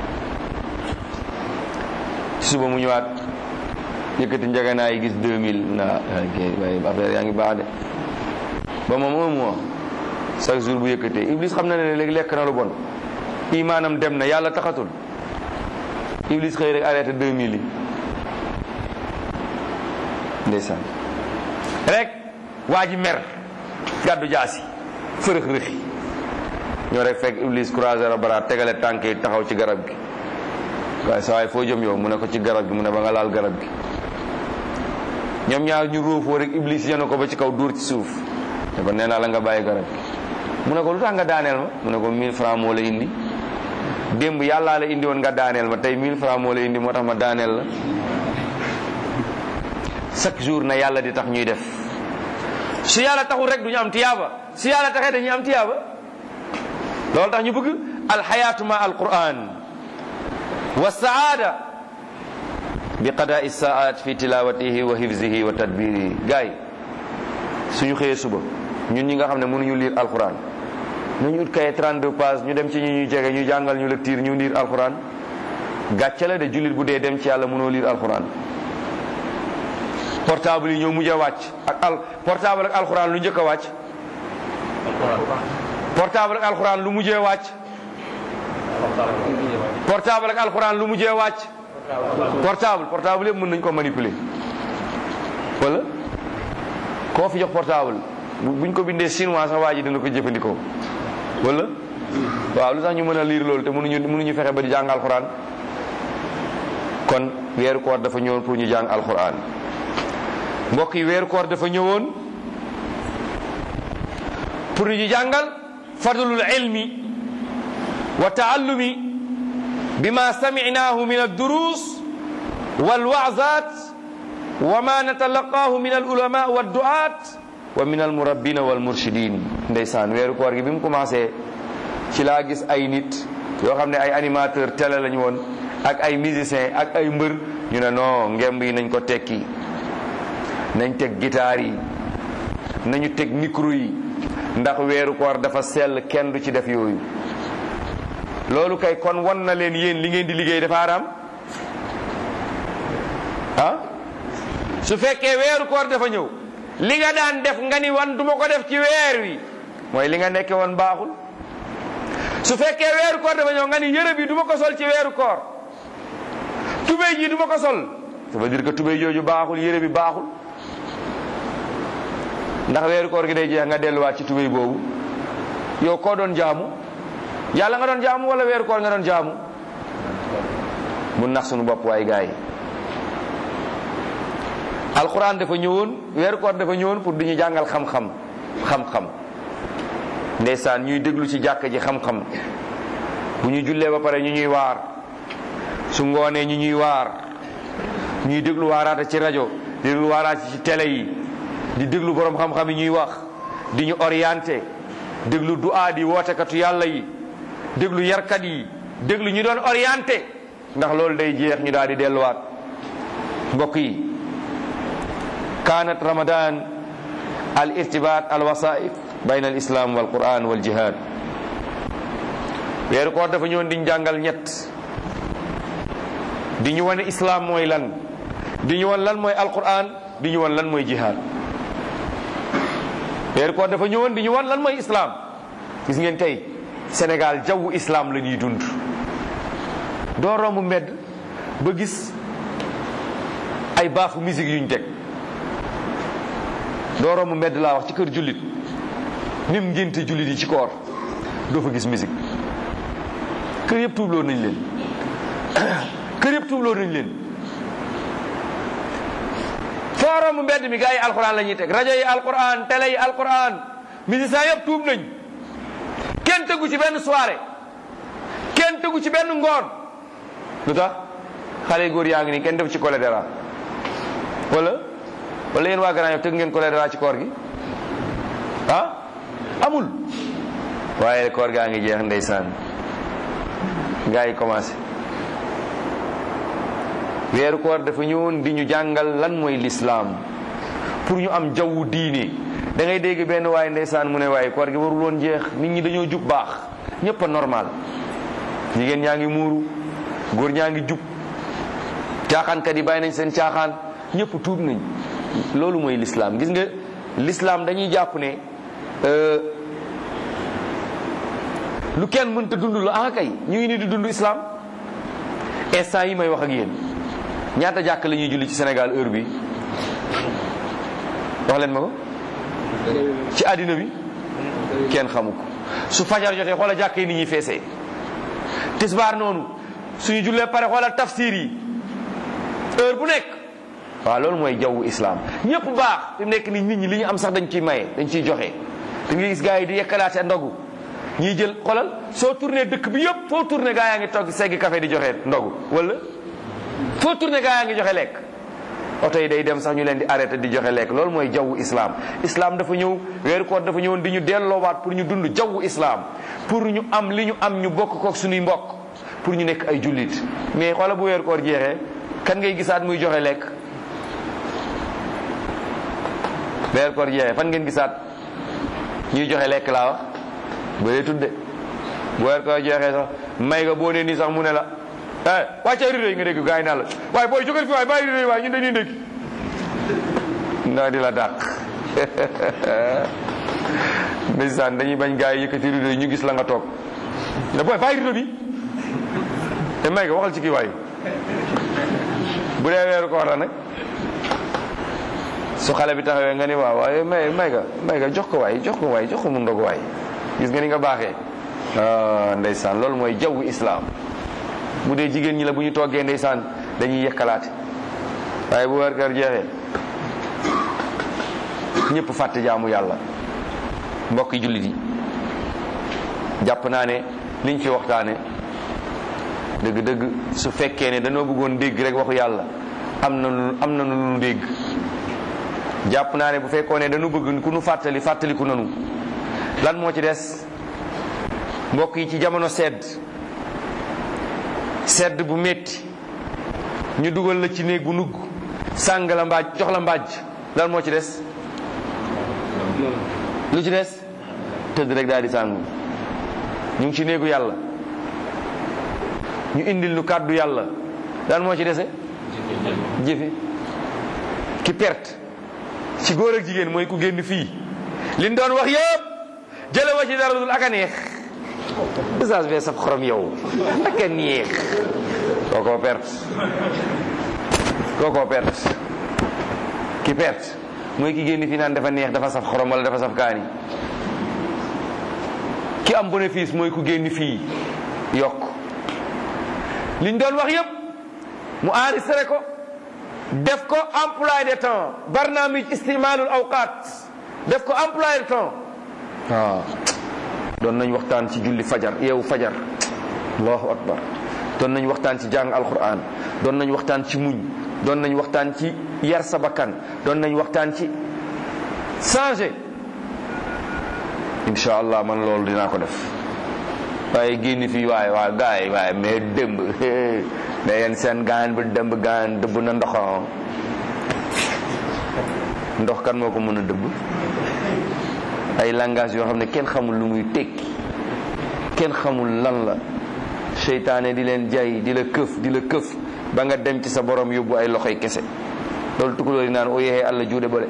suba mu ñëwaat yëkkati njëganaay yi gis 2000 naa waaye affaire yaa ngi baax de ba moom un mois chaque jour bu yëkkatee iblis xam na ne léegi lekk na lu bon imaanam dem na yàlla taxatul iblis xëy rek arrêté 2000 yi ndeysaan rek waa ji mer gàddu jaasi fërëx rëxi ñoo rek fekk iblis croiser a bara tegale tànk yi taxaw ci garab gi waaye sa waay foo jëm yow mu ne ko ci garab gi mu ne ba nga laal garab gi ñoom ñaar ñu róofoo rek iblis yenu ko ba ci kaw dóor ci suuf ne ko nee naa la nga bàyyi garab gi mu ne ko lu tax nga daaneel ma mu ne ko 1000 francs moo la indi démb yàllaa la indi woon nga daaneel ma tey 1000 francs moo la indi moo tax ma daaneel la chaque jour na yàlla di tax ñuy def su yàlla taxul rek du ñu am tiyaaba su yàlla taxee dañuy am tiyaaba loolu tax ñu bëgg alxayaatu ma alquran wa saada bi qadaa saat fi tilawatihi wa hifzihi wa tadbirihi gaay suñu xëyee suba ñun ñi nga xam ne mënuñu lire alquran nañu ut kaye 32 pages ñu dem ci ñu ñuy jege ñu jàngal ñu lecture ñu lire alquran gàcce la de jullit bu dee dem ci yàlla mënoo lire alquran portable yi ñoo mujj a wàcc ak al portable ak alquran lu njëkk a wàcc portable ak alquran lu mujjee wàcc portable ak alquran lu mujjee wàcc portable portable yëpp mën nañ ko manipuler wala koo fi jox portable bu buñ ko bindee chinois sax waa ji dina ko jëfandikoo wala waaw lu tax ñu mën a liir loolu te mënuñu mënuñu fexe ba di jàng alxuraan kon weeru koor dafa ñëwoon pour ñu jàng alxuraan mbokk yi weeru koor dafa ñëwoon pour ñu jàngal fadlul ilmi wa taallumi bima saminaahu min addurus walwaazat wa ma natalaqaahu min alulama walduat wa min almurabbina walmurshidin ndeysaan weeru koor gi bi mu commencé ci laa gis ay nit yoo xam ne ay animateur télé lañu woon ak ay musicien ak ay mbër ñu ne non ngemb yi nañ ko tekki nañ teg guitare yi nañu teg micro yi ndax weeru koor dafa sell kenn du ci def yooyu loolu kay kon won na leen yéen li ngeen di liggéey dafa araam ah su fekkee weeru koor dafa ñëw li nga daan def nga ni wan duma ko def ci weer wi mooy li nga nekke woon baaxul su fekkee weeru koor dafa ñëw nga ni yére bi duma ko sol ci weeru koor tubéy ji duma ko sol ça veut dire que tubéy jooju baaxul yére bi baaxul ndax weeru koor gi day jeex nga delluwaat ci tubéy boobu yow koo doon jaamu yàlla nga doon jaamu wala weeru koor nga doon jaamu bu nax sunu bopp waay gars yi alquran dafa ñëwoon weeru koor dafa ñëwoon pour duñu jàngal xam-xam xam-xam ndeysaan ñuy déglu ci jàkk ji xam-xam bu ñu jullee ba pare ñu ñuy waar su ngoonee ñu ñuy waar ñuy déglu waaraata ci rajo di déglu waaraata ci télé yi di déglu borom xam-xam yi ñuy wax di ñu orienté déglu duaa di wootekatu yàlla yi déglu yarkat yi déglu ñu doon orienté ndax loolu day jeex ñu daal di delluwaat mbokk yi kaanat ramadan al irtibat al wasaif bayna al islam wal quran wal jihad weeru koor dafa ñëwoon di ñu jàngal ñett di ñu wane islam mooy lan di ñu wan lan mooy alquran di ñu wan lan mooy jihad weeru koor dafa ñëwoon di ñu wan lan mooy islam gis ngeen tey Sénégal jawwu islam la ñuy dund doo romb mbedd ba gis ay baafu musique yuñ teg doo romb mbedd laa wax ci kër jullit nim ngénte jullit yi ci koor doo fa gis musique kër yëpp tuubloo nañ leen kër yëpp tuubloo nañ leen foo romb mbedd mi gars yi alquran la ñuy teg rajo yi alquran télé yi alquran musiciens yëpp tuub nañ kenn tegu ci benn soirée kenn tegu ci benn ngoon lu tax xale yu góor yaa ngi nii kenn def ci choléra wala wala yéen waa Grand Yoff teg ngeen choléra ci koor gi ah amul waaye koor gaa ngi jeex ndeysaan gaa yi commencé weeru koor dafa ñëwoon di ñu jàngal lan mooy lislaam pour ñu am jawwu diine da ngay dégg benn waaye ndeysaan mu ne waaye koor gi warul woon jeex nit ñi dañoo jub baax ñëpp a normal jigéen ñaa ngi muuru góor ñaa ngi jub caaxaankat yi bàyyi nañ seen caaxaan ñëpp tuub nañ loolu mooy lislaam gis nga lislaam dañuy jàpp ne lu kenn mënta dund la ah kay ñu ngi ni di dund islam instant yi may wax ak yéen ñaata jàkk la ñuy julli ci Sénégal heure bi wax leen ma ko ci àddina bi kenn xamu ko su fajar jotee xoola jàkk yi ni ñuy feesee tisbaar noonu suñu jullee pare xoola tafsir yi heure bu nekk waaw loolu mooy jawwu islam ñëpp baax fi mu nekk ni nit ñi li ñu am sax dañ ciy maye dañ ciy joxe da nga gis gars yi di yekkalaate ndogu ñiy jël xolal soo tourné dëkk bi yëpp foo tourné gaa yaa ngi togg seggi café di joxe ndogu wala foo tourné gaa yaa ngi joxe lekk oto yi day dem sax ñu leen di arrêté di joxe lekk loolu mooy jawwu islam islam dafa ñëw weeru koor dafa ñëwoon di ñu delloowaat pour ñu dund jawwu islam pour ñu am li ñu am ñu bokk kook suñuy mbokk pour ñu nekk ay jullit mais xoola bu weeru koor jeexee kan ngay gisaat muy joxe lekk weeru koor jeexee fan ngeen gisaat ñuy joxe lekk laa wax ba dee tudde bu weer koor jeexee sax may nga boo nee nii sax mu ne la eh wàccee rido yi nga dégg gars yi naan la waaye booy jógal fi waaye bàyyi rido yi waaye ñun dañuy ndékki ndax di la dàq ndeysaan dañuy bañ gars yi yëkkati rido yi ñu gis la nga toog ne booy bàyyi rido bi te may nga waxal ci kii waay bu dee weeru koor la nag su xale bi taxawee nga ni waaw waaye may may ga may ga jox ko waay jox ko waay jox ko mu ndog waay gis nga ni nga baaxee ah ndeysaan loolu mooy jawwu islaam bu dee jigéen ñi la bu ñu toggee ndeysaan dañuy yekkalaate waaye bu weer kër jeexee ñëpp fàtte jaamu yàlla mbokki jullit yi jàpp naa ne liñ fi waxtaane dëgg-dëgg su fekkee ne dañoo bëggoon dégg rek waxu yàlla am na lu am na lu nu dégg jàpp naa ne bu fekkoon ne dañu bëgg ku nu fàttali fàttaliku nanu lan moo ci des mbokk yi ci jamono sedd sedd bu metti ñu dugal la ci néeg bu nugg sàng la mbaaj jox la mbaaj lan moo ci des lu ci des tëdd rek daal di sàngu ñu ngi ci néegu yàlla ñu indil nu kàddu yàlla lan moo ci dese jëfe ki perte ci góor ak jigéen mooy ku génn fii liñ doon wax yëpp jële wa ci dara dul ak a neex message bee saf xorom yow ak a neex kookoo perte kookoo perte ki perte mooy ki génn fii naan dafa neex dafa saf xorom wala dafa saf kaani ki am bénéfice mooy ku génn fii yokk liñ doon wax yépp mu enregistré ko def ko emploi de temps barnaamij istimaalul awqaat def ko emploi de temps waaw doon nañ waxtaan ci julli fajar yeewu fajar allahu akbar doon nañ waxtaan ci jàng alquran doon nañ waxtaan ci muñ doon nañ waxtaan ci yar sa bakkan doon nañ waxtaan ci changer incha allah man loolu dinaa ko def waaye génn fii waaye waaye gars yi waaye mais dëmb da yeen seen gaan bu dëmb gaan dëbb na ndoxam ndox kan moo ko mën a dëbb ay langage yoo xam ne kenn xamul lu muy tekki kenn xamul lan la seytaane di leen jay di la këf di la këf ba nga dem ci sa borom yóbbu ay loxoy kese loolu tukulóor yi naan o yexee allah juuɗe ɓole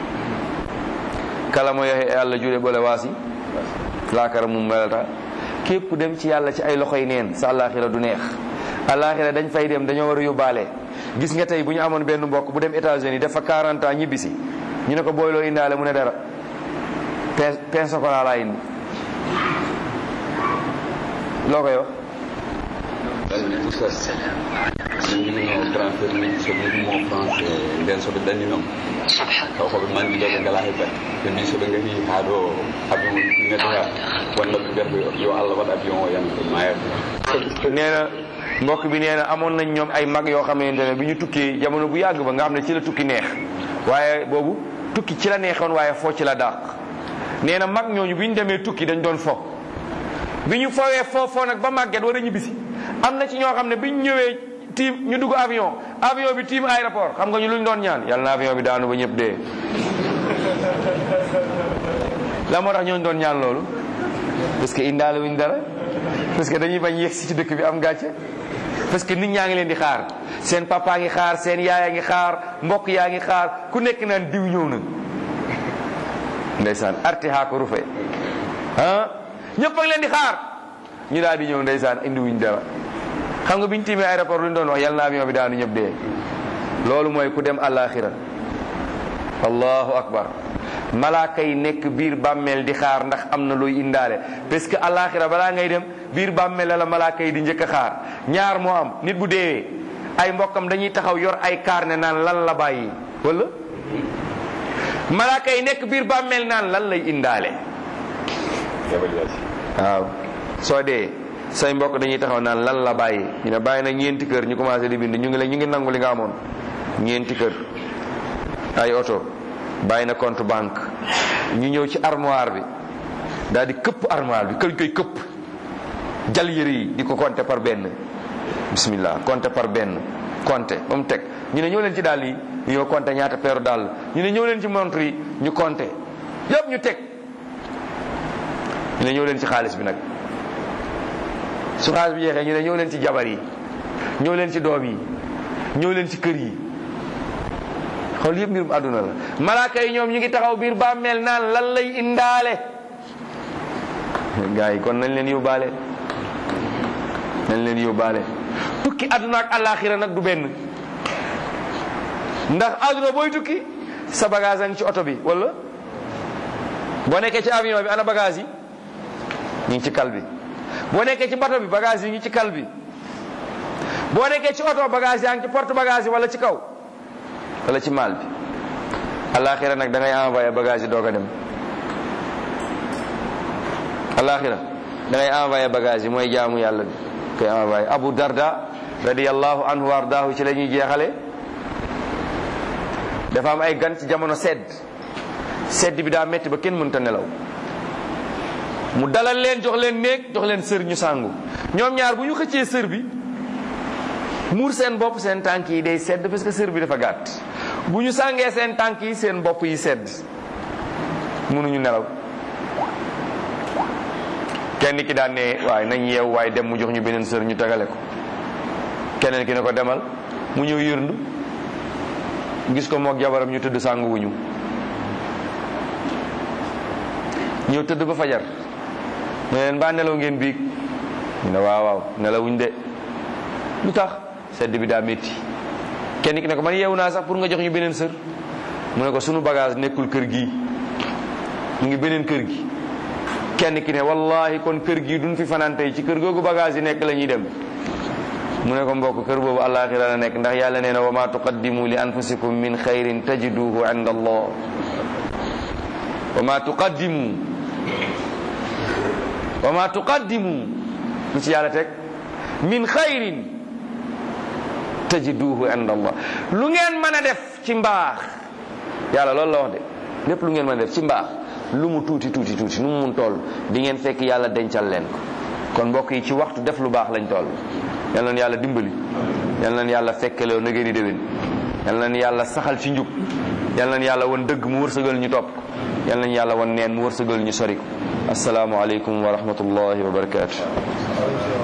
kala mo yehe e allah juuɗe ɓole waasi laakara mum welata képp dem ci yàlla ci ay loxoy neen sa àllaaxira du neex àllaaxira dañ fay dem dañoo war a yóbbaale gis nga tey bu ñu amoon benn mbokk bu dem États-Unis def fa 40 ans ñibbisi ñu ne ko booyloo indaale mu ne dara pain pain chocolat laa indi loo koy wax
minno transfert min soɓe mo france nden soɓe danni noon taw koɓe mandiɗoɓe ngala he bat ɓe mbi soɓe gari ha ɗo avion neɗɗo ha wonnoɓe mbiyata yo allah waɗa avion o yan mayata
nee na mbokk bi nee na amoon nañ ñoom ay mag yoo xamante ne bi ñu tukkee jamono bu yàgg ba nga xam ne ci la tukki neex waaye boobu tukki ci la neexoon waaye foo ci la dàq nee na mag ñooñu bi ñu demee tukki dañ doon fo bi ñu fowee foo foo nag ba màgget war a ñibbisi am na ci ñoo xam ne bi ñu ñëwee tiim ñu dugg avion avion bi tiim aéroport xam nga ñu luñ doon ñaan yàlla na avion bi daanu ba ñëpp dee la moo tax ñooñu doon ñaan loolu parce que indaale wuñ dara parce que dañuy bañ yegsi ci dëkk bi am gàcce parce que nit ñaa ngi leen di xaar seen papa ngi xaar seen yaaya ngi xaar mbokk yaa ngi xaar ku nekk naan diw ñëw na ndeysaan arti haa ko rufe ah ñëpp a ngi leen di xaar ñu daal di ñëw ndeysaan indi wuñ dara xam nga biñ tiimee aéroport lu ñu doon wax yal na avion bi daanu ñëpp dee loolu mooy ku dem àllaaxira allahu akbar malaaka yi nekk biir bàmmeel di xaar ndax am na looy indaale parce que àllaaxira balaa ngay dem biir bàmmeel la la malaaka yi di njëkk a xaar ñaar moo am nit bu deewee ay mbokkam dañuy taxaw yor ay carnet naan lan la bàyyi wala malaaka yi nekk biir bàmmeel naan lan lay indaale waaw soo dee say mbokk dañuy taxaw naan lan la bàyyi ñu ne bàyyi na ñeenti kër ñu commencé di bind ñu ngi la ñu ngi nangu li nga amoon ñeenti kër ay oto bàyyi na compte banque ñu ñëw ci armoire bi daal di këpp armoire bi këñ koy këpp jal yëre yi di ko compter par benn bismillah compter par benn compter ba mu teg ñu ne ñëw leen ci dàll yi ñu ñëw compter ñaata peeru dàll ñu ne ñëw leen ci montre yi ñu compter yëpp ñu teg ñu ne ñëw leen ci xaalis bi nag su xaalis bi jeexee ñu ne ñëw leen ci jabar yi ñëw leen ci doom yi ñëw leen ci kër yi xool yëpp mbirum àdduna la malaaka yi ñoom ñu ngi taxaw biir bàmmeel naan lan lay indaale gars yi kon nañ leen yóbbaale nañ leen yóbbaale tukki àdduna ak àllaaxira nag du benn ndax àdduna booy tukki sa bagage a ngi ci oto bi wala boo nekkee ci avion bi ana bagage yi ñu ngi ci kal bi boo nekkee ci bato bi bagage yi ngi ci kal bi boo nekkee ci oto bagage yaa ngi ci porte bagage yi wala ci kaw wala ci maal bi alaxira nag da ngay envoyé bagage yi doog a dem alaxira da ngay envoyé bagage yi mooy jaamu yàlla bi koy envoyé Abu Darda radiyallahu anhu wa ardaahu ci la ñuy jeexale dafa am ay gan ci jamono sedd sedd bi daa metti ba kenn mënta nelaw mu dalal leen jox leen néeg jox leen sër ñu sàngu ñoom ñaar bu ñu xëccee sër bi muur seen bopp seen tànk yi day sedd parce que sër bi dafa gàtt bu ñu sàngee seen tànk yi seen bopp yi sedd mënuñu nelaw kenn ki daan ne waaye nañ yeew waaye dem mu jox ñu beneen sër ñu tegale ko keneen ki ne ko demal mu ñëw yërndu gis ko moog jabaram ñu tëdd sàngu wuñu ñëw tëdd ba fajar ne leen baa nelaw ngeen biig ñu ne waaw waaw nelawuñ de lu tax sedd bi daa métti kenn ki ne ko man yeewu naa sax pour nga jox ñu beneen sër mu ne ko sunu bagage nekkul kër gi mu ngi beneen kër gi kenn ki ne wallahi kon kër gi duñ fi fanaan tey ci kër googu bagage yi nekk la ñuy dem mu ne ko mbokk kër boobu àllaaxira la nekk ndax yàlla nee na wa ma tuqaddimu li anfusikum min xayrin tajiduhu inda allah wa ma tuqaddimu wa ma tuqaddimu lu ci yàlla teg min xayrin tajiduhu inda allah lu ngeen mën a def ci mbaax yàlla loolu la wax de lépp lu ngeen mën a def ci mbaax lu mu tuuti tuuti tuuti nu mu mun toll di ngeen fekk yàlla dencal leen ko kon mbokk yi ci waxtu def lu baax lañ toll yal na yàlla dimbali yal na yàlla fekkeloo na ngeen di déwén yal na yàlla saxal ci njub yal na yàlla wan dëgg mu wërsëgal ñu topp ko yal na yàlla wan neen mu wërsëgal ñu sori ko asalaamualeykum wa rahmatullahi wa barakaatu.